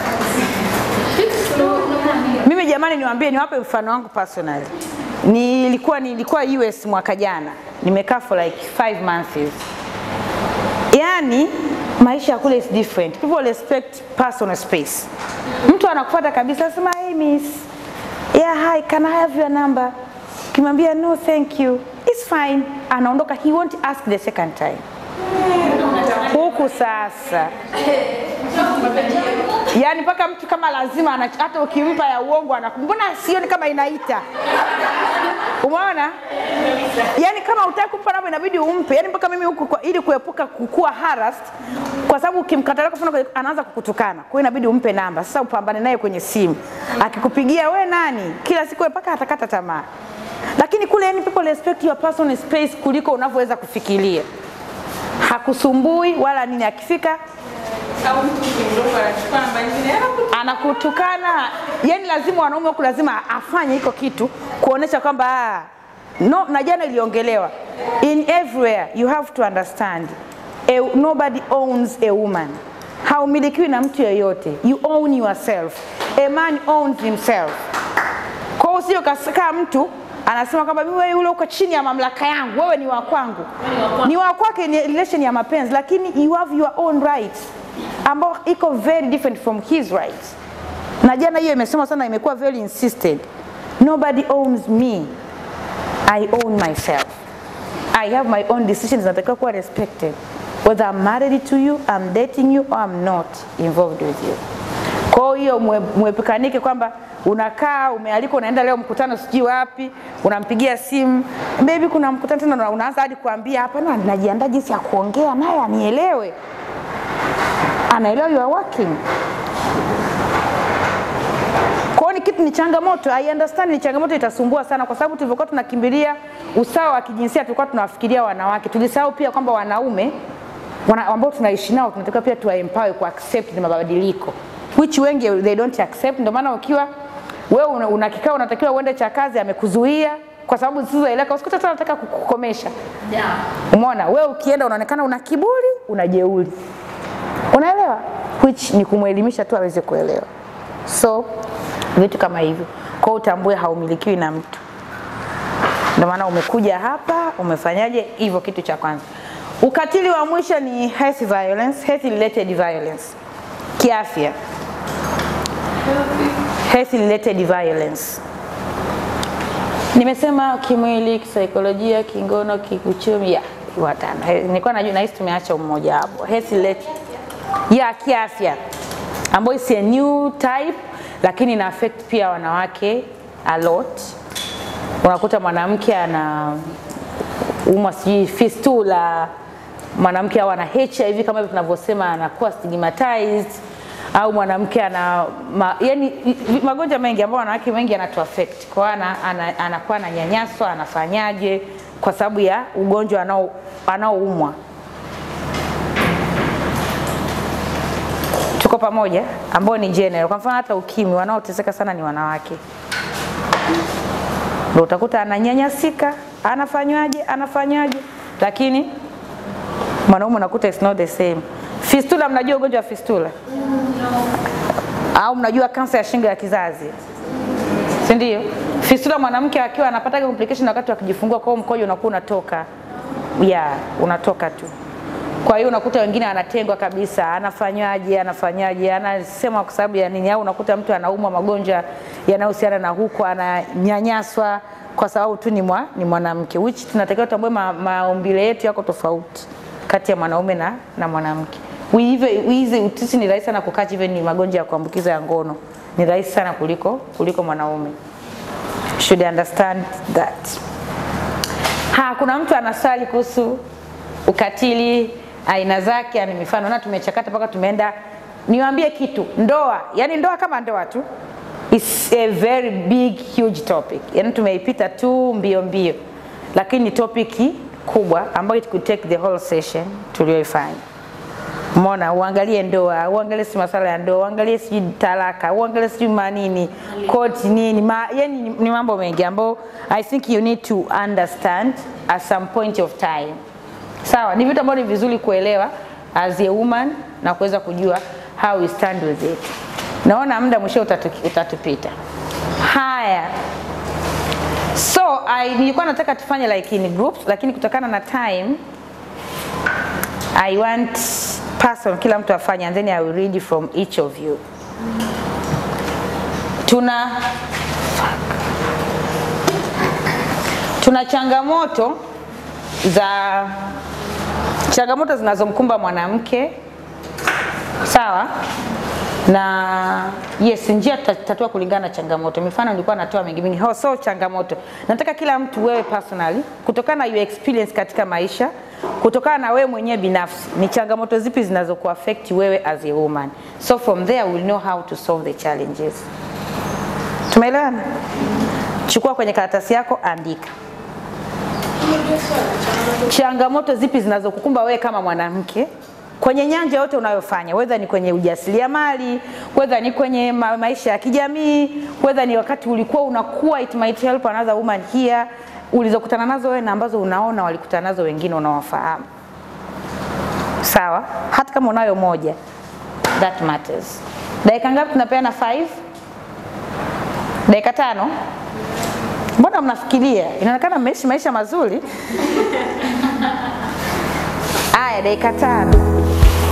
Mimi jamani, niwaambie niwape mfano wangu personally. Nilikuwa nilikuwa US mwaka jana, nimekaa for like five months. Yani maisha ya kule is different. People respect personal space. Mtu anakufuata kabisa, anasema hey miss, yeah hi, can I have your number? Kimwambia no thank you, it's fine, anaondoka. He won't ask the second time. Huku sasa yaani mpaka mtu kama lazima ana- hata ukimpa ya uongo anaku- mbona sioni kama inaita umeona yaani kama utaki kumpa namba inabidi umpe yaani mpaka mimi huku kwa- ili kuepuka kukua harassed kwa sababu ukimkatalia kwa mfano anaanza kukutukana kwa hiyo inabidi umpe namba sasa upambane naye kwenye simu akikupigia we nani kila siku mpaka atakata tamaa lakini kule yani people respect your personal space kuliko unavyoweza kufikiria hakusumbui wala nini, akifika au mtu mdogo anachukua namba nyingine anakuta anakutukana. Yani lazima wanaume huku lazima afanye hiko kitu kuonesha kwamba ah, no, na jana iliongelewa in everywhere you have to understand a, nobody owns a woman, haumilikiwi na mtu yeyote, you own yourself. A man owns himself. Kwa hiyo usio kasikaa mtu anasema kwamba mimi wewe yule uko chini ya mamlaka yangu, wewe ni wa kwangu. Ni wa kwake, ni relation ya mapenzi, lakini you have your own rights ambao iko very different from his rights. Na jana hiyo imesema sana, imekuwa very insisted. Nobody owns me. I own myself. I have my own decisions zinatakiwa kuwa respected. Whether I'm married to you, I'm dating you or I'm not involved with you. Kwa hiyo mwe- mwepukanike kwamba unakaa umealikwa, unaenda leo mkutano sijui wapi, unampigia simu baby, kuna mkutano tena, na unaanza hadi kuambia hapana, najiandaa jinsi ya kuongea naye anielewe, anaelewa you are working. Kwa hiyo ni kitu ni changamoto. I understand ni changamoto itasumbua sana kwa sababu tulivyokuwa tunakimbilia usawa wa kijinsia tulikuwa tunawafikiria wanawake. Tulisahau pia kwamba wanaume wana, ambao tunaishi nao tunatakiwa pia tuwa empower ku accept ni mabadiliko which wengi they don't accept. Ndio maana ukiwa wewe una, una kikao unatakiwa uende cha kazi amekuzuia kwa sababu zisizoeleka, usikute tu anataka kukukomesha. Umeona, wewe ukienda unaonekana una kiburi, una jeuri, unaelewa, which ni kumwelimisha tu aweze kuelewa. So vitu kama hivyo, kwa hiyo utambue haumilikiwi na mtu. Ndio maana umekuja hapa umefanyaje hivyo, kitu cha kwanza. Ukatili wa mwisho ni health violence, health related violence, kiafya, health related violence. Nimesema kimwili, kisaikolojia, kingono, kiuchumi, ya watano. He- Nilikuwa najua nahisi tumeacha mmoja hapo. Health related ya kiafya ambayo is a new type, lakini ina affect pia wanawake a lot. Unakuta mwanamke ana umwa sijui fistula, mwanamke au ana HIV kama hivyo tunavyosema, anakuwa stigmatized au mwanamke ana ma, yani magonjwa mengi ambayo wanawake wengi yanatu affect. Kwa hiyo ana, ana, anakuwa ananyanyaswa, anafanyaje kwa sababu ya ugonjwa anao anaoumwa. Tuko pamoja, ambao ni general. Kwa mfano hata ukimwi, wanaoteseka sana ni wanawake ndio utakuta ananyanyasika, anafanywaje, anafanywaje, lakini mwanaume unakuta it's not the same. Fistula, mnajua ugonjwa wa fistula au mnajua kansa ya shingo ya kizazi, si ndio? Fistula mwanamke akiwa anapata complication wakati wa kujifungua, kwa hiyo mkojo unakuwa unatoka, ya unatoka tu. Kwa hiyo unakuta wengine anatengwa kabisa, anafanywaje, anafanyaje, anasema kwa sababu ya nini, au unakuta mtu anaumwa magonjwa yanayohusiana na huko, ananyanyaswa kwa sababu tu ni, mwa, ni mwanamke, which tunatakiwa tutambue ma, maumbile yetu yako tofauti kati ya mwanaume na, na mwanamke. We even- we hizi sisi ni rahisi sana kukacha even ni magonjwa ya kuambukiza ya ngono ni rahisi sana kuliko kuliko mwanaume. Should understand that. Ha, kuna mtu anaswali kuhusu ukatili aina zake, ni mifano na tumechakata mpaka tumeenda. Niwaambie kitu, ndoa, yani ndoa kama ndoa tu is a very big huge topic, yani tumeipita tu mbio mbio, lakini ni topic kubwa ambayo it could take the whole session tulioifanya. Umeona, uangalie ndoa, uangalie si masala ya ndoa, uangalie sijui talaka, uangalie sijui manini, koti nini, ma, yani ni, ni mambo mengi ambayo I think you need to understand at some point of time. Sawa, ni vitu ambavyo ni vizuri kuelewa as a woman na kuweza kujua how we stand with it. Naona muda mwisho utatu, utatupita. Haya, so I, nilikuwa nataka tufanye like in groups, lakini kutokana na time I want person kila mtu afanye and then I will read from each of you. Tuna tuna changamoto za changamoto zinazomkumba mwanamke sawa, na yes, njia tutatatua kulingana na changamoto. Mifano nilikuwa natoa mingi mingi, Ho, so changamoto. Nataka kila mtu wewe personally, kutokana na your experience katika maisha, kutokana na wewe mwenyewe binafsi, ni changamoto zipi zinazokuaffect wewe as a woman. So from there we'll know how to solve the challenges. Tumeelewana? Chukua kwenye karatasi yako, andika. changamoto zipi zinazokukumba wewe kama mwanamke kwenye nyanja yote unayofanya, whether ni kwenye ujasiriamali, whether ni kwenye ma maisha ya kijamii, whether ni wakati ulikuwa unakuwa, it might help another woman here, ulizokutana nazo wewe na ambazo unaona walikutana nazo wengine unawafahamu. Sawa, hata kama unayo moja, that matters. Dakika ngapi tunapeana? Five? Dakika tano? Mbona mnafikiria? Inaonekana mmeishi maisha mazuri. Aya, dakika tano.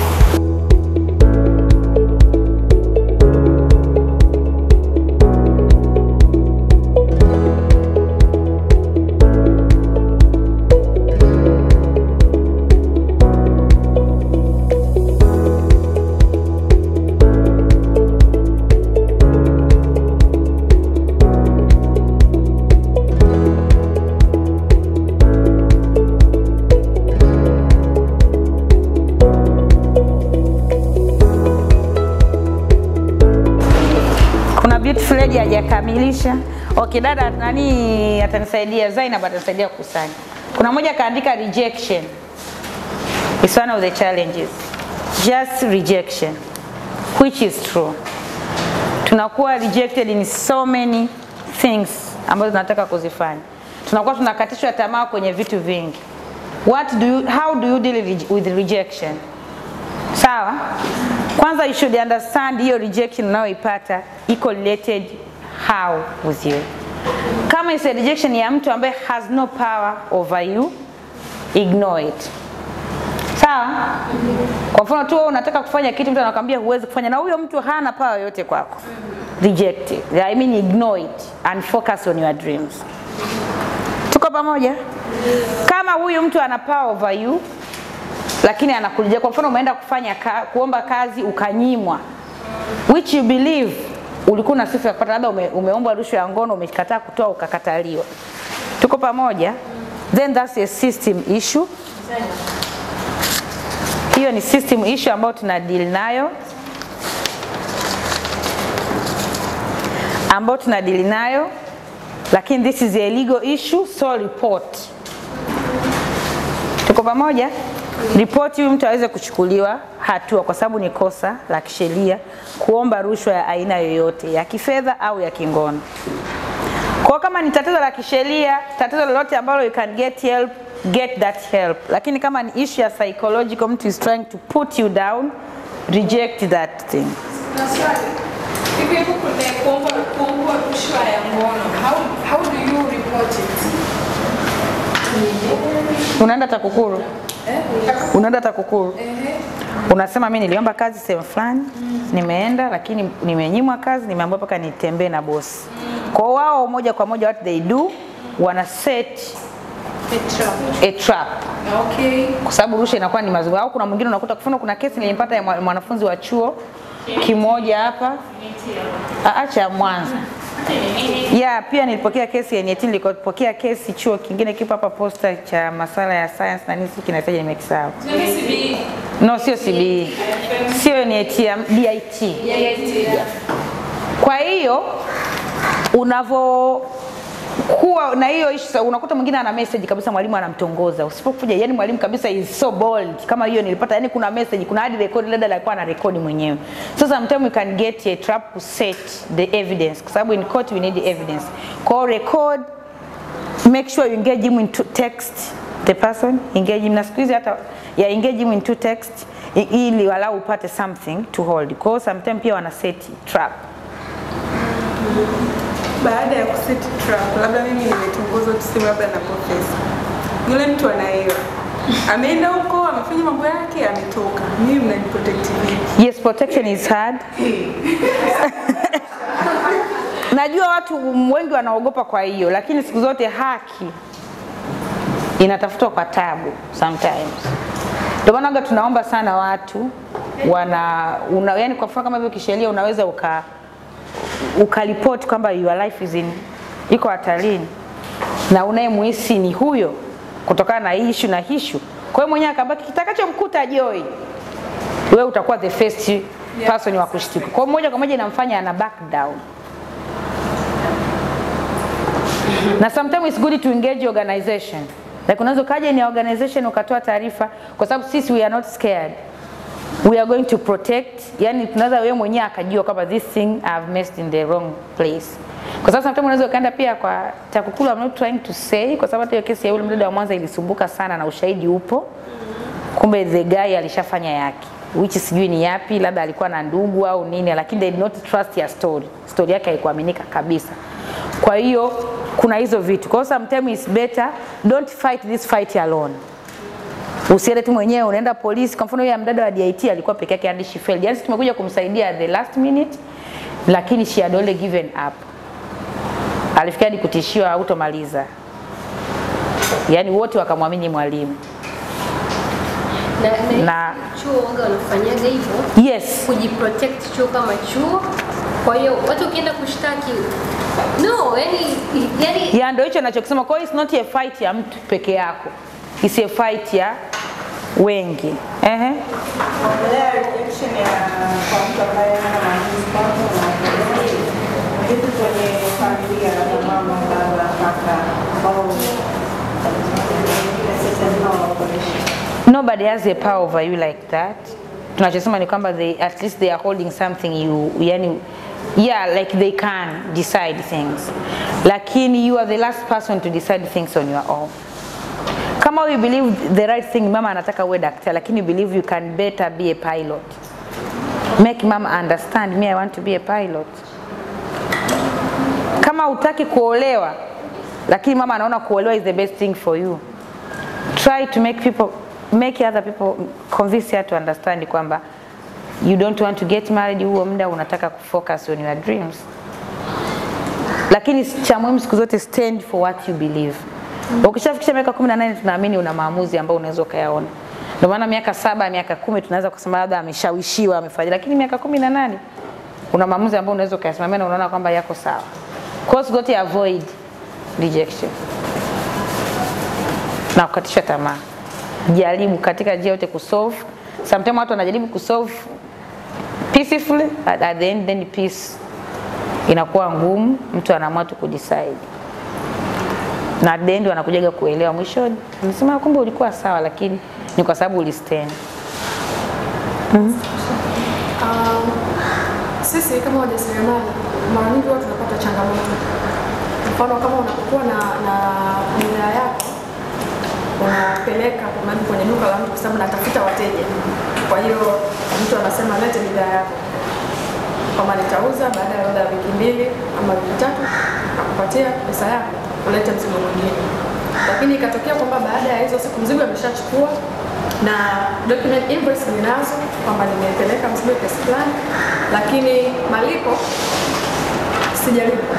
Kuna beautiful lady hajakamilisha. Okay, dada nani atanisaidia? Zainab atanisaidia kukusanya. Kuna mmoja kaandika rejection. It's one of the challenges. Just rejection. Which is true. Tunakuwa rejected in so many things ambazo tunataka kuzifanya. Tunakuwa tunakatishwa tamaa kwenye vitu vingi. What do you, how do you deal with- with rejection? Sawa? Kwanza you should understand hiyo rejection unayoipata iko related how with you. Kama is a rejection ya mtu ambaye has no power over you, ignore it. Sawa? Kwa mfano tu wewe unataka kufanya kitu, mtu anakuambia huwezi kufanya, na huyo mtu hana power yoyote kwako. Reject it. I mean ignore it and focus on your dreams. Tuko pamoja? Kama huyu mtu ana power over you, lakini anakuja kwa mfano umeenda kufanya ka, kuomba kazi ukanyimwa which you believe ulikuwa na sifa ya kupata labda ume, umeomba rushwa ya ngono umekataa kutoa ukakataliwa tuko pamoja then that's a system issue hiyo ni system issue ambayo tuna deal nayo ambayo tuna deal nayo lakini this is a legal issue so report tuko pamoja ripoti huyu mtu aweze kuchukuliwa hatua kwa sababu ni kosa la kisheria kuomba rushwa ya aina yoyote ya kifedha au ya kingono kwa kama ni tatizo la kisheria tatizo lolote ambalo you can get help get that help lakini kama ni issue ya psychological mtu is trying to put you down reject that thing Na swali. Hivi hapo kuna kuomba kuomba rushwa ya ngono. How how do you report it? unaenda TAKUKURU unaenda TAKUKURU Ehe. unasema mi niliomba kazi sehemu fulani nimeenda lakini nimenyimwa kazi nimeambiwa mpaka nitembee na bosi kwa wao moja kwa moja what they do wana set a trap Okay. kwa sababu rushwa inakuwa ni mazungumzo au kuna mwingine unakuta kufuna kuna kesi nilipata ya mwa- mwanafunzi wa chuo kimoja hapa Ah, acha Mwanza ya pia nilipokea kesi ya NIT, nilikopokea kesi chuo kingine kipo hapa posta cha masala ya science na nini, siki kinahitaji nimekisahau. No, sio CBE, sio NIT, ya DIT. Kwa hiyo unavo kuwa na hiyo issue unakuta mwingine ana message kabisa mwalimu anamtongoza usipokuja yani mwalimu kabisa is so bold kama hiyo nilipata yani kuna message kuna hadi record dada alikuwa ana record mwenyewe so sometimes you can get a trap to set the evidence kwa sababu in court we need evidence kwa hiyo record make sure you engage him into text the person engage him na siku hizi hata ya engage him into text i- ili walau upate something to hold kwa hiyo sometimes pia wana set trap Baada ya kuset trap, labda mimi nimetongozwa tuseme labda na profesa, yule mtu anaelewa, ameenda huko amefanya mambo yake, ametoka, mimi mnaniprotect vipi? Yes, protection is hard. Najua watu wengi wanaogopa kwa hiyo, lakini siku zote haki inatafutwa kwa tabu sometimes. Ndio maana waga tunaomba sana watu wana una, yani kwa mfano kama hivyo kisheria unaweza uka ukaripoti kwamba your life is in iko hatarini na unayemuhisi ni huyo kutokana na hii issue na hishu. Kwa hiyo mwenyewe akabaki kitakachomkuta Joy wewe utakuwa the first person wa kushtuka. Kwa hiyo moja kwa moja inamfanya ana back down. Na sometimes it's good to engage organization. Like unaweza ukaja ni organization ukatoa taarifa, kwa sababu sisi we are not scared we are going to protect yani tunaweza wewe mwenyewe akajua kwamba this thing I've messed in the wrong place kwa sababu sometimes unaweza ukaenda pia kwa TAKUKURU I'm not trying to say kwa sababu hata hiyo kesi ya yule mdada wa Mwanza ilisumbuka sana na ushahidi upo kumbe the guy alishafanya yake which sijui ni yapi labda alikuwa na ndugu au nini lakini they did not trust your story story yake haikuaminika kabisa kwa hiyo kuna hizo vitu kwa hiyo sometimes it's better don't fight this fight alone usiende tu mwenyewe unaenda polisi. Kwa mfano yule mdada wa DIT alikuwa peke yake and she failed. Yani tumekuja kumsaidia at the last minute, lakini she had only given up. Alifikia hadi kutishiwa hautomaliza, yani wote wakamwamini mwalimu na, na, na chuo waga wanafanyaga hivyo yes, kujiprotect chuo kama chuo. Kwa hiyo watu ukienda kushtaki no, yani, yani ya ndio hicho nachokisema. Kwa hiyo it's not a fight ya mtu peke yako, it's a fight ya wengi. Ehe. Ongelea rejection ya kwa mtu ambaye hana maamuzi kwako na vitu kwenye familia labda mama, baba, kaka ambao wengine sasa lazima waokoreshe. nobody has a power over you like that tunachosema ni kwamba they, at least they are holding something you yani yeah like they can decide things lakini you are the last person to decide things on your own kama you believe the right thing mama anataka uwe daktari lakini you believe you can better be a pilot make mama understand me i want to be a pilot kama utaki kuolewa lakini mama anaona kuolewa is the best thing for you try to make people make other people convince her to understand kwamba you don't want to get married huo muda unataka kufocus on your dreams lakini cha muhimu siku zote stand for what you believe ukishafikisha miaka 18 tunaamini una maamuzi ambayo unaweza ukayaona ndio maana miaka saba miaka kumi tunaweza kusema labda ameshawishiwa amefanya lakini miaka 18 una maamuzi ambayo unaweza ukayasimamia na unaona kwamba yako sawa kwa hiyo siku zote avoid rejection na kukatisha tamaa. Jaribu katika njia yote kusolve. Sometimes watu wanajaribu kusolve peacefully at, at the end then peace inakuwa ngumu, mtu anaamua tu kudecide na at the end wanakujaga kuelewa mwishoni, nasema kumbe ulikuwa sawa, lakini ni kwa sababu ulistand. Um, sisi kama wajasiriamali mara nyingi huwa tunapata changamoto. Mfano kama unapokuwa na na bidhaa yako unapeleka maybe kwenye duka la mtu kwa sababu natafuta wateja. Kwa hiyo mtu anasema lete bidhaa yako, kama nitauza baada ya labda wiki mbili ama wiki tatu, akupatia pesa yako ulete mzigo mwingine. Lakini ikatokea kwamba baada ya hizo siku mzigo ameshachukua na document invoice ninazo kwamba nimepeleka mzigo kiasi fulani, lakini malipo sijalipa.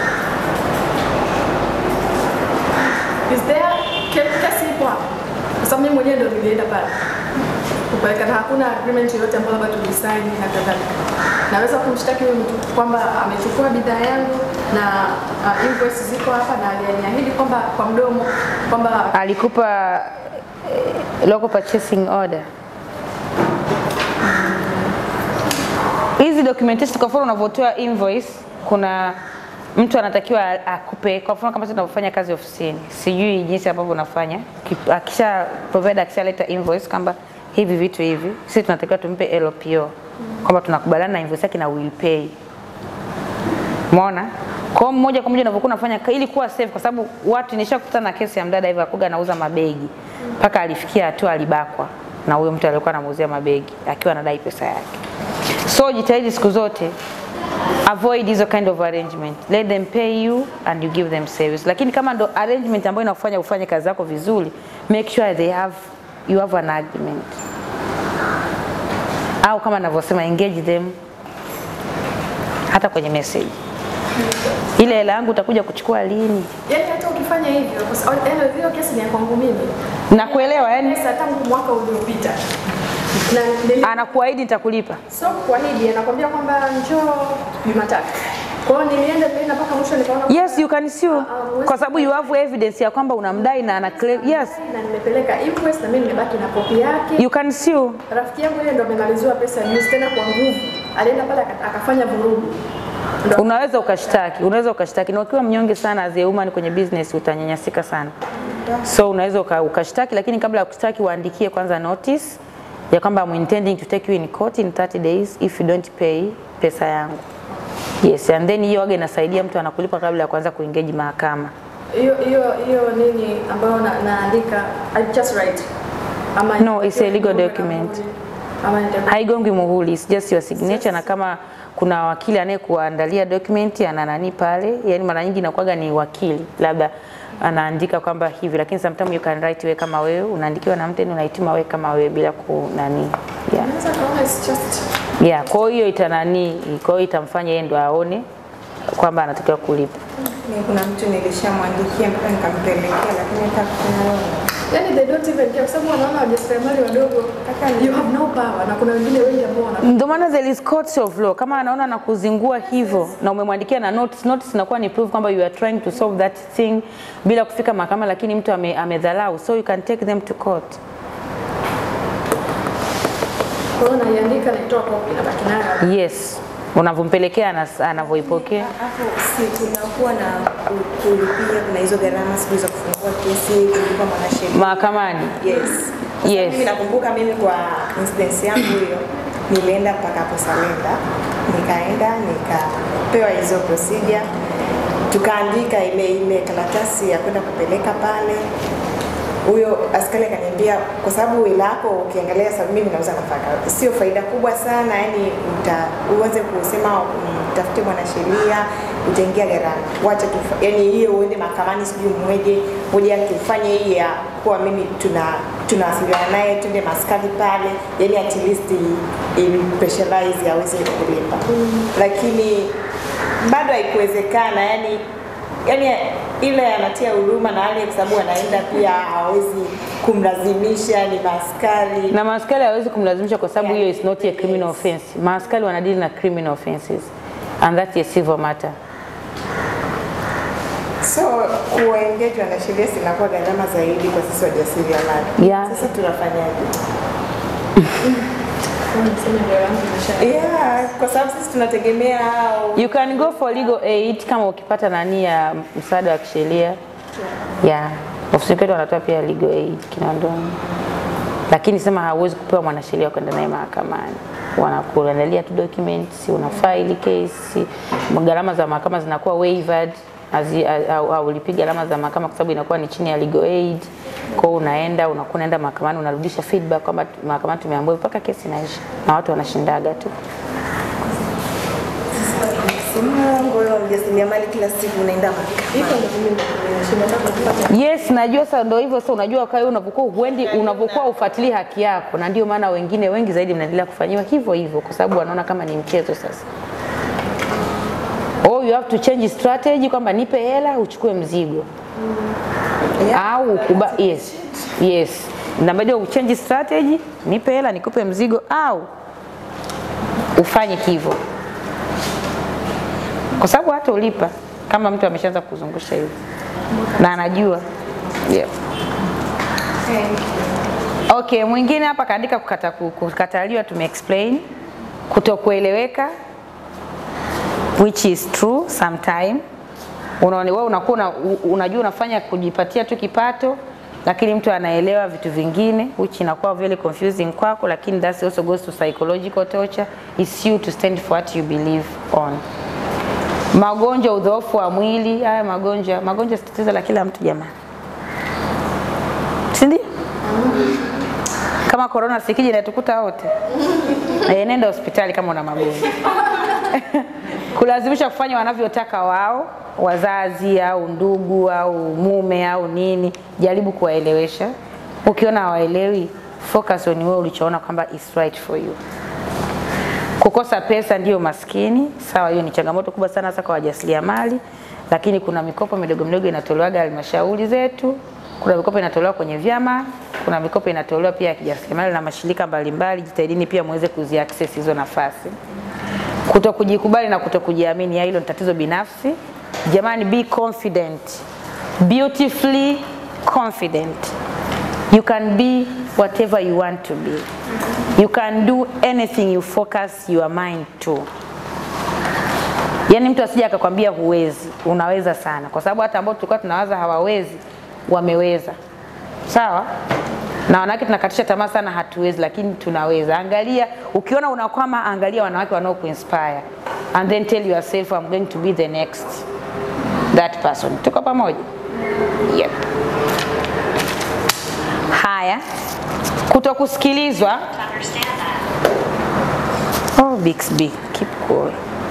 Is there ke- kesi ipo hapa? Kwa sababu mimi mwenyewe ndo nilienda pale kupeleka na hakuna agreement yoyote ambayo labda tulisaini na kadhalika. Naweza kumshtaki huyu mtu kwamba amechukua bidhaa yangu na uh, invoice ziko hapa na aliniahidi kwamba kwa mdomo kwamba Alikupa eh, local purchasing order. Hizi documentation kwa mfano unavyotoa invoice, kuna mtu anatakiwa akupe, kwa mfano kama sisi tunavyofanya kazi ofisini, sijui jinsi ambavyo unafanya, Ki- akisha provider akishaleta invoice kwamba hivi vitu hivi, sisi tunatakiwa tumpe LPO kwamba tunakubaliana na invoice yake na will pay. Umeona? Kwa hiyo moja kwa moja unavyokuwa unafanya ka- ili kuwa safe, kwa sababu watu nishakutana na kesi ya mdada hivyo akuga anauza mabegi mpaka alifikia hatua alibakwa na huyo mtu aliyekuwa anamuuzia mabegi akiwa anadai pesa yake. So jitahidi siku zote avoid hizo kind of arrangement. Let them pay you and you give them service. Lakini kama ndo arrangement ambayo inakufanya ufanye kazi zako vizuri, make sure they have you have an agreement. Au kama navyosema engage them hata kwenye message. Ile hela yangu utakuja kuchukua lini? yani hata ukifanya hivyo kwa sababu yani hiyo kesi ni ya kwangu mimi. Nakuelewa yani Pesa tangu mwaka uliopita. Na nili- anakuahidi nitakulipa. so kuahidi anakwambia kwamba njoo Jumatatu. Kwa hiyo nilienda nilienda mpaka mwisho nikaona Yes, you can sue kwa sababu you have evidence ya kwamba unamdai na ana claim. Yes, na nimepeleka invoice na mimi nimebaki na kopi yake. you can sue. Rafiki yangu yeye ndo amemaliziwa pesa juzi tena kwa nguvu. Alienda pale aka- akafanya vurugu. Unaweza ukashtaki, unaweza ukashtaki, na ukiwa mnyonge sana as a woman kwenye business utanyanyasika sana. So unaweza uka- ukashtaki, lakini kabla ya kushtaki waandikie kwanza notice ya kwamba I'm intending to take you in court in 30 days if you don't pay pesa yangu. Yes, and then hiyo waga inasaidia mtu anakulipa kabla ya kuanza kuengage mahakama. hiyo hiyo hiyo nini ambayo na, naandika I just write ama No, it's a legal document. ama nita- Haigongwi muhuri, it's just your signature na kama kuna wakili anayekuandalia document ana nani pale, yani mara nyingi inakuwaga ni wakili labda anaandika kwamba hivi, lakini sometimes you can write wewe kama wewe unaandikiwa na mtu unaituma wewe kama wewe bila ku nani yeah. Naweza kaona it's just Yeah, kwa hiyo itanani, kwa hiyo itamfanya yeye ndo aone kwamba anatakiwa kulipa. Mimi kuna mtu nilishamwandikia mpaka nikampelekea, lakini hata kufanya yani they don't even care kwa sababu wanaona wajasiriamali wadogo you have no power na kuna wengine wengi ambao wana Ndio maana there is courts of law. Kama anaona na kuzingua hivyo na umemwandikia na notice, notice inakuwa ni proof kwamba you are trying to solve that thing bila kufika mahakama, lakini mtu ame, amedhalau, so you can take them to court. kwa hiyo naiandika naitoa copy na baki nayo Yes, unavyompelekea anas- anavyoipokea. Hapo si kunakuwa na ku- kulipia, kuna hizo gharama siku za kufungua kesi, kulipa mwanasheria. Mahakamani. Yes. Kwa sababu Yes. Mimi nakumbuka mimi kwa incidence yangu hiyo nilienda mpaka hapo Salenda, nikaenda nikapewa hizo procedure, tukaandika ile ile karatasi ya kwenda kupeleka pale. Huyo askari akaniambia, kwa sababu wila yako ukiangalia, sababu mimi nauza nafaka, sio faida kubwa sana, yani uta, uanze kusema mtafute mwanasheria utaingia gharama, wacha tu, yani hiyo uende mahakamani, sijui mweje moja tufanye hii ya kuwa mimi tuna tunawasiliana naye twende maskani pale, yani at least ili specialize aweze kulipa, lakini bado haikuwezekana yani yani ile anatia huruma na hali kwa sababu anaenda pia hawezi kumlazimisha ni maaskari Na maaskari hawezi kumlazimisha kwa sababu hiyo is not a criminal offense. Maaskari wanadili na criminal offenses and that is civil matter. so kuwaengage wanasheria zinakuwa gharama zaidi kwa sisi wajasiriamali. Yeah. Sasa tunafanyaje? Yeah, kwa sababu sisi tunategemea hao You can go for legal aid kama ukipata nani ya msaada wa kisheria. Yeah. Ofisi yetu wanatoa pia legal aid Kinondoni. Lakini sema hauwezi kupewa mwanasheria kwenda naye mahakamani. Wanakuandalia tu documents, una file case, gharama za mahakama zinakuwa waived hazi- au haulipi gharama za mahakama kwa sababu inakuwa ni chini ya legal aid. Kwa hiyo unaenda unakuwa unaenda mahakamani unarudisha feedback kwamba mahakamani tumeambiwa mpaka kesi inaisha na watu wanashindaga tu. Mungu wewe mjasiriamali kila siku unaenda mahakamani. Yes, najua sasa ndio hivyo sasa unajua kwa hiyo unapokuwa huendi unapokuwa ufuatilii haki yako na ndio maana wengine wengi zaidi mnaendelea kufanyiwa hivyo hivyo kwa sababu wanaona kama ni mchezo sasa. Oh, you have to change strategy kwamba nipe hela uchukue mzigo. Au ukuba yes. Yes. Na baada ya uchange strategy, nipe hela nikupe mzigo au ufanye hivyo. Kwa sababu hata ulipa kama mtu ameshaanza kuzungusha hivyo na anajua yeah. Okay, mwingine hapa kaandika kukata, kukataliwa tume explain kutokueleweka which is true sometime. Unaona wewe unakuwa una, unajua unafanya kujipatia tu kipato lakini mtu anaelewa vitu vingine which inakuwa very confusing kwako, lakini that also goes to psychological torture. It's you to stand for what you believe on. Magonjwa, udhoofu wa mwili, haya magonjwa, magonjwa si tatizo la kila mtu jamani, si ndio? Kama corona sikija inatukuta wote, eh, nenda hospitali kama una magonjwa kulazimisha kufanya wanavyotaka wao wazazi au ndugu au mume au nini, jaribu kuwaelewesha. Ukiona hawaelewi, focus on wewe ulichoona kwamba is right for you. Kukosa pesa ndiyo maskini, sawa, hiyo ni changamoto kubwa sana hasa kwa wajasiriamali, lakini kuna mikopo midogo midogo inatolewaga halmashauri zetu, kuna mikopo inatolewa kwenye vyama, kuna mikopo inatolewa pia ya kijasiriamali na mashirika mbalimbali. Jitahidini pia muweze kuziaccess hizo nafasi. Kuto kujikubali na kuto kujiamini, ya hilo ni tatizo binafsi. Jamani, be confident, beautifully confident. You can be whatever you want to be. You can do anything you focus your mind to. Yaani mtu asije akakwambia huwezi, unaweza sana, kwa sababu hata ambao tulikuwa tunawaza hawawezi wameweza. Sawa? Na wanawake tunakatisha tamaa sana, hatuwezi, lakini tunaweza. Angalia, ukiona unakwama, angalia wanawake wanao kuinspire and then tell yourself I'm going to be the next that person. Tuko pamoja? Yep. Haya, kutokusikilizwa. Oh, Bixby, keep cool.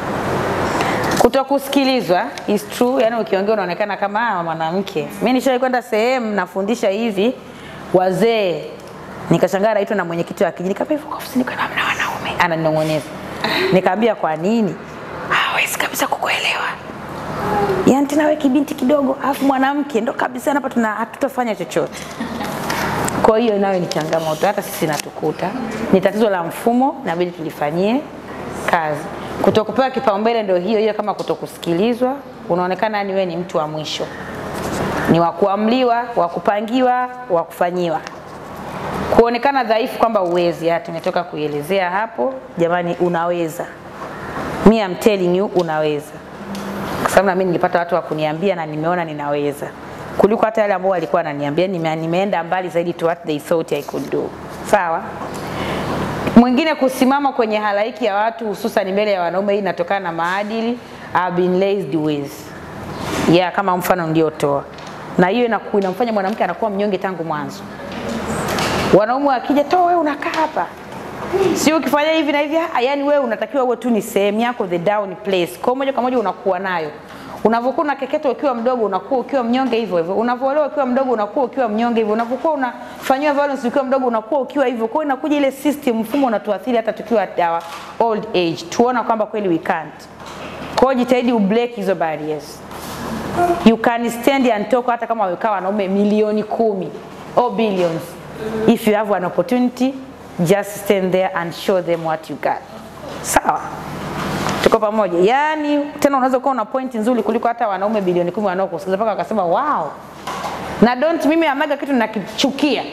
Kutokusikilizwa is true, yani ukiongea unaonekana kama ah, mwanamke. Mimi nishawahi kwenda sehemu nafundisha hivi wazee, nikashangaa naitwa na mwenyekiti wa kijiji, kama hivyo kwa ofisini kuna mna wanaume, ananong'oneza. Nikamwambia kwa nini? Hawezi kabisa kukuelewa. Yaani tena wewe kibinti kidogo, alafu mwanamke ndo kabisa hapa tuna hatutafanya chochote. Kwa hiyo nayo ni changamoto, hata sisi natukuta. Ni tatizo la mfumo, inabidi tulifanyie kazi. Kutokupewa kipaumbele ndio hiyo hiyo, kama kutokusikilizwa, unaonekana yani wewe ni mtu wa mwisho, ni wa kuamliwa, wa kupangiwa, wa kufanyiwa, kuonekana dhaifu kwamba uwezi. Ya, tumetoka kuielezea hapo. Jamani, unaweza. Me I'm telling you, unaweza, kwa sababu na mimi nilipata watu wa kuniambia na nimeona ninaweza kuliko hata yale ambao walikuwa wananiambia. Nime, nimeenda mbali zaidi to what they thought I could do. Sawa. Mwingine kusimama kwenye halaiki ya watu hususan mbele ya wanaume, hii inatokana na maadili I've been raised with. Yeah, kama mfano niliotoa, na hiyo inaku- inamfanya mwanamke anakuwa mnyonge tangu mwanzo. Wanaume wakija, toa wewe unakaa hapa, sio ukifanya hivi na hivi. Ah, yani wewe unatakiwa uwe tu ni sehemu yako, the down place. Kwa hiyo moja kwa moja unakuwa nayo unavyokuwa unakeketwa ukiwa mdogo unakuwa ukiwa mnyonge hivyo hivyo, unavyoolewa ukiwa mdogo unakuwa ukiwa mnyonge hivyo, unavyokuwa unafanyiwa violence ukiwa mdogo unakuwa ukiwa hivyo. Kwa hiyo inakuja ile system, mfumo unatuathiri hata tukiwa at our old age, tuona kwamba kweli we can't. Kwa hiyo jitahidi ubreak hizo barriers. You can stand and talk hata kama wamekaa wanaume milioni kumi or billions. If you have an opportunity, just stand there and show them what you got. Sawa? Tuko pamoja. Yaani tena unaweza kuwa una point nzuri kuliko hata wanaume bilioni kumi wanaokusikiliza mpaka wakasema wow. Na don't mimi amaga kitu nakichukia.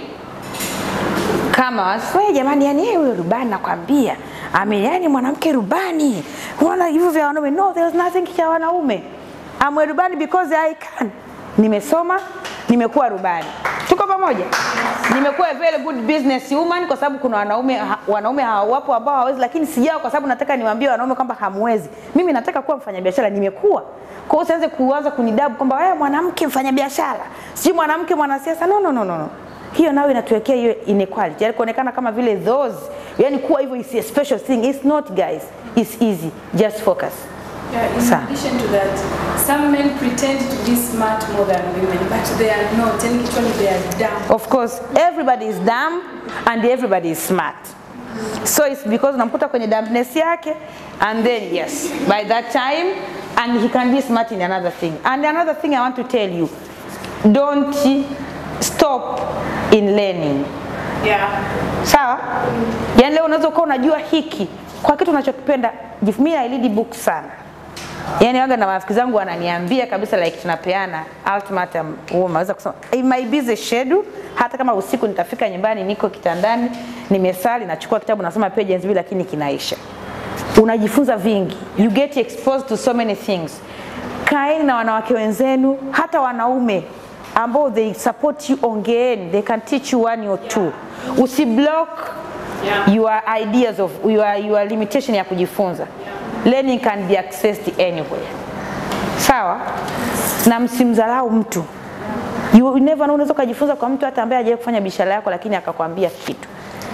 Kama waswe jamani, yani yeye huyo rubani nakwambia. Ame yani mwanamke rubani. Unaona hivyo vya wanaume. No, there's nothing cha wanaume. I'm a rubani because I can. Nimesoma, nimekuwa rubani. Tuko pamoja? Nimekuwa a very good business woman kwa sababu kuna wanaume ha, wanaume hawapo ambao hawawezi, lakini sijao kwa sababu nataka niwaambie wanaume kwamba hamwezi. Mimi nataka kuwa mfanyabiashara, nimekuwa. Kwa hiyo usianze kuanza kunidabu kwamba wewe mwanamke mfanyabiashara, sijui mwanamke mwanasiasa. No, no, no, no, no. Hiyo nayo inatuwekea hiyo inequality, yani kuonekana kama vile those, yani kuwa hivyo is a special thing. It's not guys, it's easy. Just focus. Yeah, in Sawa. addition to that, some men pretend to be smart more than women, but they are not. Yani kichwani they are dumb. Of course, everybody is dumb and everybody is smart. So it's because unamkuta kwenye dumbness yake and then yes, by that time and he can be smart in another thing. And another thing I want to tell you, don't stop in learning. Yeah. Sawa? Yaani leo unaweza ukawa unajua hiki kwa kitu unachokipenda. Jif- Mimi I read book sana. Yaani waga na marafiki zangu wananiambia kabisa like tunapeana ultimatum huo naweza kusema in my busy schedule hata kama usiku nitafika nyumbani niko kitandani nimesali nachukua kitabu nasoma pages mbili lakini kinaisha. Unajifunza vingi. You get exposed to so many things. Kaeni na wanawake wenzenu hata wanaume ambao they support you, ongeeni, they can teach you one or two. Usiblock your ideas of your, your limitation ya kujifunza. Learning can be accessed anywhere. Sawa? Na msimdharau mtu. You never know, unaweza ukajifunza kwa mtu hata ambaye hajawahi kufanya biashara yako lakini akakwambia kitu.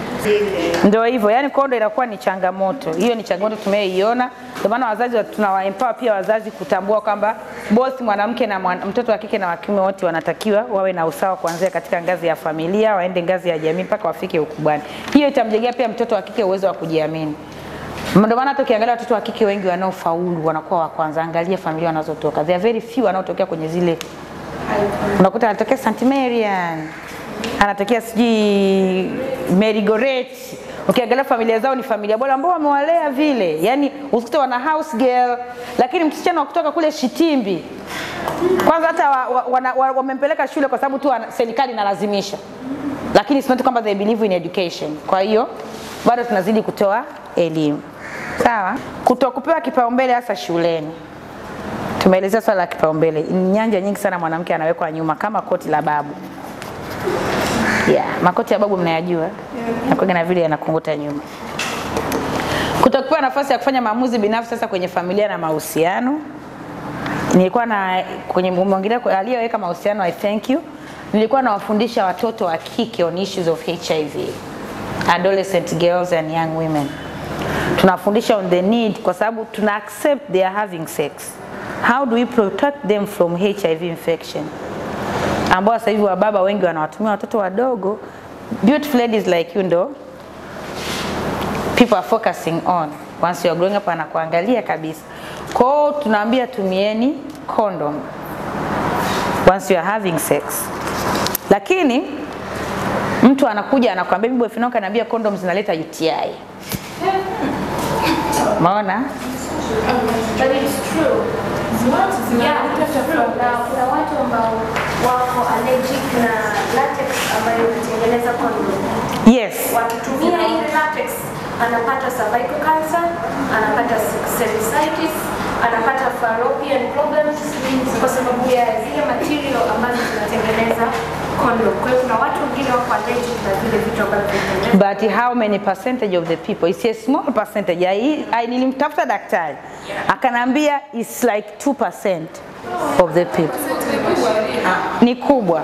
Ndio hivyo, yani kwa ndo inakuwa ni changamoto. Hiyo ni changamoto tumeiona. Ndio maana wazazi wa- tunawaempower pia wazazi kutambua kwamba both mwanamke na mwan, mtoto wa kike na wa kiume wote wanatakiwa wawe na usawa kuanzia katika ngazi ya familia, waende ngazi ya jamii mpaka wafike ukubwani. Hiyo itamjengea pia mtoto wa kike uwezo wa kujiamini. Ndio maana hata ukiangalia watoto wa kike wengi wanaofaulu wanakuwa wa kwanza. Angalia familia wanazotoka. There are very few wanaotokea kwenye zile unakuta anatokea St. Marian anatokea sijui Mary Goret. Ukiangalia familia zao ni familia bora ambao wamewalea vile, yani usikute wana house girl, lakini msichana wa kutoka kule Shitimbi kwanza hata wamempeleka wa, wa, wa, wamempeleka shule kwa sababu tu wana- serikali inalazimisha, lakini it's not kwamba they believe in education. Kwa hiyo bado tunazidi kutoa elimu. Sawa. Kutokupewa kipaumbele hasa shuleni. Tumeelezea swala la kipaumbele. Nyanja nyingi sana mwanamke anawekwa nyuma kama koti la babu. Yeah, makoti ya babu mnayajua. Nakuwa na vile yanakunguta nyuma. Kutokupewa nafasi ya kufanya maamuzi binafsi sasa kwenye familia na mahusiano. Nilikuwa na kwenye mwongelea aliyeweka mahusiano I thank you. Nilikuwa nawafundisha watoto wa kike on issues of HIV. Adolescent girls and young women. Tunafundisha on the need kwa sababu tuna accept they are having sex. How do we protect them from HIV infection? Ambao sasa hivi wababa wengi wanawatumia watoto wadogo. Beautiful ladies like you ndo people are focusing on once you are growing up anakuangalia kabisa. Kwa hiyo tunaambia tumieni condom once you are having sex. Lakini mtu anakuja anakuambia mimi boyfriend wangu kaniambia condom zinaleta UTI. Maona? But it's true. Yeah, it's true. Na kuna watu ambao wako allergic na latex ambayo inatengeneza condom. Yes. Wakitumia ile latex anapata cervical cancer, anapata cervicitis, anapata fallopian problems kwa sababu ya zile material ambazo zinatengeneza condom. Kwa hiyo kuna watu wengine wako allergic na vile vitu ambavyo vinatengeneza But how many percentage of the people? It's a small percentage. I, I nilimtafuta daktari akanambia it's like 2% of the people. Ni kubwa.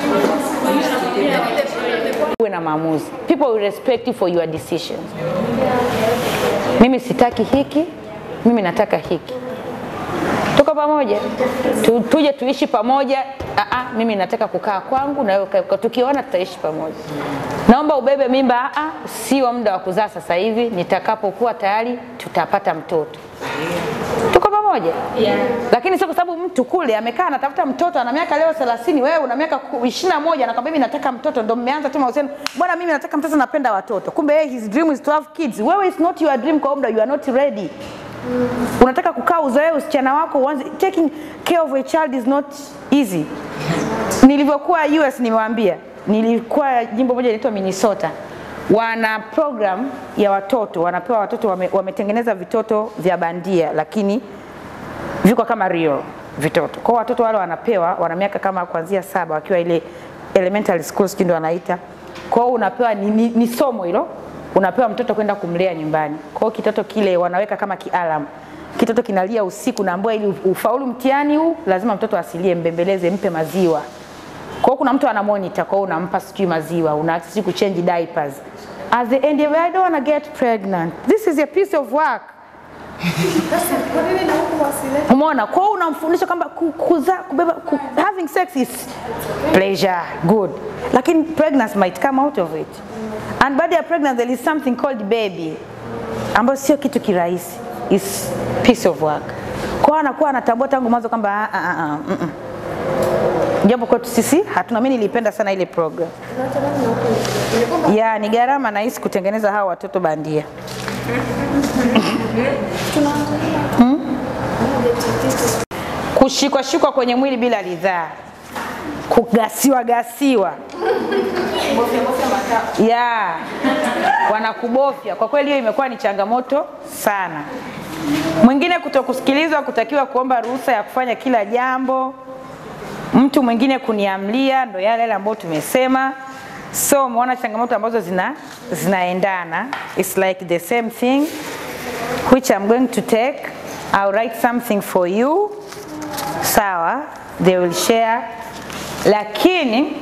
Uwe na maamuzi. People will respect you for your decisions. Mimi sitaki hiki, mimi nataka hiki. Tuko pamoja, tu, tuje tuishi pamoja. Aa, mimi nataka kukaa kwangu na wewe ukae kwako. tukiona tutaishi pamoja. Naomba ubebe mimba. Aa, sio muda wa kuzaa sasa hivi, nitakapokuwa tayari tutapata mtoto. Tuko pamoja Yeah. lakini sio kwa sababu mtu kule amekaa anatafuta mtoto ana miaka leo 30 wewe una miaka 21 anakwambia mimi nataka mtoto ndo mmeanza tu mahusiano bwana mimi nataka mtoto napenda watoto kumbe yeye his dream is to have kids wewe is not your dream kwa muda you are not ready unataka kukaa uzoee usichana wako uanze taking care of a child is not easy nilivyokuwa US nimewaambia nilikuwa jimbo moja linaitwa Minnesota wana program ya watoto wanapewa watoto wame, wametengeneza vitoto vya bandia lakini viko kama real vitoto. Kwa hiyo watoto wale wanapewa wana miaka kama kuanzia saba wakiwa ile elementary school sijui ndio wanaita. Kwa hiyo unapewa ni, ni, ni somo hilo, unapewa mtoto kwenda kumlea nyumbani. Kwa hiyo kitoto kile wanaweka kama kialam. Kitoto kinalia usiku, naambiwa ili ufaulu mtihani huu lazima mtoto asilie, mbembeleze, mpe maziwa. Kwa hiyo kuna mtu ana monitor, kwa hiyo unampa sijui maziwa, una sijui kuchange diapers. At the end, I don't want to get pregnant. This is a piece of work. Umeona? Kwa hiyo unamfundisha kwamba ku- kuzaa, kubeba, ku, having sex is pleasure, good. Lakini pregnancy might come out of it. And baada ya pregnancy there is something called baby ambayo sio kitu kirahisi. Is piece of work. Kwa hiyo anakuwa anatambua tangu mwanzo kwamba ah, ah, ah, ah, mm, mm. Japo kwetu sisi hatuna, mimi nilipenda sana ile program. Ya, ni gharama nahisi kutengeneza hawa watoto bandia. Hmm? Kushikwa shikwa kwenye mwili bila ridhaa, kugasiwa gasiwa, ya wanakubofya. Kwa kweli hiyo imekuwa ni changamoto sana. Mwingine kutokusikilizwa, kutakiwa kuomba ruhusa ya kufanya kila jambo, mtu mwingine kuniamlia, ndo yale yale ambayo tumesema. So umeona changamoto ambazo zina zinaendana, it's like the same thing which I'm going to take. I'll write something for you. Sawa, they will share. Lakini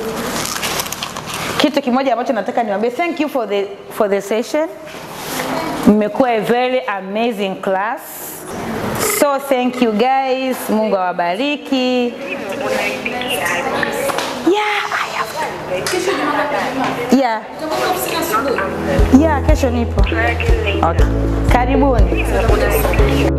kitu kimoja ambacho nataka niwaambie, thank you for the for the session. Mmekuwa a very amazing class. So thank you guys. Mungu awabariki. Yeah, I have Yeah. Yeah, kesho nipo. Okay. Karibuni.